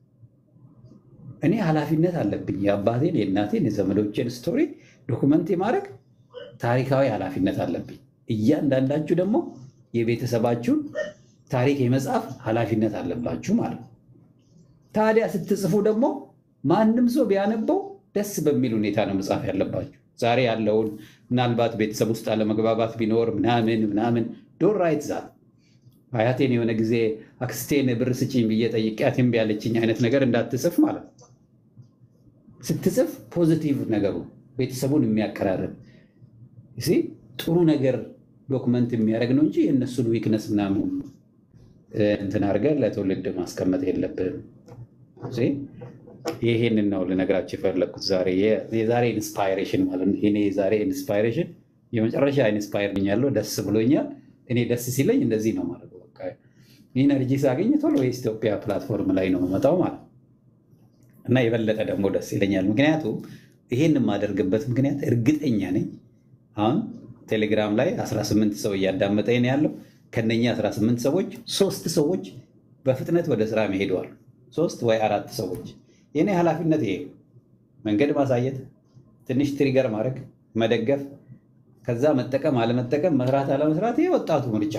እኔ ኃላፊነት አለብኝ። የአባቴን፣ የእናቴን፣ የዘመዶቼን ስቶሪ ዶኩመንት የማድረግ ታሪካዊ ኃላፊነት አለብኝ። እያንዳንዳችሁ ደግሞ የቤተሰባችሁን ታሪክ የመጻፍ ኃላፊነት አለባችሁ ማለት ነው። ታዲያ ስትጽፉ ደግሞ ማንም ሰው ቢያነበው ደስ በሚል ሁኔታ ነው መጻፍ ያለባችሁ። ዛሬ ያለውን ምናልባት ቤተሰብ ውስጥ አለመግባባት ቢኖር ምናምን ምናምን ዶን ራይት ዛት አያቴን የሆነ ጊዜ አክስቴን ብር ስጪኝ ብዬ ጠይቄያት እምቢ ያለችኝ አይነት ነገር እንዳትጽፍ ማለት ነው። ስትጽፍ ፖዚቲቭ ነገሩ ቤተሰቡን የሚያቀራርብ ሲ ጥሩ ነገር ዶክመንት የሚያደርግ ነው እንጂ የእነሱን ዊክነስ ምናምን እ፣ እንትን አድርገህ ለትውልድ ማስቀመጥ የለብህም። ሲ ይሄንን ነው ልነግራችሁ የፈለግኩት ዛሬ የ- የዛሬ ኢንስፓይሬሽን ማለት ነው። እኔ የዛሬ ኢንስፓይሬሽን የመጨረሻ ኢንስፓየር ብኛለሁ። ደስ ብሎኛል። እኔ ደስ ሲለኝ እንደዚህ ነው ማለት ነው። በቃ ኢነርጂ ሳገኝ ቶሎ የኢትዮጵያ ፕላትፎርም ላይ ነው የምመጣው ማለት ነው። እና የበለጠ ደግሞ ደስ ይለኛል። ምክንያቱም ይሄን የማደርግበት ምክንያት እርግጠኛ ነኝ አሁን ቴሌግራም ላይ 18 ሰው እያዳመጠኝ ነው ያለው። ከነኛ 18 ሰዎች ሶስት ሰዎች በፍጥነት ወደ ስራ መሄደዋል። ሶስት ወይ አራት ሰዎች። የኔ ኃላፊነት ይሄ ነው። መንገድ ማሳየት፣ ትንሽ ትሪገር ማድረግ፣ መደገፍ፣ ከዛ መጠቀም አለመጠቀም፣ መስራት አለመስራት፣ ይሄ ወጣቱ ምርጫ።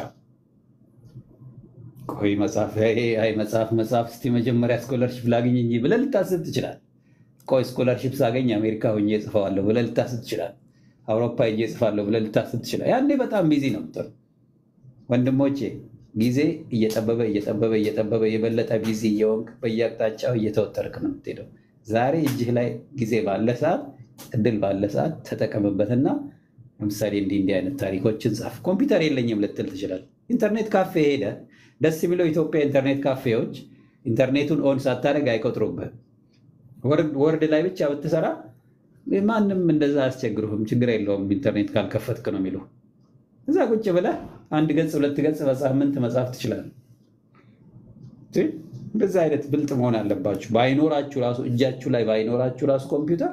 ቆይ መጽሐፍ አይ መጽሐፍ መጽሐፍ እስቲ መጀመሪያ ስኮለርሽፕ ላግኝ እንጂ ብለህ ልታስብ ትችላል። ቆይ ስኮለርሽፕ ሳገኝ አሜሪካ ሆኜ እጽፈዋለሁ ብለህ ልታስብ ትችላል። አውሮፓ ሄጄ እጽፋለሁ ብለህ ልታስብ ትችላል። ያኔ በጣም ቢዚ ነው የምትሆነው። ወንድሞቼ ጊዜ እየጠበበ እየጠበበ እየጠበበ የበለጠ ቢዚ እየሆንክ በየአቅጣጫው እየተወጠርክ ነው የምትሄደው። ዛሬ እጅህ ላይ ጊዜ ባለ ሰዓት እድል ባለ ሰዓት ተጠቀምበትና ለምሳሌ እንዲህ እንዲህ አይነት ታሪኮችን ጻፍ። ኮምፒውተር የለኝም ልትል ትችላል። ኢንተርኔት ካፌ ሄደ። ደስ የሚለው ኢትዮጵያ ኢንተርኔት ካፌዎች ኢንተርኔቱን ኦን ሳታደርግ አይቆጥሩብህም። ወርድ ወርድ ላይ ብቻ ብትሰራ ማንም እንደዛ አያስቸግሩህም። ችግር የለውም ኢንተርኔት ካልከፈትክ ነው የሚሉ እዛ ቁጭ ብለህ አንድ ገጽ ሁለት ገጽ በሳምንት መጻፍ ትችላለህ። እንደዚህ አይነት ብልጥ መሆን አለባችሁ። ባይኖራችሁ ራሱ እጃችሁ ላይ ባይኖራችሁ ራሱ ኮምፒውተር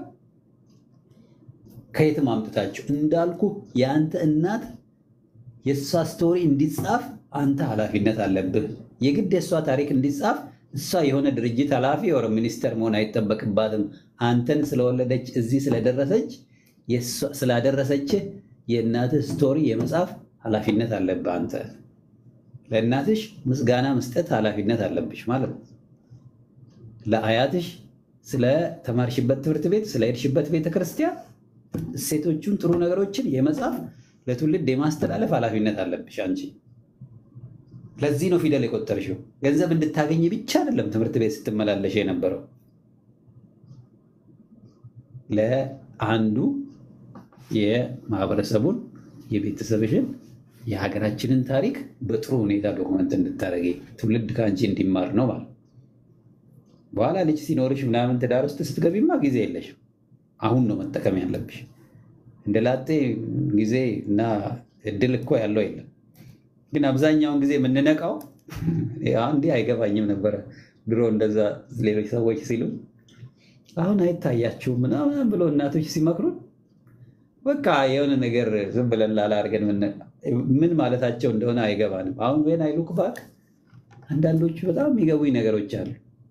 ከየትም አምጥታችሁ እንዳልኩ የአንተ እናት የእሷ ስቶሪ እንዲጻፍ አንተ ኃላፊነት አለብህ። የግድ የእሷ ታሪክ እንዲጻፍ እሷ የሆነ ድርጅት ኃላፊ ወር ሚኒስተር መሆን አይጠበቅባትም። አንተን ስለወለደች እዚህ ስለደረሰች የእሷ- ስላደረሰችህ የእናትህ ስቶሪ የመጻፍ ኃላፊነት አለብህ አንተ። ለእናትሽ ምስጋና መስጠት ኃላፊነት አለብሽ ማለት ነው። ለአያትሽ ስለ ተማርሽበት ትምህርት ቤት ስለ ሄድሽበት ቤተ ክርስቲያን እሴቶቹን ጥሩ ነገሮችን የመጻፍ ለትውልድ የማስተላለፍ ኃላፊነት አለብሽ አንቺ። ለዚህ ነው ፊደል የቆጠርሽው። ገንዘብ እንድታገኝ ብቻ አይደለም ትምህርት ቤት ስትመላለሽ የነበረው ለአንዱ የማህበረሰቡን የቤተሰብሽን የሀገራችንን ታሪክ በጥሩ ሁኔታ ዶክመንት እንድታደርጊ ትውልድ ከአንቺ እንዲማር ነው ማለት። በኋላ ልጅ ሲኖርሽ ምናምን ትዳር ውስጥ ስትገቢማ ጊዜ የለሽም። አሁን ነው መጠቀም ያለብሽ። እንደ ላጤ ጊዜ እና እድል እኮ ያለው የለም። ግን አብዛኛውን ጊዜ የምንነቃው እንዲህ አይገባኝም ነበረ ድሮ እንደዛ ሌሎች ሰዎች ሲሉ አሁን አይታያችሁም ምናምን ብሎ እናቶች ሲመክሩን በቃ የሆነ ነገር ዝም ብለን ላላ አድርገን ምን ማለታቸው እንደሆነ አይገባንም። አሁን ወይን አይሉክ ባክ አንዳንዶቹ በጣም የሚገቡኝ ነገሮች አሉ።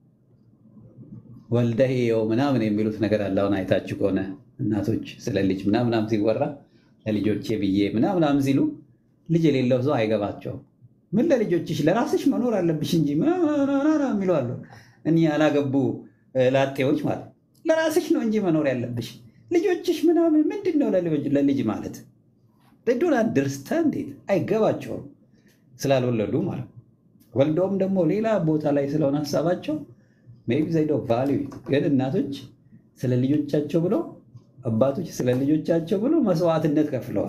ወልደህ የው ምናምን የሚሉት ነገር አለ። አሁን አይታችሁ ከሆነ እናቶች ስለ ልጅ ምናምናም ሲወራ ለልጆቼ ብዬ ምናምናም ሲሉ ልጅ የሌለው ሰው አይገባቸውም። ምን ለልጆችሽ ለራስሽ መኖር አለብሽ እንጂ የሚሉ አሉ። እኒ ያላገቡ ላጤዎች ማለት ለራስሽ ነው እንጂ መኖር ያለብሽ ልጆችሽ ምናምን ምንድን ነው ለልጅ ማለት ዶን አንደርስታንድ አይገባቸውም ስላልወለዱ ማለት ወልደውም ደግሞ ሌላ ቦታ ላይ ስለሆነ ሀሳባቸው ሜይ ቢ ዘይዶ ቫሊዩ ግን እናቶች ስለ ልጆቻቸው ብለው አባቶች ስለ ልጆቻቸው ብለው መስዋዕትነት ከፍለዋል።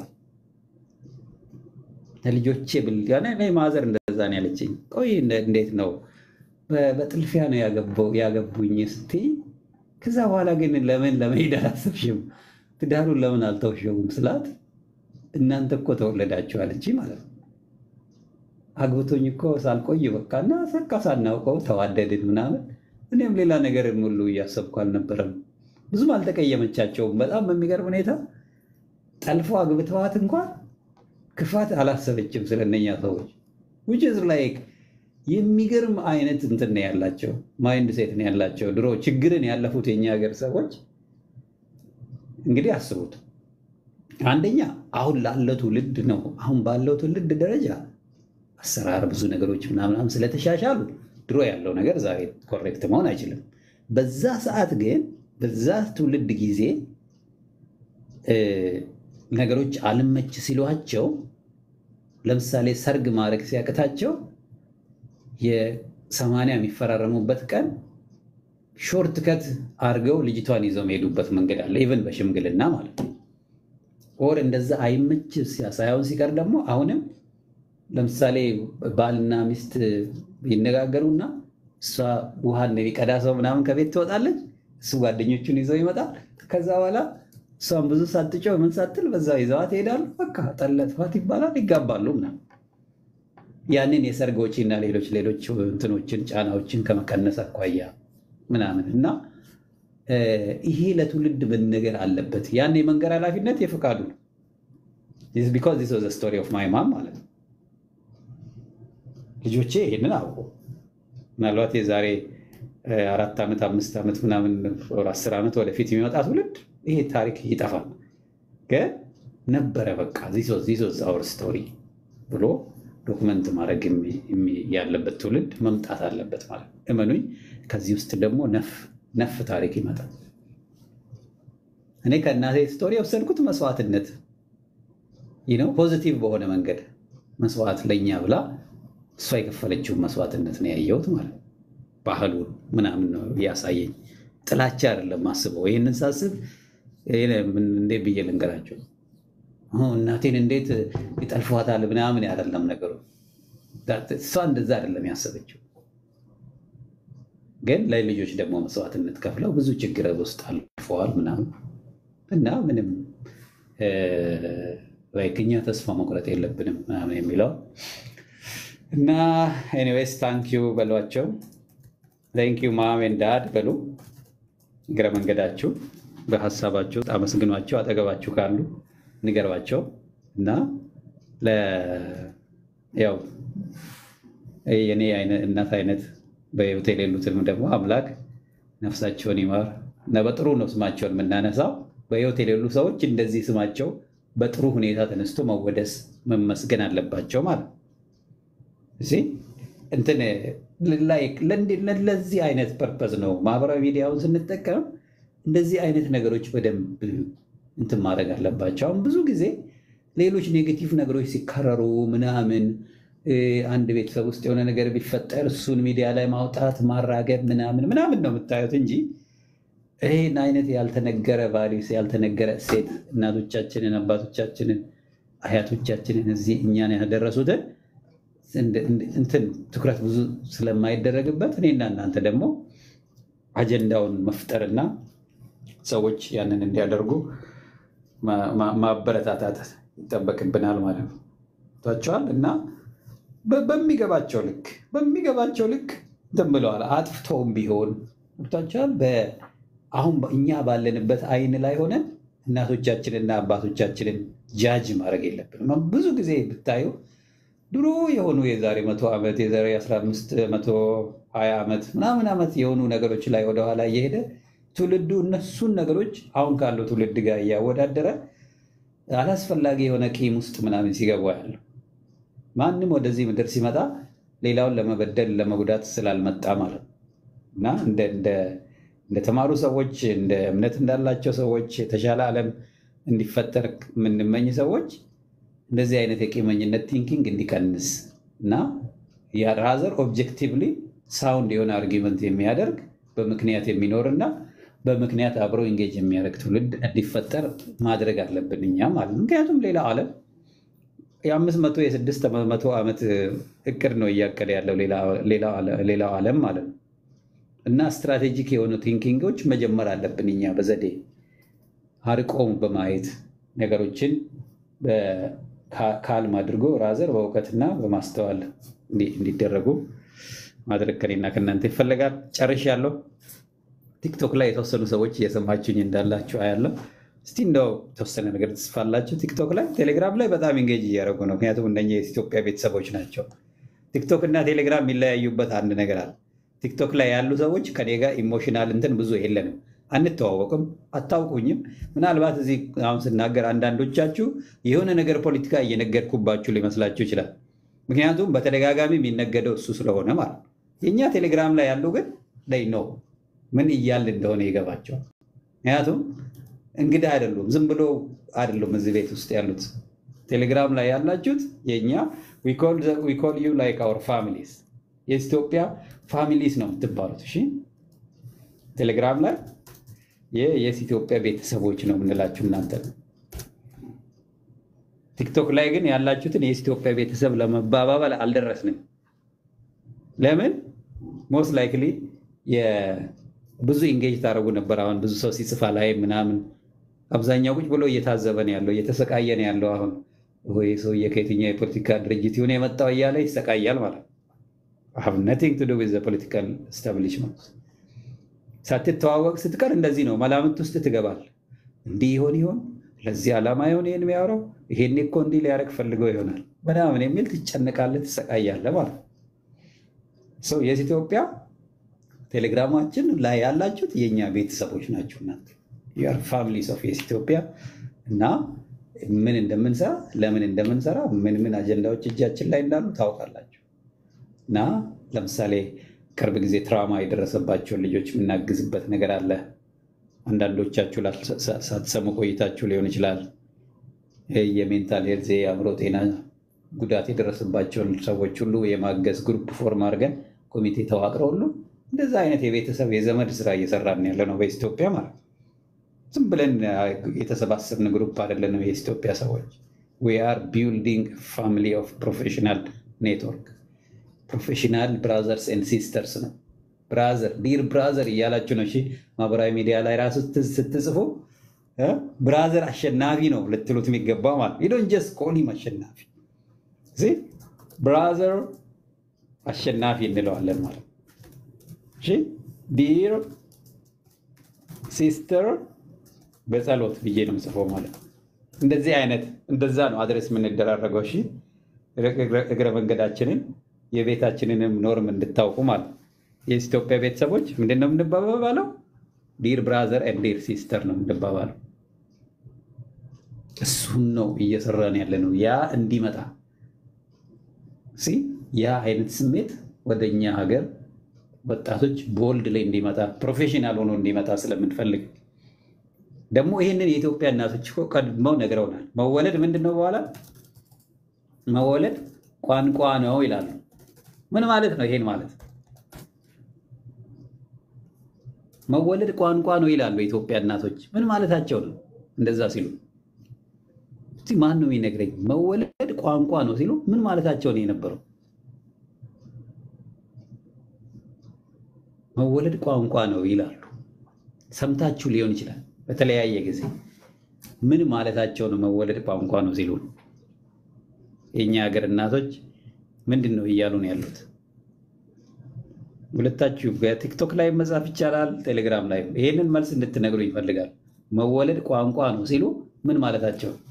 ለልጆቼ ብል ማዘር እንደዛ ነው ያለችኝ። ቆይ እንዴት ነው በጥልፊያ ነው ያገቡኝ ስትይ ከዛ በኋላ ግን ለምን ለመሄድ አላሰብሽም? ትዳሩን ለምን አልተውሸውም ስላት እናንተ እኮ ተወለዳችሁ አለች ማለት ነው። አግብቶኝ እኮ ሳልቆይ በቃ እና በቃ ሳናውቀው ተዋደድን ምናምን። እኔም ሌላ ነገር ሙሉ እያሰብኩ አልነበረም። ብዙም አልተቀየመቻቸውም። በጣም በሚገርም ሁኔታ ጠልፎ አግብተዋት እንኳን ክፋት አላሰበችም ስለነኛ ሰዎች ውጭ ላይክ የሚገርም አይነት እንትን ነው ያላቸው፣ ማይንድ ሴት ነው ያላቸው። ድሮ ችግርን ያለፉት የኛ ሀገር ሰዎች እንግዲህ አስቡት። አንደኛ አሁን ላለው ትውልድ ነው አሁን ባለው ትውልድ ደረጃ አሰራር ብዙ ነገሮች ምናምናም ስለተሻሻሉ ድሮ ያለው ነገር ዛሬ ኮሬክት መሆን አይችልም። በዛ ሰዓት ግን በዛ ትውልድ ጊዜ ነገሮች አልመች ሲሏቸው ለምሳሌ ሰርግ ማድረግ ሲያቅታቸው የሰማንያ የሚፈራረሙበት ቀን ሾርት ከት አድርገው ልጅቷን ይዘው የሚሄዱበት መንገድ አለ። ኢቨን በሽምግልና ማለት ነው። ኦር እንደዛ አይመች ሳይሆን ሲቀር ደግሞ አሁንም ለምሳሌ ባልና ሚስት ይነጋገሩና እሷ ውሃን የሚቀዳ ሰው ምናምን ከቤት ትወጣለች፣ እሱ ጓደኞቹን ይዘው ይመጣል። ከዛ በኋላ እሷን ብዙ ሳትጨው ምን ሳትል በዛ ይዘዋት ይሄዳሉ። በቃ ጠለጥፋት ይባላል፣ ይጋባሉ ምናምን ያንን የሰርግ ወጪ እና ሌሎች ሌሎች እንትኖችን ጫናዎችን ከመቀነስ አኳያ ምናምን እና ይሄ ለትውልድ መነገር አለበት። ያን የመንገር ኃላፊነት የፈቃዱ ነው። ቢኮዝ ዚስ ዋዝ ዘ ስቶሪ ኦፍ ማይ ማም ማለት ነው። ልጆቼ ይህንን አውቁ። ምናልባት የዛሬ አራት ዓመት አምስት ዓመት ምናምን አስር ዓመት ወደፊት የሚመጣ ትውልድ ይሄ ታሪክ ይጠፋል። ግን ነበረ በቃ ዚስ ዋዝ አወር ስቶሪ ብሎ ዶክመንት ማድረግ ያለበት ትውልድ መምጣት አለበት ማለት ነው። እመኑኝ፣ ከዚህ ውስጥ ደግሞ ነፍ ታሪክ ይመጣል። እኔ ከእናቴ ስቶሪ የወሰድኩት መስዋዕትነት ነው፣ ፖዚቲቭ በሆነ መንገድ መስዋዕት ለእኛ ብላ እሷ የከፈለችውን መስዋዕትነት ነው ያየሁት ማለት ነው። ባህሉን ምናምን ነው ያሳየኝ። ጥላቻ አይደለም ማስበው። ይህንን ሳስብ እንዴት ብዬ ልንገራቸው እናቴን እንዴት ይጠልፏታል ምናምን አይደለም ነገሩ። እሷ እንደዛ አይደለም ያሰበችው። ግን ለልጆች ደግሞ መስዋዕትነት ከፍለው ብዙ ችግር ውስጥ አልፈዋል ምናምን እና ምንም እኛ ተስፋ መቁረጥ የለብንም ምናምን የሚለው እና ኤኒዌይስ ታንኪዩ በሏቸው። ቴንኪዩ ማም ኤንድ ዳድ በሉ እግረ መንገዳችሁ በሀሳባችሁ አመስግኗቸው። አጠገባችሁ ካሉ ንገሯቸው እና ለ- ያው የኔ አይነት እናት አይነት በህይወት የሌሉትንም ደግሞ አምላክ ነፍሳቸውን ይማር እና በጥሩ ነው ስማቸውን የምናነሳው። በህይወት የሌሉ ሰዎች እንደዚህ ስማቸው በጥሩ ሁኔታ ተነስቶ መወደስ መመስገን አለባቸው ማለት ነው። እዚህ እንትን ላይክ ለእንዲ- ለዚህ አይነት ፐርፐዝ ነው ማህበራዊ ሚዲያውን ስንጠቀም እንደዚህ አይነት ነገሮች በደንብ እንትን ማድረግ አለባቸው። አሁን ብዙ ጊዜ ሌሎች ኔጌቲቭ ነገሮች ሲከረሩ ምናምን እ፣ አንድ ቤተሰብ ውስጥ የሆነ ነገር ቢፈጠር እሱን ሚዲያ ላይ ማውጣት ማራገብ ምናምን ምናምን ነው የምታዩት እንጂ ይህን አይነት ያልተነገረ ቫሊዩስ ያልተነገረ እሴት እናቶቻችንን አባቶቻችንን አያቶቻችንን እዚህ እኛን ያደረሱትን እንደ- እንደ- እንትን ትኩረት ብዙ ስለማይደረግበት እኔና እናንተ ደግሞ አጀንዳውን መፍጠርና ሰዎች ያንን እንዲያደርጉ ማ- ማ- ማበረታታት ይጠበቅብናል ማለት ነው። ቷቸዋል እና በ- በሚገባቸው ልክ በሚገባቸው ልክ እንትን ብለዋል። አጥፍተውም ቢሆን ቷቸዋል። አሁን እኛ ባለንበት አይን ላይ ሆነን እናቶቻችንና አባቶቻችንን ጃጅ ማድረግ የለብንም። ብዙ ጊዜ ብታዩ ድሮ የሆኑ የዛሬ መቶ ዓመት የዛሬ 15 መቶ 20 ዓመት ምናምን ዓመት የሆኑ ነገሮች ላይ ወደኋላ እየሄደ ትውልዱ እነሱን ነገሮች አሁን ካለው ትውልድ ጋር እያወዳደረ አላስፈላጊ የሆነ ቂም ውስጥ ምናምን ሲገባ ያለው ማንም ወደዚህ ምድር ሲመጣ ሌላውን ለመበደል ለመጉዳት ስላልመጣ ማለት ነው እና እንደ እንደ- እንደተማሩ ሰዎች እንደ እምነት እንዳላቸው ሰዎች የተሻለ ዓለም እንዲፈጠር የምንመኝ ሰዎች እንደዚህ አይነት የቂመኝነት ቲንኪንግ እንዲቀንስ እና ራዘር ኦብጀክቲቭሊ ሳውንድ የሆነ አርጊመንት የሚያደርግ በምክንያት የሚኖርና በምክንያት አብሮ ኢንጌጅ የሚያደርግ ትውልድ እንዲፈጠር ማድረግ አለብን እኛ ማለት ነው። ምክንያቱም ሌላ ዓለም የአምስት መቶ የስድስት መቶ ዓመት እቅድ ነው እያቀደ ያለው ሌላው ዓለም ማለት ነው። እና ስትራቴጂክ የሆኑ ቲንኪንጎች መጀመር አለብን እኛ በዘዴ አርቆም በማየት ነገሮችን ካልም አድርጎ ራዘር በእውቀትና በማስተዋል እንዲ- እንዲደረጉ ማድረግ ከኔና ከእናንተ ይፈለጋል። ጨርሻለሁ። ቲክቶክ ላይ የተወሰኑ ሰዎች እየሰማችሁኝ እንዳላችሁ አያለሁ። እስቲ እንደው የተወሰነ ነገር ትስፋላችሁ። ቲክቶክ ላይ፣ ቴሌግራም ላይ በጣም ኢንጌጅ እያደረጉ ነው። ምክንያቱም እነኚህ የኢትዮጵያ ቤተሰቦች ናቸው። ቲክቶክ እና ቴሌግራም የሚለያዩበት አንድ ነገር አለ። ቲክቶክ ላይ ያሉ ሰዎች ከኔ ጋር ኢሞሽናል እንትን ብዙ የለንም፣ አንተዋወቅም፣ አታውቁኝም። ምናልባት እዚህ አሁን ስናገር አንዳንዶቻችሁ የሆነ ነገር ፖለቲካ እየነገድኩባችሁ ሊመስላችሁ ይችላል። ምክንያቱም በተደጋጋሚ የሚነገደው እሱ ስለሆነ ማለት ነው። የእኛ ቴሌግራም ላይ ያሉ ግን ላይ ነው ምን እያል እንደሆነ ይገባቸዋል። ምክንያቱም እንግዳ አይደሉም፣ ዝም ብሎ አይደሉም እዚህ ቤት ውስጥ ያሉት። ቴሌግራም ላይ ያላችሁት የእኛ ዊ ኮል ዩ ላይክ አወር ፋሚሊስ የኢትዮጵያ ፋሚሊስ ነው የምትባሉት። እሺ ቴሌግራም ላይ የየስ ኢትዮጵያ ቤተሰቦች ነው የምንላችሁ እናንተ ነው። ቲክቶክ ላይ ግን ያላችሁትን የየስ ኢትዮጵያ ቤተሰብ ለመባባል አልደረስንም። ለምን ሞስት ላይክሊ ብዙ ኢንጌጅ ታደረጉ ነበር። አሁን ብዙ ሰው ሲጽፋ ላይ ምናምን አብዛኛው ቁጭ ብሎ እየታዘበ ነው ያለው፣ እየተሰቃየ ነው ያለው። አሁን ወይ ሰውዬ ከየትኛው የፖለቲካ ድርጅት ይሁን የመጣው እያለ ይሰቃያል ማለት ነው። ሀቭ ነቲንግ ቱ ዱ ዊዝ ፖለቲካል ስታብሊሽመንት። ሳትተዋወቅ ስትቀር እንደዚህ ነው፣ መላምት ውስጥ ትገባል። እንዲህ ይሆን ይሆን ለዚህ ዓላማ ይሆን ይህን የሚያወራው ይሄን እኮ እንዲህ ሊያደርግ ፈልገው ይሆናል ምናምን የሚል ትጨነቃለህ፣ ትሰቃያለህ ማለት ነው። ሰው የዚህ ኢትዮጵያ ቴሌግራማችን ላይ ያላችሁት የእኛ ቤተሰቦች ናቸው። እናንተ ዩር ፋሚሊስ ኦፍ የስ ኢትዮጵያ እና ምን እንደምንሰራ ለምን እንደምንሰራ ምን ምን አጀንዳዎች እጃችን ላይ እንዳሉ ታውቃላችሁ። እና ለምሳሌ ቅርብ ጊዜ ትራውማ የደረሰባቸውን ልጆች የምናግዝበት ነገር አለ። አንዳንዶቻችሁ ሳትሰሙ ቆይታችሁ ሊሆን ይችላል። የሜንታል ሄልዝ የአእምሮ ጤና ጉዳት የደረሰባቸውን ሰዎች ሁሉ የማገዝ ግሩፕ ፎርም አድርገን ኮሚቴ ተዋቅረው ሁሉ እንደዛ አይነት የቤተሰብ የዘመድ ስራ እየሰራን ያለ ነው በኢትዮጵያ ማለት ነው። ዝም ብለን የተሰባሰብን ግሩፕ አይደለንም። የኢትዮጵያ ሰዎች ዊ አር ቢልዲንግ ፋሚሊ ኦፍ ፕሮፌሽናል ኔትወርክ ፕሮፌሽናል ብራዘርስ ኤንድ ሲስተርስ ነው። ብራዘር ዲር ብራዘር እያላችሁ ነው። እሺ ማህበራዊ ሚዲያ ላይ ራሱ ስትጽፉ ብራዘር አሸናፊ ነው ልትሉት የሚገባው ማለት ዶን ጀስት ኮሊም አሸናፊ ብራዘር አሸናፊ እንለዋለን ማለት ነው። ዲር ሲስተር በጸሎት ብዬ ነው የምጽፈው ማለት ነው። እንደዚህ አይነት እንደዛ ነው አድረስ የምንደራረገው። እሺ እግረ መንገዳችንን የቤታችንንም ኖርም እንድታውቁ ማለት ነው። የኢትዮጵያ ቤተሰቦች ምንድን ነው የምንባባለው? ዲር ብራዘር ኤንድ ዲር ሲስተር ነው የምንባባለው። እሱን ነው እየሰራን ያለ ነው። ያ እንዲመጣ ሲ ያ አይነት ስሜት ወደ እኛ ሀገር ወጣቶች ቦልድ ላይ እንዲመጣ ፕሮፌሽናል ሆኖ እንዲመጣ ስለምንፈልግ ደግሞ ይህንን የኢትዮጵያ እናቶች እኮ ቀድመው ነግረውናል። መወለድ ምንድን ነው? በኋላ መወለድ ቋንቋ ነው ይላሉ። ምን ማለት ነው? ይሄን ማለት መወለድ ቋንቋ ነው ይላሉ የኢትዮጵያ እናቶች። ምን ማለታቸው ነው? እንደዛ ሲሉ እስቲ ማን ነው የሚነግረኝ? መወለድ ቋንቋ ነው ሲሉ ምን ማለታቸው ነው የነበረው? መወለድ ቋንቋ ነው ይላሉ። ሰምታችሁ ሊሆን ይችላል በተለያየ ጊዜ። ምን ማለታቸው ነው? መወለድ ቋንቋ ነው ሲሉ የእኛ ሀገር እናቶች ምንድን ነው እያሉ ነው ያሉት? ሁለታችሁ በቲክቶክ ላይ መጻፍ ይቻላል፣ ቴሌግራም ላይ ይሄንን መልስ እንድትነግሩ ይፈልጋል። መወለድ ቋንቋ ነው ሲሉ ምን ማለታቸው ነው?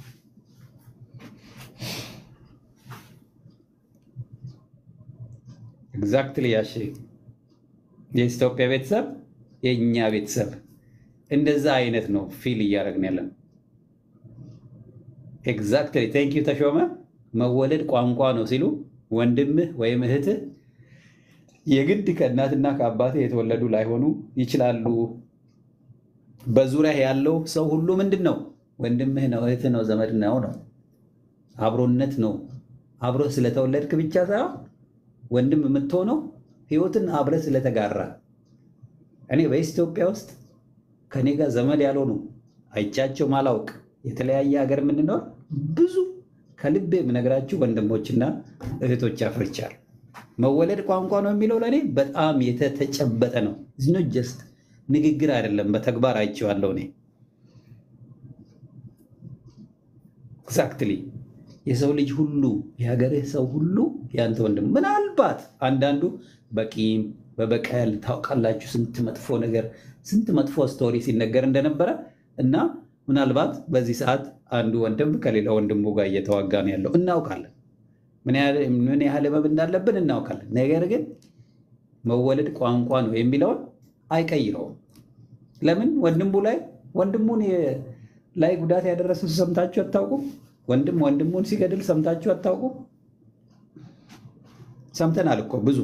ኤግዛክትሊ ያሺ የኢትዮጵያ ቤተሰብ የእኛ ቤተሰብ እንደዛ አይነት ነው ፊል እያደረግን ያለን። ኤግዛክትሊ ቴንክ ዩ ተሾመ። መወለድ ቋንቋ ነው ሲሉ ወንድምህ ወይም እህትህ የግድ ከእናትና ከአባትህ የተወለዱ ላይሆኑ ይችላሉ። በዙሪያ ያለው ሰው ሁሉ ምንድን ነው? ወንድምህ ነው፣ እህትህ ነው፣ ዘመድ ነው ነው አብሮነት ነው። አብሮ ስለተወለድክ ብቻ ሳይሆን ወንድም የምትሆነው ህይወትን አብረ ስለተጋራ እኔ በኢትዮጵያ ውስጥ ከኔ ጋር ዘመድ ያልሆኑ አይቻቸው ማላውቅ የተለያየ ሀገር የምንኖር ብዙ ከልቤ የምነግራችሁ ወንድሞችና እህቶች አፍርቻል። መወለድ ቋንቋ ነው የሚለው ለእኔ በጣም የተጨበጠ ነው። ዝኖ ጀስት ንግግር አይደለም፣ በተግባር አይቼዋለሁ እኔ ኤግዛክትሊ የሰው ልጅ ሁሉ የሀገርህ ሰው ሁሉ ያንተ ወንድም። ምናልባት አንዳንዱ በቂም በበቀል ታውቃላችሁ፣ ስንት መጥፎ ነገር ስንት መጥፎ ስቶሪ ሲነገር እንደነበረ እና ምናልባት በዚህ ሰዓት አንዱ ወንድም ከሌላ ወንድሙ ጋር እየተዋጋ ነው ያለው እናውቃለን። ምን ያህል ህመም እንዳለብን እናውቃለን። ነገር ግን መወለድ ቋንቋ ነው የሚለውን አይቀይረውም። ለምን ወንድሙ ላይ ወንድሙን ላይ ጉዳት ያደረሰ ሰምታችሁ አታውቁም? ወንድም ወንድሙን ሲገድል ሰምታችሁ አታውቁም? ሰምተናል እኮ ብዙ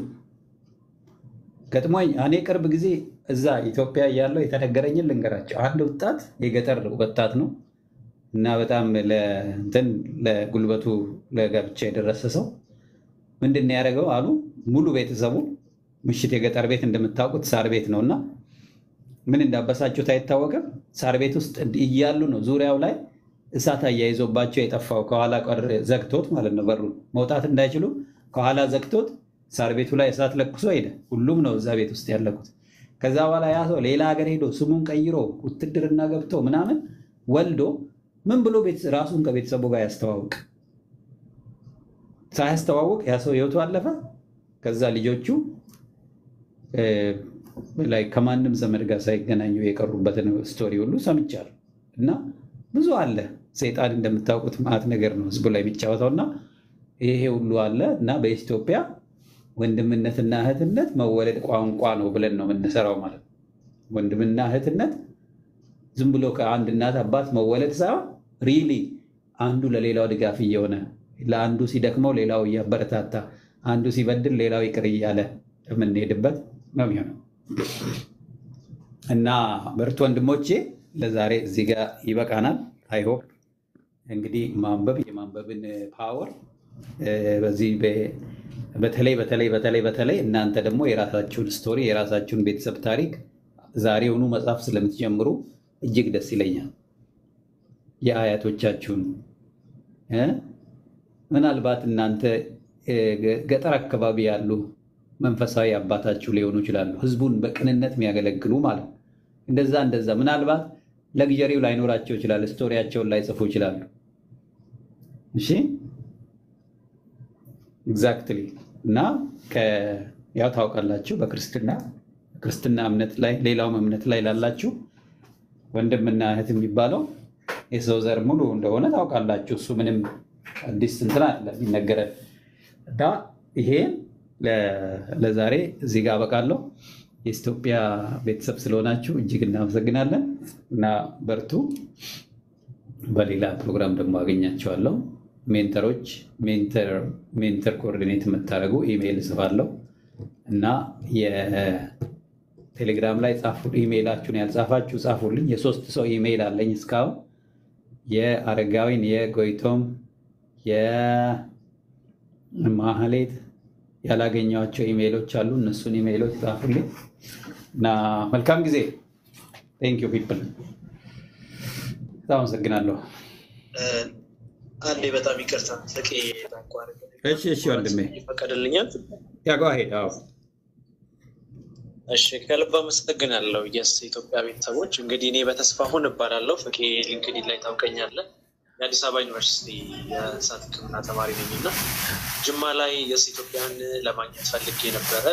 ገጥሞኝ። እኔ ቅርብ ጊዜ እዛ ኢትዮጵያ እያለሁ የተነገረኝን ልንገራቸው። አንድ ወጣት የገጠር ወጣት ነው እና በጣም ለእንትን ለጉልበቱ ለጋብቻ የደረሰ ሰው ምንድን ነው ያደረገው አሉ ሙሉ ቤተሰቡ ምሽት የገጠር ቤት እንደምታውቁት ሳር ቤት ነው እና ምን እንዳበሳጩት አይታወቅም። ሳር ቤት ውስጥ እያሉ ነው ዙሪያው ላይ እሳት አያይዞባቸው የጠፋው ከኋላ ቀር ዘግቶት ማለት ነው። በሩን መውጣት እንዳይችሉ ከኋላ ዘግቶት ሳር ቤቱ ላይ እሳት ለኩሶ ሄደ። ሁሉም ነው እዛ ቤት ውስጥ ያለቁት። ከዛ በኋላ ያ ሰው ሌላ ሀገር ሄዶ ስሙን ቀይሮ ውትድርና ገብቶ ምናምን ወልዶ ምን ብሎ ራሱን ከቤተሰቡ ጋር ያስተዋውቅ? ሳያስተዋውቅ ያ ሰው ህይወቱ አለፈ። ከዛ ልጆቹ ላይ ከማንም ዘመድ ጋር ሳይገናኙ የቀሩበትን ስቶሪ ሁሉ ሰምቻለሁ እና ብዙ አለ። ሰይጣን እንደምታውቁት ማዕት ነገር ነው ህዝቡ ላይ የሚጫወተው እና ይሄ ሁሉ አለ እና በኢትዮጵያ ወንድምነትና እህትነት መወለድ ቋንቋ ነው ብለን ነው የምንሰራው ማለት ነው። ወንድምና እህትነት ዝም ብሎ ከአንድ እናት አባት መወለድ ሳይሆን ሪሊ አንዱ ለሌላው ድጋፍ እየሆነ ለአንዱ ሲደክመው ሌላው እያበረታታ፣ አንዱ ሲበድል ሌላው ይቅር እያለ የምንሄድበት ነው የሚሆነው እና በርቱ ወንድሞቼ፣ ለዛሬ እዚህ ጋር ይበቃናል። አይሆፕ እንግዲህ ማንበብ የማንበብን ፓወር በዚህ በተለይ በተለይ በተለይ በተለይ እናንተ ደግሞ የራሳችሁን ስቶሪ የራሳችሁን ቤተሰብ ታሪክ ዛሬውኑ መጽሐፍ ስለምትጀምሩ እጅግ ደስ ይለኛል። የአያቶቻችሁን ምናልባት እናንተ ገጠር አካባቢ ያሉ መንፈሳዊ አባታችሁ ሊሆኑ ይችላሉ። ህዝቡን በቅንነት የሚያገለግሉ ማለት ነው። እንደዛ እንደዛ ምናልባት ለግዠሪው ላይኖራቸው ይችላል። ስቶሪያቸውን ላይጽፉ ይችላሉ። እሺ ኤግዛክትሊ እና ያው ታውቃላችሁ በክርስትና ክርስትና እምነት ላይ ሌላውም እምነት ላይ ላላችሁ ወንድምና እህት የሚባለው የሰው ዘር ሙሉ እንደሆነ ታውቃላችሁ። እሱ ምንም አዲስ እንትን አለ የሚነገረን እና ይሄ ለ- ለዛሬ እዚህ ጋር አበቃለሁ። የኢትዮጵያ ቤተሰብ ስለሆናችሁ እጅግ እናመሰግናለን እና በርቱ። በሌላ ፕሮግራም ደግሞ አገኛቸዋለሁ። ሜንተሮች ሜንተር ኮኦርዲኔት የምታደርጉ ኢሜይል እጽፋለሁ እና የቴሌግራም ላይ ጻፉ። ኢሜይላችሁን ያልጻፋችሁ ጻፉልኝ። የሶስት ሰው ኢሜይል አለኝ እስካሁን የአረጋዊን፣ የጎይቶም፣ የማህሌት ያላገኘኋቸው ኢሜይሎች አሉ። እነሱን ኢሜይሎች ጻፉልኝ እና መልካም ጊዜ። ቴንክ ዩ ፒፕል። በጣም አመሰግናለሁ። አንዴ በጣም ይቅርታ ፍቄ ላቋርጥ። እሺ እሺ ወንድሜ ይፈቀድልኛል? ያጓ ሄድ አዎ እሺ ከልብ አመሰግናለሁ። የስ ኢትዮጵያ ቤተሰቦች እንግዲህ እኔ በተስፋሁን እባላለሁ። ፍቄ ሊንክዲን ላይ ታውቀኛለህ። የአዲስ አበባ ዩኒቨርሲቲ የእንስሳት ሕክምና ተማሪ ነኝ እና ጅማ ላይ የስ ኢትዮጵያን ለማግኘት ፈልጌ ነበረ።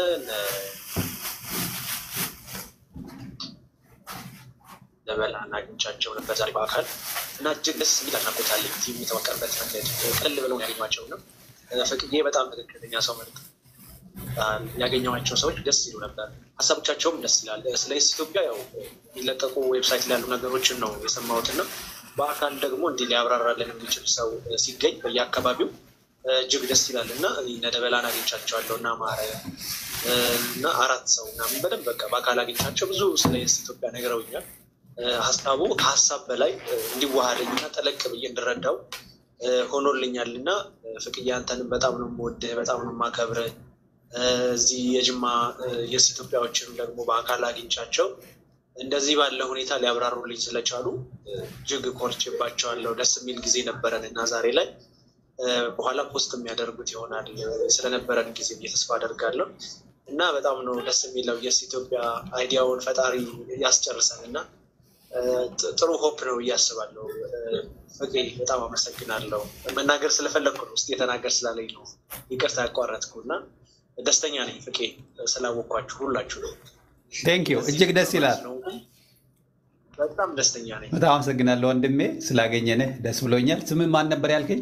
ለበላን አግኝቻቸው ነበር ዛሬ በአካል እና እጅግ ደስ የሚል አድናቆት አለኝ። ቲም የተዋቀረበት መንገድ ቀል ብለው ያገኟቸው ነው። ፍቅዬ በጣም ትክክለኛ ሰው መርጥ ያገኘኋቸው ሰዎች ደስ ይሉ ነበር። ሀሳቦቻቸውም ደስ ይላል። ስለ ኢትዮጵያ ያው የሚለቀቁ ዌብሳይት ላይ ያሉ ነገሮችን ነው የሰማሁት እና በአካል ደግሞ እንዲህ ሊያብራራልን የሚችል ሰው ሲገኝ በየአካባቢው እጅግ ደስ ይላል እና እነ ደበላን አግኝቻቸዋለሁ እና ማረ እና አራት ሰው ምናምን በደንብ በቃ በአካል አግኝቻቸው ብዙ ስለ ኢትዮጵያ ነግረውኛል። ሀሳቡ ከሀሳብ በላይ እንዲዋሃደኝ እና ጠለቅ ብዬ እንድረዳው ሆኖልኛል እና ፍቅዬ አንተንም በጣም ነው የምወድህ፣ በጣም ነው የማከብርህ። እዚህ የጅማ የስ ኢትዮጵያዎችንም ደግሞ በአካል አግኝቻቸው እንደዚህ ባለ ሁኔታ ሊያብራሩልኝ ስለቻሉ እጅግ ኮርቼባቸዋለሁ። ደስ የሚል ጊዜ ነበረን እና ዛሬ ላይ በኋላ ፖስት የሚያደርጉት ይሆናል ስለነበረን ጊዜ ብዬ ተስፋ አደርጋለሁ እና በጣም ነው ደስ የሚለው የስ ኢትዮጵያ አይዲያውን ፈጣሪ ያስጨርሰን እና ጥሩ ሆፕ ነው ብዬ አስባለሁ። ፍቄ በጣም አመሰግናለሁ። መናገር ስለፈለግኩ ነው፣ ውስጥ የተናገር ስላለኝ ነው ይቅርታ ያቋረጥኩ እና ደስተኛ ነኝ ፍቄ ስላወቅኳችሁ ሁላችሁ ነው። ቴንክ ዩ እጅግ ደስ ይላል። በጣም ደስተኛ ነኝ። በጣም አመሰግናለሁ ወንድሜ ስላገኘንህ ደስ ብሎኛል። ስምህ ማን ነበር ያልከኝ?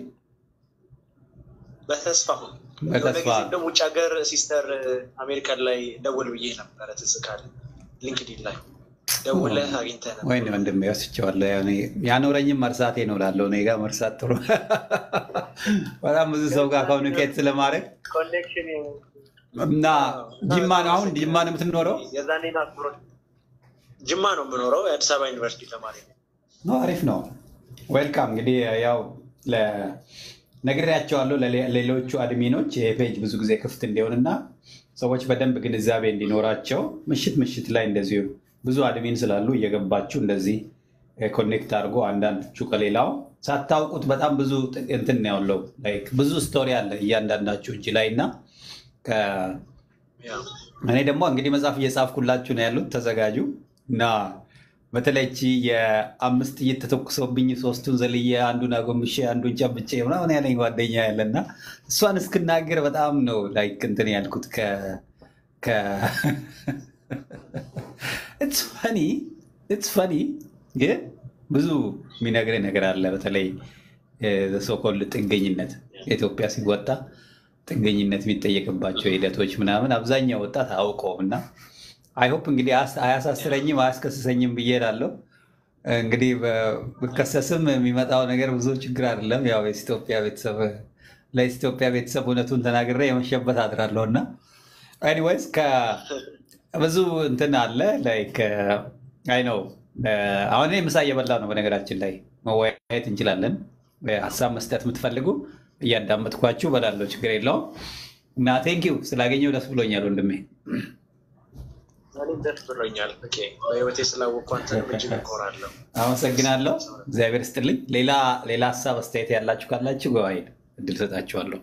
በተስፋሁን የሆነ በተስፋ ጊዜ ደግሞ ውጭ ሀገር ሲስተር አሜሪካን ላይ ደውል ብዬ ነበረ ትዝ ካለህ ሊንክዲን ላይ ደውለህ አግኝተህ ነበር። ወይኔ ወንድሜ ወስቼዋለሁ። ያኔ ያኖረኝም መርሳቴ ነው ላለው እኔ ጋር መርሳት ጥሩ በጣም ብዙ ሰው ጋር ኮሚኒኬት ስለማድረግ ኮኔክሽን እና ጅማ ነው አሁን ጅማ ነው የምትኖረው? የዛኔ ናፍሮ ጅማ ነው የምኖረው። የአዲስ አበባ ዩኒቨርሲቲ ተማሪ ነው። ነው አሪፍ ነው። ዌልካም እንግዲህ ያው ለ- ነግሬያቸዋለሁ ለሌሎቹ አድሚኖች ይሄ ፔጅ ብዙ ጊዜ ክፍት እንዲሆንና ሰዎች በደንብ ግንዛቤ እንዲኖራቸው ምሽት ምሽት ላይ እንደዚሁ ብዙ አድሚን ስላሉ እየገባችሁ እንደዚህ ኮኔክት አድርጎ አንዳንዶቹ ከሌላው ሳታውቁት በጣም ብዙ ጥ- እንትን ነው ያለው ላይክ ብዙ ስቶሪ አለ እያንዳንዳችሁ እጅ ላይ እና ከ- ያው እኔ ደግሞ እንግዲህ መጽሐፍ እየጻፍኩላችሁ ነው ያሉት ተዘጋጁ እና በተለይ እቺ የአምስት ጥይት ተተኩሶብኝ ሶስቱን ዘልዬ አንዱን አጎንብሼ አንዱን ጨብጬ ምናምን ያለኝ ጓደኛ ያለና እሷን እስክናገር በጣም ነው ላይክ እንትን ያልኩት ከ- ከ- ኢትስ ፈኒ ኢትስ ፈኒ ግን ብዙ የሚነግርህ ነገር አለ። በተለይ ሶኮል ጥገኝነት ኢትዮጵያ ሲወጣ ጥገኝነት የሚጠየቅባቸው ሂደቶች ምናምን አብዛኛው ወጣት አያውቀውም እና አይሆፕ እንግዲህ አያስ- አያሳስረኝም አያስከስሰኝም ብዬ እላለሁ። እንግዲህ በ- ብከሰስም የሚመጣው ነገር ብዙ ችግር አይደለም። ያው የኢትዮጵያ ቤተሰብ ለኢትዮጵያ ቤተሰብ እውነቱን ተናግሬ የመሸበት አድራለሁ እና ኤኒዌይስ ብዙ እንትን አለ ላይክ አይ ነው አሁን እኔ ምሳ እየበላ ነው። በነገራችን ላይ መወያየት እንችላለን። ሀሳብ መስጠት የምትፈልጉ እያዳመጥኳችሁ በላለሁ፣ ችግር የለውም እና ቴንኪው ስላገኘው ደስ ብሎኛል ወንድሜ። እኔም ደስ ብሎኛል ፍቄ በህይወቴ ስላወቅኩ አንተንም እጅግ እኮራለሁ። አመሰግናለሁ። እግዚአብሔር ስጥልኝ። ሌላ ሌላ ሀሳብ አስተያየት ያላችሁ ካላችሁ ገዋይ እድል ሰጣችኋለሁ።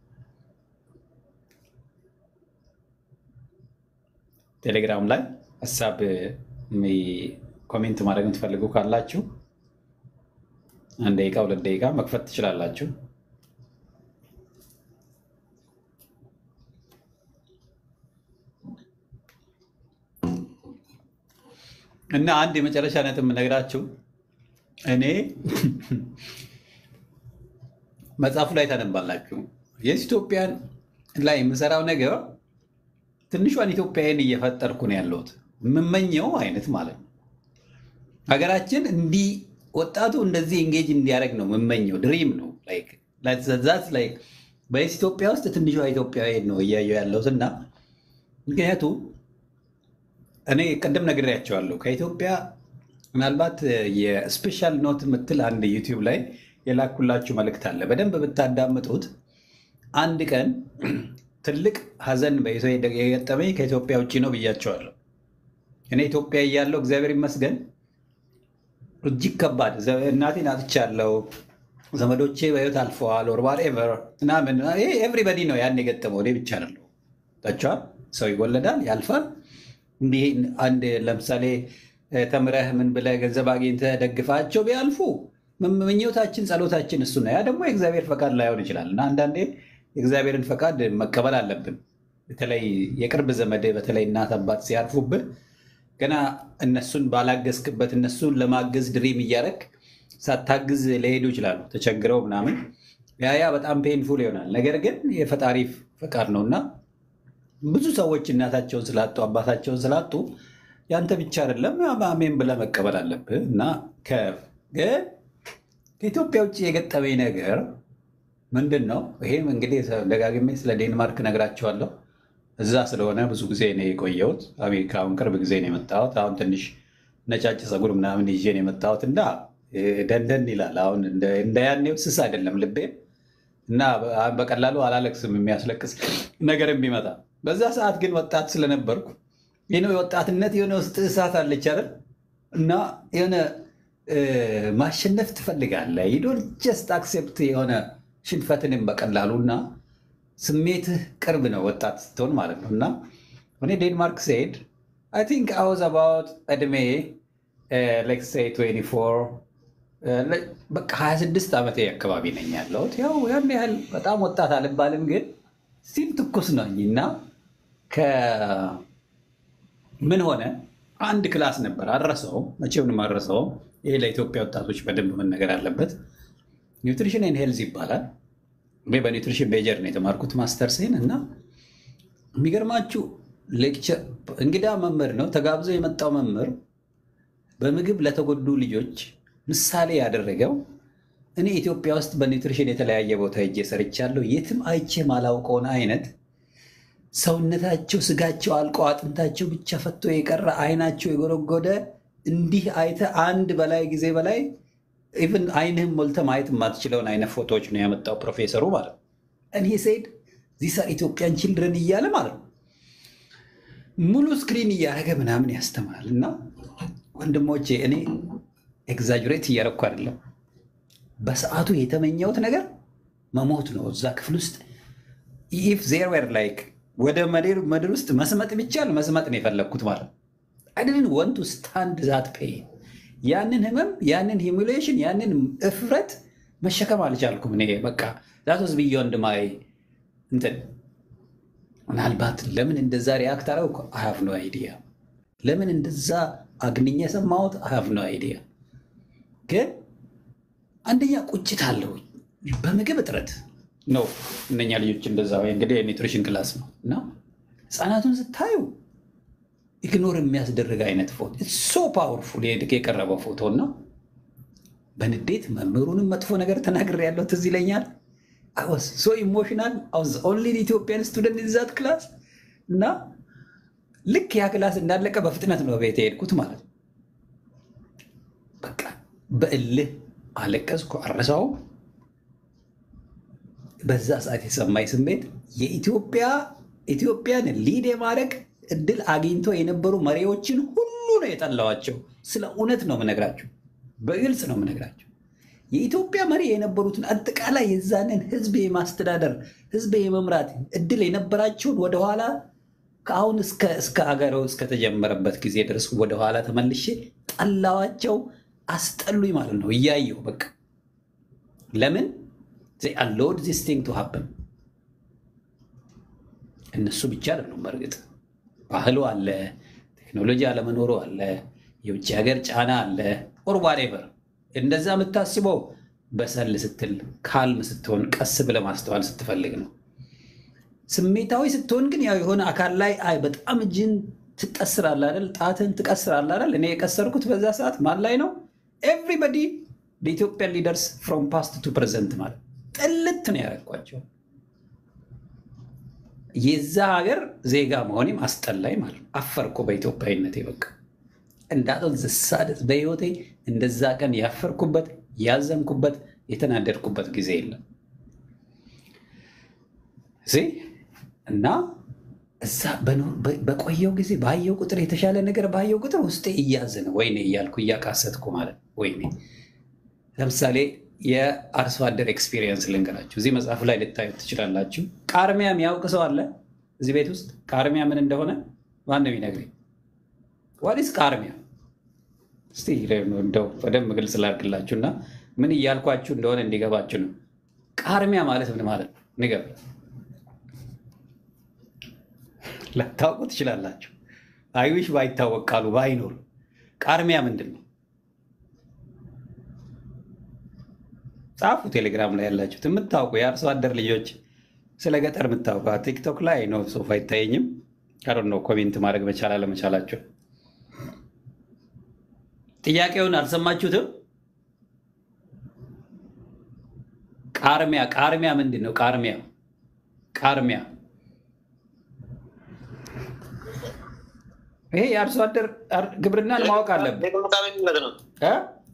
ቴሌግራም ላይ ሀሳብ የሚ- ኮሜንት ማድረግ የምትፈልጉ ካላችሁ አንድ ደቂቃ ሁለት ደቂቃ መክፈት ትችላላችሁ። እና አንድ የመጨረሻ ነጥብ የምነግራችሁ እኔ መጽሐፉ ላይ ታነባላችሁ የኢትዮጵያን ላይ የምሰራው ነገር ትንሿን ኢትዮጵያን እየፈጠርኩ ነው ያለሁት የምመኘው አይነት ማለት ነው። ሀገራችን እንዲህ ወጣቱ እንደዚህ ኤንጌጅ እንዲያደርግ ነው የምመኘው። ድሪም ነው ዛት ላይ በኢትዮጵያ ውስጥ ትንሿ ኢትዮጵያዊ ነው እያየሁ ያለሁት እና ምክንያቱም እኔ ቅድም ነግሬያቸዋለሁ ከኢትዮጵያ ምናልባት የስፔሻል ኖት የምትል አንድ ዩቲዩብ ላይ የላኩላችሁ መልእክት አለ። በደንብ ብታዳምጡት አንድ ቀን ትልቅ ሀዘን በኢትዮ- የገጠመኝ ከኢትዮጵያ ውጭ ነው ብያቸዋለሁ። እኔ ኢትዮጵያ እያለሁ እግዚአብሔር ይመስገን እጅግ ከባድ ዘ- እናቴን አጥቻለሁ። ዘመዶቼ በህይወት አልፈዋል። ኦር ዋትኤቨር ምናምን ይሄ ኤቭሪበዲ ነው ያን የገጠመው እኔ ብቻ አይደለሁ። ታቸዋል ሰው ይወለዳል፣ ያልፋል። እንዲህ አንድ ለምሳሌ እ፣ ተምረህ ምን ብለህ ገንዘብ አግኝተህ ደግፋቸው ቢያልፉ ም- ምኞታችን ጸሎታችን እሱ ነው። ያ ደግሞ የእግዚአብሔር ፈቃድ ላይሆን ይችላል እና አንዳንዴ የእግዚአብሔርን ፈቃድ መቀበል አለብን። በተለይ የቅርብ ዘመድ በተለይ እናት አባት ሲያርፉብህ ገና እነሱን ባላገዝክበት እነሱን ለማገዝ ድሪም እያደረግ ሳታግዝ ሊሄዱ ይችላሉ ተቸግረው ምናምን ያ ያ በጣም ፔንፉል ይሆናል። ነገር ግን የፈጣሪ ፈቃድ ነው እና ብዙ ሰዎች እናታቸውን ስላጡ አባታቸውን ስላጡ ያንተ ብቻ አይደለም አሜን ብለህ መቀበል አለብህ እና ከ- ግን ከኢትዮጵያ ውጭ የገጠመኝ ነገር ምንድን ነው? ይሄም እንግዲህ ደጋግሜ ስለ ዴንማርክ ነግራቸዋለሁ። እዛ ስለሆነ ብዙ ጊዜ ነው የቆየሁት። አሜሪካ አሁን ቅርብ ጊዜ ነው የመጣሁት። አሁን ትንሽ ነጫጭ ፀጉር ምናምን ይዤ ነው የመጣሁት እና እ፣ ደንደን ይላል። አሁን እንደ- እንደ ያኔው ስስ አይደለም ልቤ እና በ- በቀላሉ አላለቅስም የሚያስለቅስ ነገርም ቢመጣ። በዛ ሰዓት ግን ወጣት ስለነበርኩ ይህ ነው የወጣትነት የሆነ ውስጥ እሳት አለች አይደል እና የሆነ እ፣ ማሸነፍ ትፈልጋለህ። ዩዶን ጀስት አክሴፕት የሆነ ሽንፈትንም በቀላሉ እና ስሜትህ ቅርብ ነው ወጣት ስትሆን ማለት ነው እና እኔ ዴንማርክ ስሄድ አይ ቲንክ አይ ዋዝ አባውት እድሜ ሌትስ ሴይ 24 እ፣ ለ- በቃ 26 ዓመቴ አካባቢ ነኝ ያለሁት። ያው ያን ያህል በጣም ወጣት አልባልም፣ ግን ስቲል ትኩስ ነኝ እና ከ- ምን ሆነ አንድ ክላስ ነበር አልረሳውም፣ መቼውንም አልረሳውም። ይሄ ለኢትዮጵያ ወጣቶች በደንብ መነገር አለበት። ኒውትሪሽን ኤንድ ሄልዝ ይባላል። እኔ በኒውትሪሽን ሜጀር ነው የተማርኩት ማስተርሴን እና የሚገርማችሁ ሌክቸር እንግዳ መምህር ነው ተጋብዞ የመጣው መምህር በምግብ ለተጎዱ ልጆች ምሳሌ ያደረገው እኔ ኢትዮጵያ ውስጥ በኒውትሪሽን የተለያየ ቦታ ሄጄ ሰርቻለሁ። የትም አይቼ ማላውቀውን አይነት ሰውነታቸው ስጋቸው አልቆ አጥንታቸው ብቻ ፈቶ የቀረ አይናቸው የጎረጎደ እንዲህ አይተ አንድ በላይ ጊዜ በላይ ኢቭን አይንህም ሞልተ ማየት የማትችለውን አይነት ፎቶዎች ነው ያመጣው ፕሮፌሰሩ ማለት ነው። እኔ ሴድ ዚስ አር ኢትዮጵያን ችልድረን እያለ ማለት ነው ሙሉ ስክሪን እያደረገ ምናምን ያስተምራል። እና ወንድሞቼ እኔ ኤግዛጅሬት እያደረኩ አይደለም። በሰዓቱ የተመኘሁት ነገር መሞት ነው። እዛ ክፍል ውስጥ ኢፍ ዜር ዌር ላይክ ወደ መሬር ምድር ውስጥ መስመጥ ቢቻል መስመጥ ነው የፈለግኩት ማለት ነው። አይደልን ወንቱ ስታንድ ዛት ፔን ያንን ህመም ያንን ሂሙሌሽን ያንን እፍረት መሸከም አልቻልኩም። እኔ በቃ ዛት ወዝ ቢዮንድ ማይ እንትን ምናልባት ለምን እንደዛ ሪያክት አረግኩ አሃቭ ኖ አይዲያ። ለምን እንደዛ አግንኜ የሰማሁት አሃቭ ኖ አይዲያ። ግን አንደኛ ቁጭት አለው በምግብ እጥረት ነው እነኛ ልጆች እንደዛ ወይ እንግዲህ የኒውትሪሽን ክላስ ነው እና ህፃናቱን ስታዩ ኢግኖር የሚያስደርግ አይነት ፎቶ ሶ ፓወርፉል የቀረበው ፎቶ እና በንዴት መምህሩንም መጥፎ ነገር ተናግሬ ያለው ትዝ ይለኛል። አወስ ሶ ኢሞሽናል አውዝ ኦንሊ ኢትዮጵያን ስቱደንት ዛት ክላስ እና ልክ ያ ክላስ እንዳለቀ በፍጥነት ነው ቤት የሄድኩት ማለት ነው። በቃ በእልህ አለቀስኩ፣ አረሳውም። በዛ ሰዓት የሰማኝ ስሜት የኢትዮጵያ ኢትዮጵያን ሊድ የማድረግ እድል አግኝቶ የነበሩ መሪዎችን ሁሉ ነው የጠላዋቸው። ስለ እውነት ነው የምነግራቸው፣ በግልጽ ነው የምነግራቸው። የኢትዮጵያ መሪ የነበሩትን አጠቃላይ የዛንን ህዝብ የማስተዳደር ህዝብ የመምራት እድል የነበራቸውን ወደኋላ ከአሁን እስከ ሀገሩ እስከተጀመረበት ጊዜ ድረስ ወደኋላ ተመልሼ ጠላዋቸው፣ አስጠሉኝ ማለት ነው እያየው በቃ ለምን አሎድ ዚስ ቲንግ ቱ ሀፕን እነሱ ብቻ አይደሉም። በእርግጥ ባህሉ አለ፣ ቴክኖሎጂ አለመኖሩ አለ፣ የውጭ ሀገር ጫና አለ ኦር ዋቴቨር እንደዛ የምታስበው በሰል ስትል ካልም ስትሆን ቀስ ብለህ ማስተዋል ስትፈልግ ነው። ስሜታዊ ስትሆን ግን ያው የሆነ አካል ላይ አይ በጣም እጅን ትቀስራለህ አይደል? ጣትን ትቀስራለህ አይደል? እኔ የቀሰርኩት በዛ ሰዓት ማን ላይ ነው? ኤቭሪበዲ ኢትዮጵያን ሊደርስ ፍሮም ፓስት ቱ ፕሬዘንት ማለት ጥልት ነው ያደረኳቸው። የዛ ሀገር ዜጋ መሆኔም አስጠላኝ ማለት ነው። አፈርኩ በኢትዮጵያዊነቴ በቃ እንዳጠል ዝሳደት በህይወቴ እንደዛ ቀን ያፈርኩበት ያዘንኩበት የተናደድኩበት ጊዜ የለም። እዚህ እና እዛ በቆየው ጊዜ ባየው ቁጥር የተሻለ ነገር ባየው ቁጥር ውስጤ እያዘነ ወይኔ እያልኩ እያቃሰትኩ ማለት ወይኔ። ለምሳሌ የአርሶ አደር ኤክስፒሪየንስ ልንገራችሁ። እዚህ መጽሐፍ ላይ ልታዩት ትችላላችሁ። ቃርሚያ የሚያውቅ ሰው አለ እዚህ ቤት ውስጥ? ቃርሚያ ምን እንደሆነ ማነው የሚነግረኝ? ዋዲስ ቃርሚያ? እስቲ እንደው በደንብ ግልጽ ላድርግላችሁ እና ምን እያልኳችሁ እንደሆነ እንዲገባችሁ ነው። ቃርሚያ ማለት ምን ማለት ነው? ንገር ላታውቁ ትችላላችሁ። አይዊሽ ባይታወቅ ቃሉ ባይኖር ቃርሚያ ምንድን ነው? ጻፉ። ቴሌግራም ላይ ያላችሁት የምታውቁ የአርሶ አደር ልጆች ስለ ገጠር የምታውቁ ቲክቶክ ላይ ነው ሶፋ አይታየኝም። ካሮ ነው ኮሜንት ማድረግ መቻል አለመቻላቸው። ጥያቄውን አልሰማችሁትም? ቃርሚያ ቃርሚያ ምንድን ነው? ቃርሚያ ቃርሚያ ይሄ የአርሶ አደር ግብርናን ማወቅ አለብን። እ?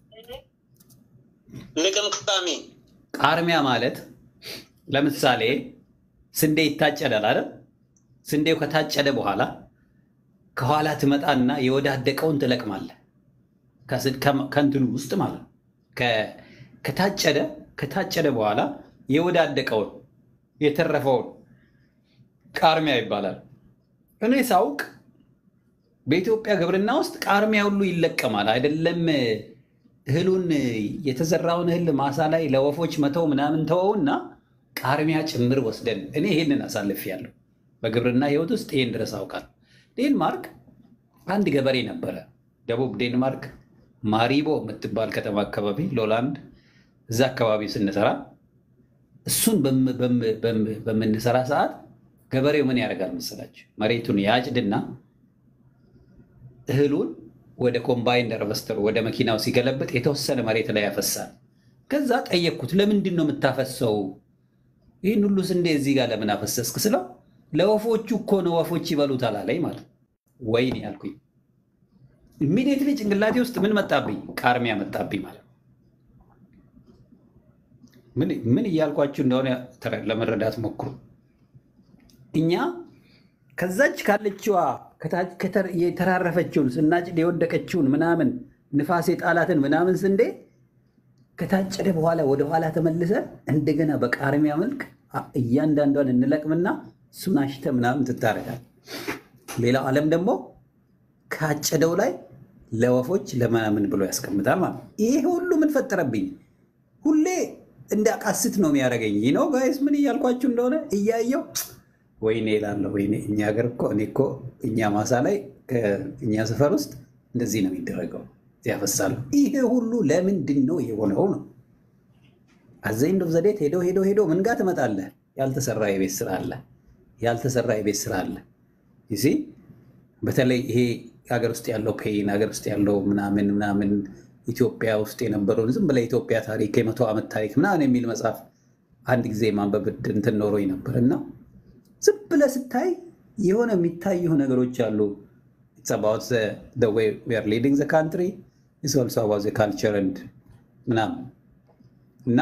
ልቅምቃሚ ቃርሚያ ማለት ለምሳሌ ስንዴ ይታጨዳል አይደል? ስንዴው ከታጨደ በኋላ ከኋላ ትመጣና የወዳደቀውን ትለቅማለህ። ከስ- ከ- ከእንትኑ ውስጥ ማለት ነው። ከ- ከታጨደ ከታጨደ በኋላ የወዳደቀውን የተረፈውን ቃርሚያ ይባላል። እኔ ሳውቅ በኢትዮጵያ ግብርና ውስጥ ቃርሚያ ሁሉ ይለቀማል። አይደለም እህሉን የተዘራውን እህል ማሳ ላይ ለወፎች መተው ምናምን ተወውና ቃርሚያ ጭምር ወስደን እኔ ይህንን አሳልፌያለሁ። በግብርና ህይወት ውስጥ ይህን ድረስ አውቃለሁ። ዴንማርክ አንድ ገበሬ ነበረ። ደቡብ ዴንማርክ ማሪቦ የምትባል ከተማ አካባቢ ሎላንድ፣ እዛ አካባቢ ስንሰራ እሱን በም- በም- በም- በምንሰራ ሰዓት ገበሬው ምን ያደርጋል መሰላችሁ? መሬቱን ያጭድና እህሉን ወደ ኮምባይን ሃርቨስተሩ ወደ መኪናው ሲገለብጥ የተወሰነ መሬት ላይ ያፈሳል። ከዛ ጠየቅኩት፣ ለምንድን ነው የምታፈሰው? ይህን ሁሉ ስንዴ እዚህ ጋር ለምን አፈሰስክ ስለው ለወፎቹ እኮ ነው ወፎች ይበሉታል አለኝ ማለት ነው። ወይኔ ያልኩኝ ኢሚዲየትሊ ጭንቅላቴ ውስጥ ምን መጣብኝ? ቃርሚያ መጣብኝ ማለት ነው። ምን ምን እያልኳችሁ እንደሆነ ተረ- ለመረዳት ሞክሩ። እኛ ከዛች ካለችዋ ከታች- ከተር- የተራረፈችውን ስናጭድ የወደቀችውን ምናምን ንፋስ የጣላትን ምናምን ስንዴ ከታጨደ በኋላ ወደኋላ ተመልሰን እንደገና በቃርሚያ መልክ አ- እያንዳንዷን እንለቅምና እሱን አሽተ ምናምን ትታረጋል። ሌላው ዓለም ደግሞ ካጨደው ላይ ለወፎች ለምናምን ብሎ ያስቀምጣል ማለት ነው። ይሄ ሁሉ ምን ፈጠረብኝ? ሁሌ እንዳቃስት ነው የሚያደርገኝ ነው ጋይስ። ምን እያልኳችሁ እንደሆነ እያየው ወይኔ እላለሁ። ወይኔ እኛ ሀገር እኮ እኔ እኮ እኛ ማሳ ላይ ከእኛ ሰፈር ውስጥ እንደዚህ ነው የሚደረገው፣ ያፈሳሉ። ይሄ ሁሉ ለምንድን ነው የሆነው ነው አዘኝ ዶ ዘዴት ሄዶ ሄዶ ሄዶ ምን ጋር ትመጣለህ? ያልተሰራ የቤት ስራ አለ። ያልተሰራ የቤት ስራ አለ። ይሲ በተለይ ይሄ ሀገር ውስጥ ያለው ፔን ሀገር ውስጥ ያለው ምናምን ምናምን ኢትዮጵያ ውስጥ የነበረውን ዝም ብለህ ኢትዮጵያ ታሪክ የመቶ ዓመት ታሪክ ምናምን የሚል መጽሐፍ አንድ ጊዜ ማንበብ እንትን ኖሮኝ ነበር እና ዝም ብለህ ስታይ የሆነ የሚታዩ ነገሮች አሉ። It's about the, the way we are leading the country. It's also about the culture and ምናምን እና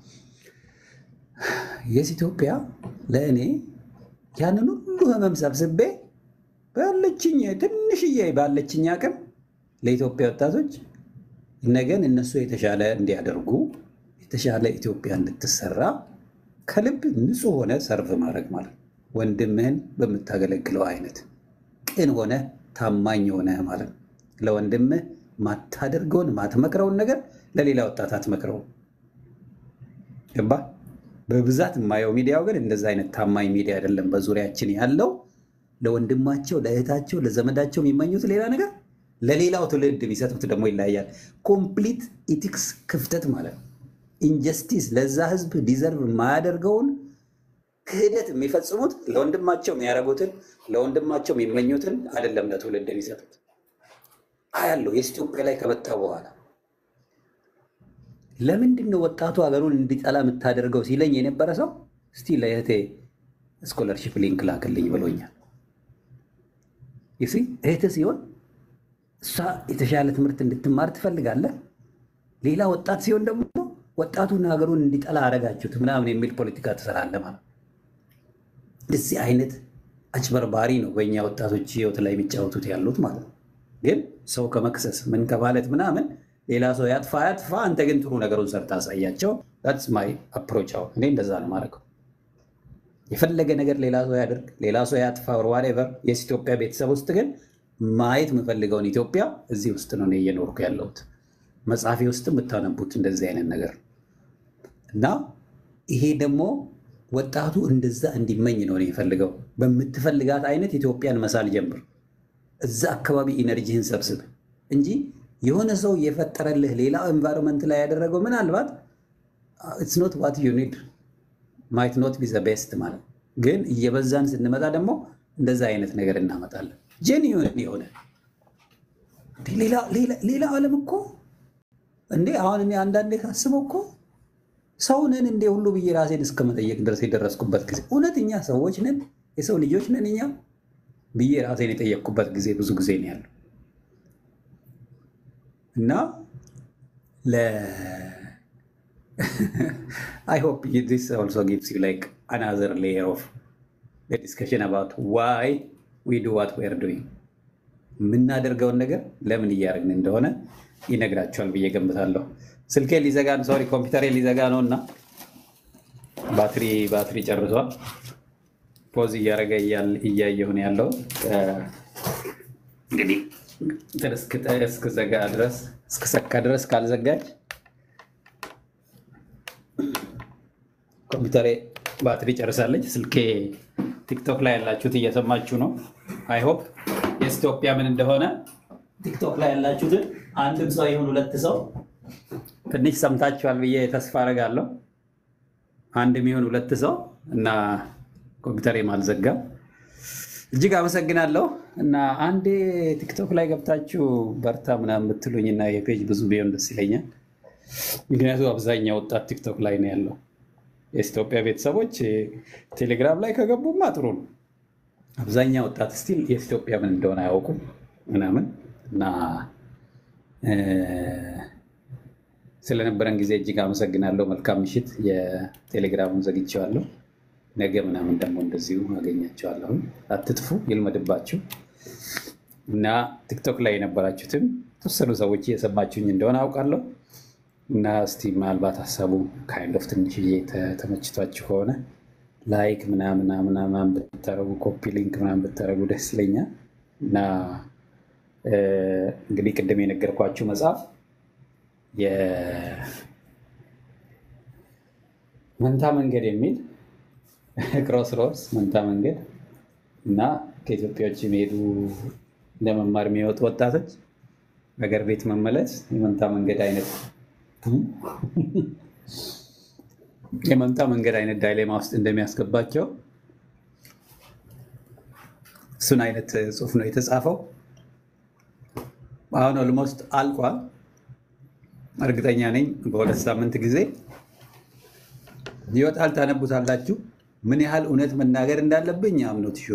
የስ ኢትዮጵያ ለእኔ ያንን ሁሉ ህመም ሰብስቤ ባለችኝ ትንሽዬ ባለችኝ አቅም ለኢትዮጵያ ወጣቶች ነገን እነሱ የተሻለ እንዲያደርጉ የተሻለ ኢትዮጵያ እንድትሰራ ከልብ ንጹህ ሆነ ሰርቭ ማድረግ ማለት ነው። ወንድምህን በምታገለግለው አይነት ቅን ሆነ ታማኝ ሆነ ማለት ነው። ለወንድምህ ማታደርገውን ማትመክረውን ነገር ለሌላ ወጣት አትመክረውም። ገባ? በብዛት የማየው ሚዲያው ግን እንደዛ አይነት ታማኝ ሚዲያ አይደለም። በዙሪያችን ያለው ለወንድማቸው፣ ለእህታቸው፣ ለዘመዳቸው የሚመኙት ሌላ ነገር፣ ለሌላው ትውልድ ቢሰጡት ደግሞ ይለያያል። ኮምፕሊት ኢቲክስ ክፍተት ማለት ነው። ኢንጀስቲስ ለዛ ህዝብ ዲዘርቭ የማያደርገውን ክህደት የሚፈጽሙት ለወንድማቸው የሚያደርጉትን ለወንድማቸው የሚመኙትን አይደለም ለትውልድ የሚሰጡት። አያለው የኢትዮጵያ ላይ ከመጣ በኋላ ለምንድን ነው ወጣቱ ሀገሩን እንዲጠላ የምታደርገው ሲለኝ የነበረ ሰው እስቲ ለእህቴ ስኮለርሽፕ ሊንክ ላክልኝ ብሎኛል። ይሲ እህት ሲሆን እሷ የተሻለ ትምህርት እንድትማር ትፈልጋለህ። ሌላ ወጣት ሲሆን ደግሞ ወጣቱን ሀገሩን እንዲጠላ አደረጋችሁት ምናምን የሚል ፖለቲካ ትሰራለህ ማለት ነው። እንደዚህ አይነት አጭበርባሪ ነው በእኛ ወጣቶች ህይወት ላይ የሚጫወቱት ያሉት ማለት ነው። ግን ሰው ከመክሰስ ምን ከማለት ምናምን ሌላ ሰው ያጥፋ ያጥፋ፣ አንተ ግን ጥሩ ነገሩን ሰርታ አሳያቸው። ስ ማይ አፕሮች። አሁን እኔ እንደዛ ነው ማድረገው። የፈለገ ነገር ሌላ ሰው ያደርግ፣ ሌላ ሰው ያጥፋ፣ ዋሬቨር። የስ ኢትዮጵያ ቤተሰብ ውስጥ ግን ማየት የምፈልገውን ኢትዮጵያ እዚህ ውስጥ ነው እኔ እየኖርኩ ያለሁት። መጽሐፌ ውስጥ የምታነቡት እንደዚህ አይነት ነገር እና ይሄ ደግሞ ወጣቱ እንደዛ እንዲመኝ ነው እኔ የፈልገው። በምትፈልጋት አይነት ኢትዮጵያን መሳል ጀምር። እዛ አካባቢ ኢነርጂህን ሰብስብ እንጂ የሆነ ሰው የፈጠረልህ ሌላ ኤንቫይሮንመንት ላይ ያደረገው ምናልባት ኢትስ ኖት ዋት ዩ ኒድ ማይት ኖት ቢ ዘ ቤስት ማለት ግን እየበዛን ስንመጣ ደግሞ እንደዛ አይነት ነገር እናመጣለን። ጄኒዩን የሆነ ሌላ ዓለም እኮ እንዴ አሁን እኔ አንዳንዴ ሳስበው እኮ ሰው ነን እንዴ ሁሉ ብዬ ራሴን እስከ መጠየቅ ድረስ የደረስኩበት ጊዜ እውነተኛ ሰዎች ነን የሰው ልጆች ነን እኛ ብዬ ራሴን የጠየቅኩበት ጊዜ ብዙ ጊዜ ነው ያለው እና አይ ሆፕ ዲስ ኦልሶ ጊቭስ ዩ ላይክ አናዘር ሌየር ኦፍ ዲስከሽን አባውት ዋይ ዊ ዱ ዋት ዊ አር ዱይንግ የምናደርገውን ነገር ለምን እያደረግን እንደሆነ ይነግራቸዋል ብዬ ገምታለሁ። ስልኬ ሊዘጋ ሶሪ ኮምፒውተሬ ሊዘጋ ነው እና ባትሪ ባትሪ ጨርሷል። ፖዝ እያደረገ እያየሁን ያለው እንግዲህ እስክዘጋ ድረስ እስክሰካ ድረስ ካልዘጋጅ ኮምፒውተሬ ባትሪ ጨርሳለች። ስልኬ ቲክቶክ ላይ ያላችሁት እየሰማችሁ ነው። አይሆፕ የኢትዮጵያ ምን እንደሆነ ቲክቶክ ላይ ያላችሁትን አንድም ሰው ይሁን ሁለት ሰው ትንሽ ሰምታችኋል ብዬ ተስፋ አደርጋለሁ። አንድም ይሁን ሁለት ሰው እና ኮምፒውተሬም አልዘጋም። እጅግ አመሰግናለሁ እና አንዴ ቲክቶክ ላይ ገብታችሁ በርታ ምናምን ብትሉኝ እና የፔጅ ብዙ ቢሆን ደስ ይለኛል። ምክንያቱም አብዛኛው ወጣት ቲክቶክ ላይ ነው ያለው። የኢትዮጵያ ቤተሰቦች ቴሌግራም ላይ ከገቡማ ጥሩ ነው። አብዛኛው ወጣት ስቲል የኢትዮጵያ ምን እንደሆነ አያውቁም ምናምን እና ስለነበረን ጊዜ እጅግ አመሰግናለሁ። መልካም ምሽት። የቴሌግራሙን ዘግቼዋለሁ። ነገ ምናምን ደግሞ እንደዚሁ አገኛቸዋለሁ። አትጥፉ፣ ይልመድባችሁ እና ቲክቶክ ላይ የነበራችሁትም የተወሰኑ ሰዎች እየሰማችሁኝ እንደሆነ አውቃለሁ እና እስቲ ምናልባት ሀሳቡ ካይንድ ኦፍ ትንሽዬ ተመችቷችሁ ከሆነ ላይክ ምናምን ምናምን ብታረጉ ኮፒ ሊንክ ምናምን ብታረጉ ደስ ይለኛል እና እንግዲህ ቅድም የነገርኳችሁ መጽሐፍ የመንታ መንገድ የሚል ክሮስ ሮድስ መንታ መንገድ እና ከኢትዮጵያዎች የሚሄዱ ለመማር የሚወጡ ወጣቶች ሀገር ቤት መመለስ የመንታ መንገድ አይነት የመንታ መንገድ አይነት ዳይሌማ ውስጥ እንደሚያስገባቸው እሱን አይነት ጽሑፍ ነው የተጻፈው። አሁን ኦልሞስት አልቋል። እርግጠኛ ነኝ በሁለት ሳምንት ጊዜ ይወጣል። ታነቡታላችሁ። ምን ያህል እውነት መናገር እንዳለብኝ አምኖት ሾ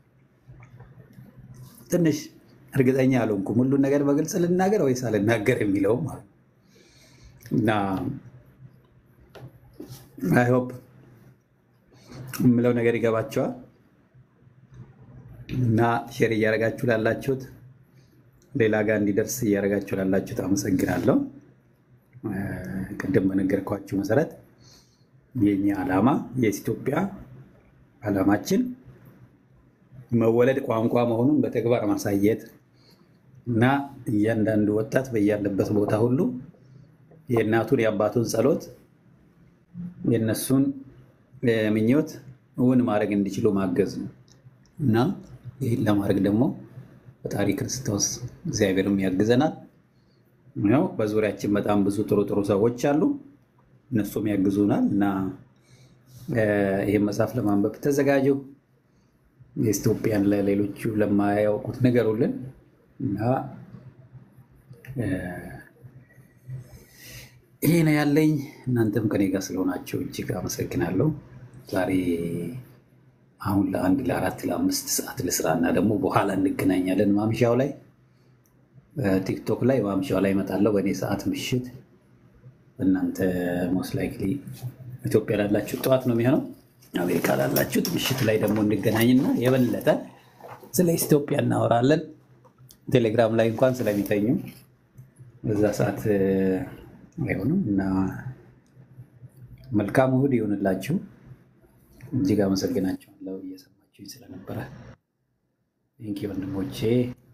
ትንሽ እርግጠኛ አልሆንኩም። ሁሉን ነገር በግልጽ ልናገር ወይስ አልናገር የሚለውም ማለት እና አይሆፕ የምለው ነገር ይገባቸዋል እና ሼር እያደረጋችሁ ላላችሁት ሌላ ጋር እንዲደርስ እያደረጋችሁ ላላችሁት አመሰግናለሁ። ቅድም በነገርኳችሁ መሰረት የኛ ዓላማ የኢትዮጵያ ዓላማችን መወለድ ቋንቋ መሆኑን በተግባር ማሳየት እና እያንዳንዱ ወጣት በያለበት ቦታ ሁሉ የእናቱን የአባቱን ጸሎት የእነሱን ምኞት እውን ማድረግ እንዲችሉ ማገዝ ነው እና ይህን ለማድረግ ደግሞ ፈጣሪ ክርስቶስ እግዚአብሔርም ያግዘናል። ያው በዙሪያችን በጣም ብዙ ጥሩ ጥሩ ሰዎች አሉ፣ እነሱም ያግዙናል እና እ፣ ይህን መጽሐፍ ለማንበብ ተዘጋጁ። የኢትዮጵያን ለሌሎቹ ለማያውቁት ንገሩልን እና እ፣ ይሄ ነው ያለኝ። እናንተም ከኔ ጋር ስለሆናቸው እጅግ አመሰግናለሁ። ዛሬ አሁን ለአንድ ለአራት ለአምስት ሰዓት ልስራ እና ደግሞ በኋላ እንገናኛለን። ማምሻው ላይ ቲክቶክ ላይ ማምሻው ላይ እመጣለሁ በእኔ ሰዓት ምሽት። እናንተ ሞስት ላይክሊ ኢትዮጵያ ላላችሁት ጠዋት ነው የሚሆነው። አሜሪካ ላላችሁት ምሽት ላይ ደግሞ እንገናኝና የበለጠ ስለ ኢትዮጵያ እናወራለን። ቴሌግራም ላይ እንኳን ስለሚተኙ በዛ ሰዓት እ፣ አይሆንም እና መልካም እሁድ ይሆንላችሁ። እጅግ አመሰግናችኋለሁ እየሰማችሁኝ ስለነበረ። ቴንኪ ወንድሞቼ።